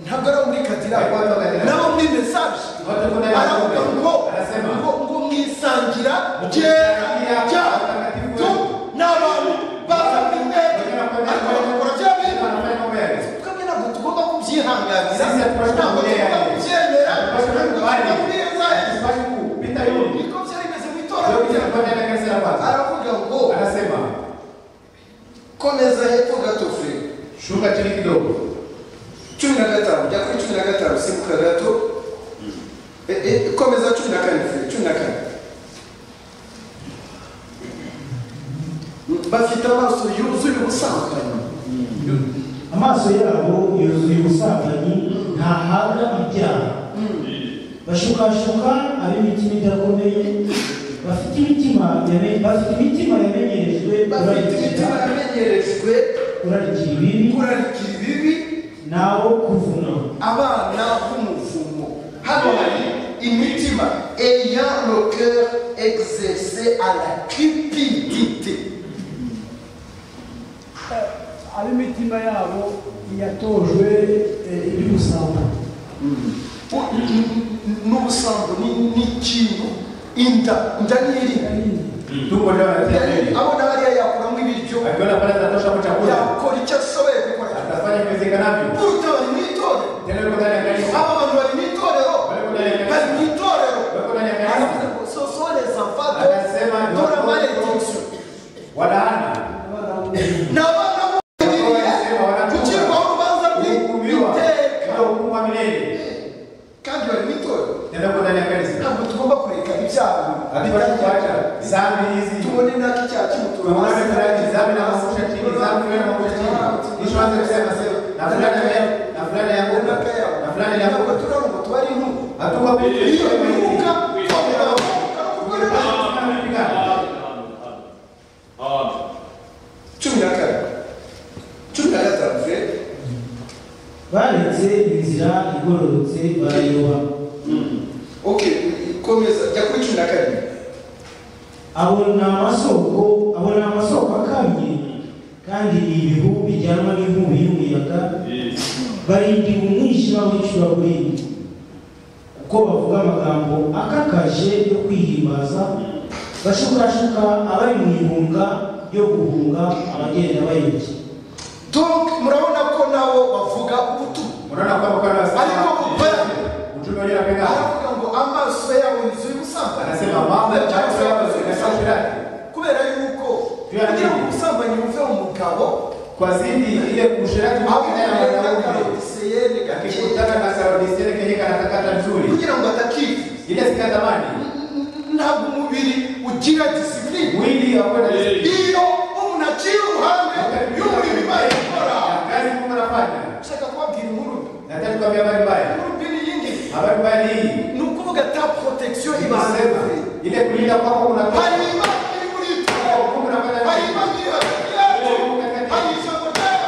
ntabwo ari muri katira alikuwa watu kadiri naho muri mesaje watu kuna aravuga ngo ngo anasema ngo mwisangira ryera rya tu n'abantu baza muri mwebwe ariko bagakora bya bintu anafanya mambo yake twebwe ntabwo tugomba kubyihanganira Sisi hatupaswi ntabwo tugomba kubyemera. kubyemera Hatupaswi ntabwo kubikubali. tugomba kubwiriza Hatupaswi kupita yule. niko byari bimeze mu Ndio itorero kitu tunafanya na kanisa la kwanza. aravuga ngo Anasema komeza hepfo gato fure shuka chini kidogo. cumi na gatanu jya kuri cumi na gatanu simbuka gato Eh, eh, komeza cumi na kane fure cumi na kane bafite amaso yuzuye ubusambanyi amaso yabo yuzuye ubusambanyi ntahabwa ibyaha bashukashuka ab'imitima idakomeye bafite imitima yame- bafite imitima yamenyerejwe bafite imitima kurarikira- yamenyerejwe kurarikira ibibi kurarikira ibibi nawo kuvuna abana b'umuvumo hano hari imitima ayant le cœur exercé à la cupidité ab'imitima yabo yatojwe eh, iby'ubusambanyi n'ubusambo ni- n'ikintu inda inda n'iri Tumbo leo anatia nini? abona hariya yakuramo ibiryo Akiona pale atatosha kwa chakula. yakora icyo ashoboye gukora Atafanya viwezekanavyo. buruta bari mu itorero Tena yuko ndani ya kanisa. aba bantu bari mu itorero Bari ndani ya bari mu kanisa. itorero Wako ndani ya aravuze kanisa. ngo sosoreza mfato Anasema ni dore watoto. amarekezo Walaana. ni abana Wanasema b'umubiri wanatoka. gucirwaho urubanza Kuhukumiwa. rw'iteka Ndio hukumu wa milele. kandi bari mu itorero Tena yuko ndani ya kanisa. ntabwo tugomba kureka ibyaha Hatuwezi kuacha dhambi hizi. tubone n'ako icyaha Tunaona kimutura fulani dhambi na mafuta chini, dhambi na mafuta chini. Mwisho anze kusema sasa na fulani ya- na fulani ya Mungu na fulani ya Mungu. Hatuko pili. iyo biruka twabona kukorera cumi na kane cumi na gatanu fure baretse inzira igororotse barayoba ok komeza jya kuri cumi na karindwi abo ni amasoko abo ni amasoko akamye kandi ibihu bijyanwa n'inkubi y'umuyaga barindiwe umwishywa w'icuraburindi kuko bavuga amagambo akakaje yo kwihimbaza bashukashuka abari mu ihunga ryo guhunga abagenda bayobye donc murabona ko nabo bavuga ubutumwa Unaona kwamba kwa nafsi. Alikuwa kupenda. Mtume yule anapenda. aravuga ngo amaso yawe inzu y'ubusambanyi Anasema mambo ya chakula yako zinasema fulani. kubera yuko Kugira kugira ngo ngo ubusambanyi buve mu mugabo Kwa zidi ile kushirati aho mwenyewe na kugira ngo wanaume. adiseyeri gake Akikutaka na sarodisiere kenye kanatakata nzuri. kugira ngo atakiva Ile sikatamani. ntabwo umubiri ugira disipurine Mwili wa kwenda disiplini. iyo umuntu aciye uruhande y'umurimo ibaye ikora Ya Kazi Mungu anafanya. nshaka kubabwira inkuru mbi. Nataka kuambia habari mbaya. inkuru mbi ni iyi ngiyi Habari mbaya ni hii. ni ukuvuga ta protection ibanza Inasema ile kulinda kwako hari unatoka. imana iri muri Kwa twe Mungu anafanya hari nini? imana iri hagati yacu hari ijambo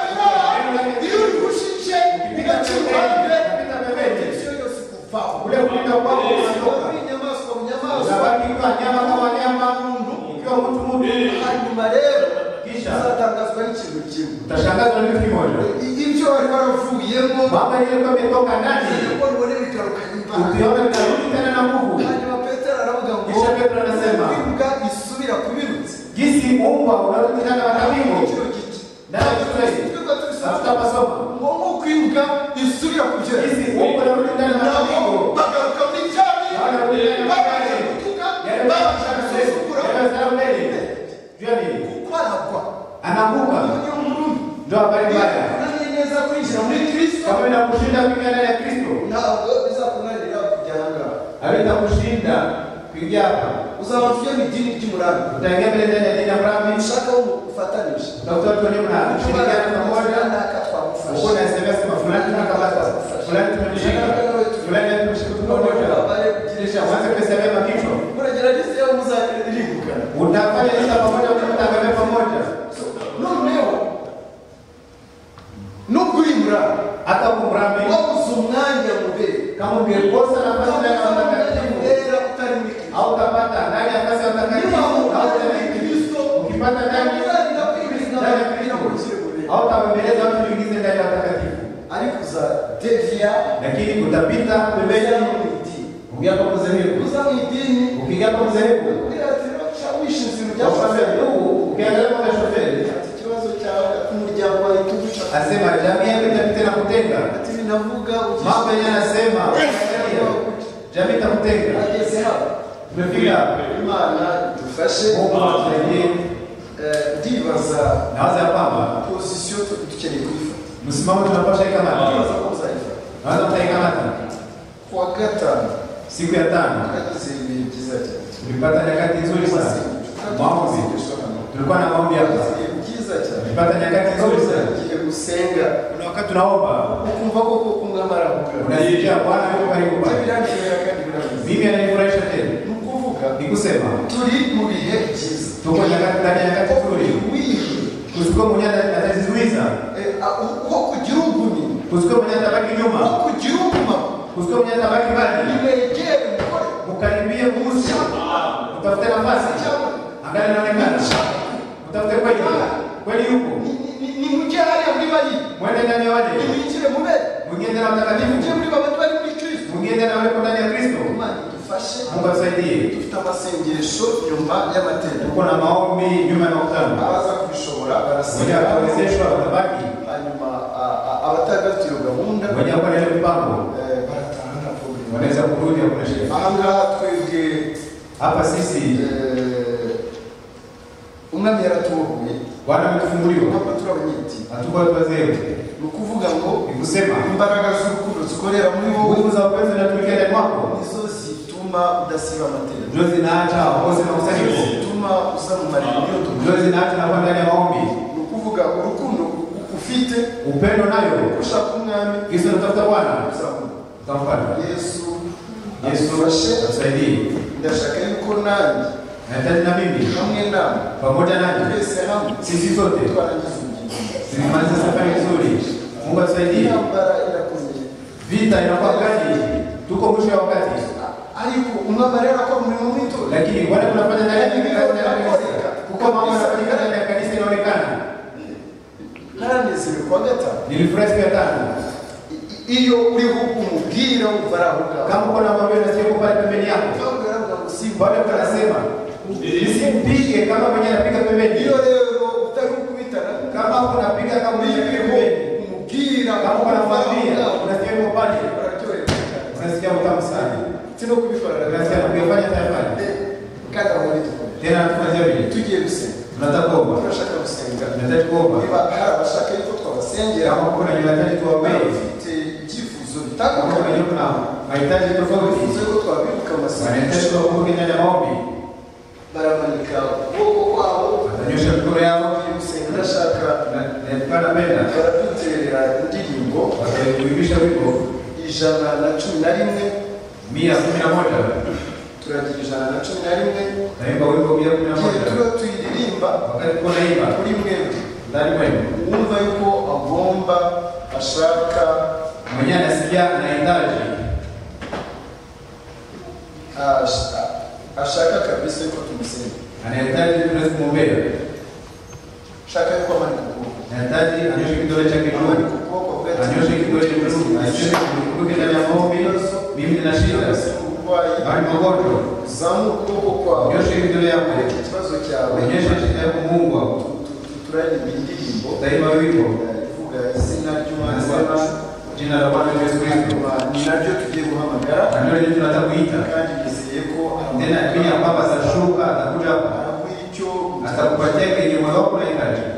ry'abanara iyo urigushije bigaca uruhande protection yose ikuvaho Ule kulinda kwako unatoka. uri inyamaswa mu nyamaswa Zabaki kwa nyama kwa wanyama. Ukiwa mtu mtu. hanyuma rero Kisha uzatangazwa n'ikintu kimwe utashangazwa na kitu kimoja. ibyo bari baravuyemo Baba ile kwa imetoka ndani. kuko nibone bigarukanye imbaraga ukiona inarudi tena na nguvu hanyuma petero aravuga ngo kisha petero anasema imbwa isubira ku birutsi jinsi umba unarudi tena watabingo Igiciro gito. nayo kitai Twebwe tubisaba tafuta masomo ngo nk'uko imbwa isubira ku byatsi jinsi umba unarudi tena na nabo watabingo bagaruka muri cya Bagaruka muri bintu cya babanje bintu. gutuka yale babanje baba gusesagura yale zara mbele jua nini kuko aragwa anaanguka niyo nkuru ndio habari mbaya unaniye neza kwinjira muri kristo kama inakushinda kuingia ndani ya kristo ntabwo bizakunanira kujya ahangaha aweza kushinda kuingia hapa uzaba ufite mu idini ry'umurami utaingia mbele ndani ya dini ya brahmi ushaka wo mufatanyije utakuta watu wenyewe mnashirikiana pamoja uko na sms kwa fulani tunakabata fulani tumemshika fulani tumemshika tunamoja tevya lakini utapita mbele pembeni mti ukiapa madhehebu kuza mwidini ukiapa madhehebu ukiratira kushawishi nzira Wafanya byafasha ndugu ukiangalia kwa shoferi ikibazo cyawe ati umuryango wawe igihugu cyawe asema jamii yako itapita na kutenga ati binavuga mambo yenyewe anasema jamii itakutenga ageze hano tumefika hapo. imana dufashe Mungu atusaidie Eh, ndibaza nawaza ya kwamba pozisiyo tu- dukeneye kuyifata msimamo tunapasha ikamata ndibaza ko uzayifata nawaza tutaikamata kuwa gatanu siku ya tano kagize ibihe byiza cyane tulipata nyakati nzuri sana maombi tulikuwa na maombi hapa Ibihe byiza cyane tulipata nyakati nzuri sana igihe gusenga kuna wakati tunaomba ukumva koko kungamara kugaruka unajijia bwana yuko karibu ibyo bwana birandemera kandi birameze mimi ananifurahisha tena ni ukuvuga ni kusema turi mu bihe byiza tuko nyakati- ndani ya nyakati nzuri wihe kusiko mwenye ata- atazizuiza uko kugira ugumye kusiko mwenye atabaki uko nyuma kugira uguma kusiko mwenye atabaki mbali nimegere umugore ukaribie kuusi utafute nafasi angali inaonekana utafute kweli kweli yuko nimujye hariya muri bayibuli mwende ndani ya wale nimwinjire mu mbere mwingine na nimujye mtakatifu muri babantu bari muri kristo mwingine na wale ndani ya kristo imana idufashe mungu atusaidie dufite amasengesho nyuma y'amateraniro tuko na maombi nyuma ya makutano abaza kubishobora mwenye barasenga atawezeshwa watabaki hanyuma a- a- abatagafite iyo gahunda mwenye akora ile mipango eh, barataha nta problem wanaweza kurudi hakuna shida aha ngaha twebwe hapa sisi eh, umwami yaratubogoye bwana ametufunguliwa ntabwo turi abanyiti hatuko watu wazee ni ukuvuga ngo ni kusema imbaraga z'urukundo zikorera muri wowe nguvu za upenzi zinatokea ndani mwako nizo zituma udasiba amateraniro ndio zinaacha ukosi na usanifu zituma uza mu marimiro ndio zinaacha nakuwa ndani ya maombi ni ukuvuga urukundo ufite upendo nayo ushaka umwami kisa natafuta bwana uzabona utamfata yesu yesu adufashe atusaidie ndashaka yuko nanjye nahitaji na mimi hamwe nawe pamoja nanyi twese hamwe sisi sote twarangiza urugendo zimaliza safari nzuri mungu atusaidie intambara irakomeye vita inakuwa kali tuko mwisho ya wakati ariko umwami rero akora umurimo mw'itora lakini wale tunafanya ndani ya ndani ya kanisa kuko mambo yanafanyika ndani ya kanisa inaonekana ntaranezere kuwa gatanu nilifurahi siku ya tano I- iyo uriho umubwira wumva ari aho ngaho kama kuna mambo yanasikia pale pembeni yako Kandi ugaragara ngo si Bwana Yesu anasema usimpige kama mwenye anapiga pembeni. iyo rero utari ukubitana Kama unapiga kama mwenye anapiga pembeni, umubwira kama wumva aho unamwambia ngaho unasikia kwa pale, bararyoherwa cyane unasikia utamu sana, sino kubikora unasikia na kuyafanya tayafanya kandi aho ni dukomeye tena. Tunafanya vile, tugiye gusenga tunataka kuomba, turashaka gusenga tunataka kuomba niba hari abashaka yuko twabasengera kama kuna mahitaji tuwaombee, bafite ibyifuzo kama kuna bitandukanye wenye kuna mahitaji bivuze tofauti ko twabibuka wanahitaji amasengesho kuwakumbuka ndani ya maombi, baramanika ukuboko kwabo watanyosha mikono yao bagiye gusenga ndashaka na- na kupanda mbele, baraduterera indirimbo wataiuimisha wimbo ijana na cumi na rimwe mia kumi na moja turagira ijana na cumi na rimwe naimba wimbo mia kumi na igihe moja tuba tuyiririmba wakati kuwa naimba kuri mwebwe ndani mwenu wumva yuko agomba ashaka mwenyewe anasikia anahitaji ash- ashaka kabisa yuko tumusenga anahitaji tunaweza kumwombea shaka yuko amanikuwa anahitaji anyoshe kidole chake juu anyoshe kidole juu aseme kumbuke ndani ya maombi mimi nina shida bali magonjwa nyoshe kidole yako onyesha shida yako Mungu wako utaimba wimbo jina la Bwana Yesu Kristo na ndio leo tunataka kuita tena pia kwamba atashuka atakuja hapa atakupatia kenye moyo wako unahitaji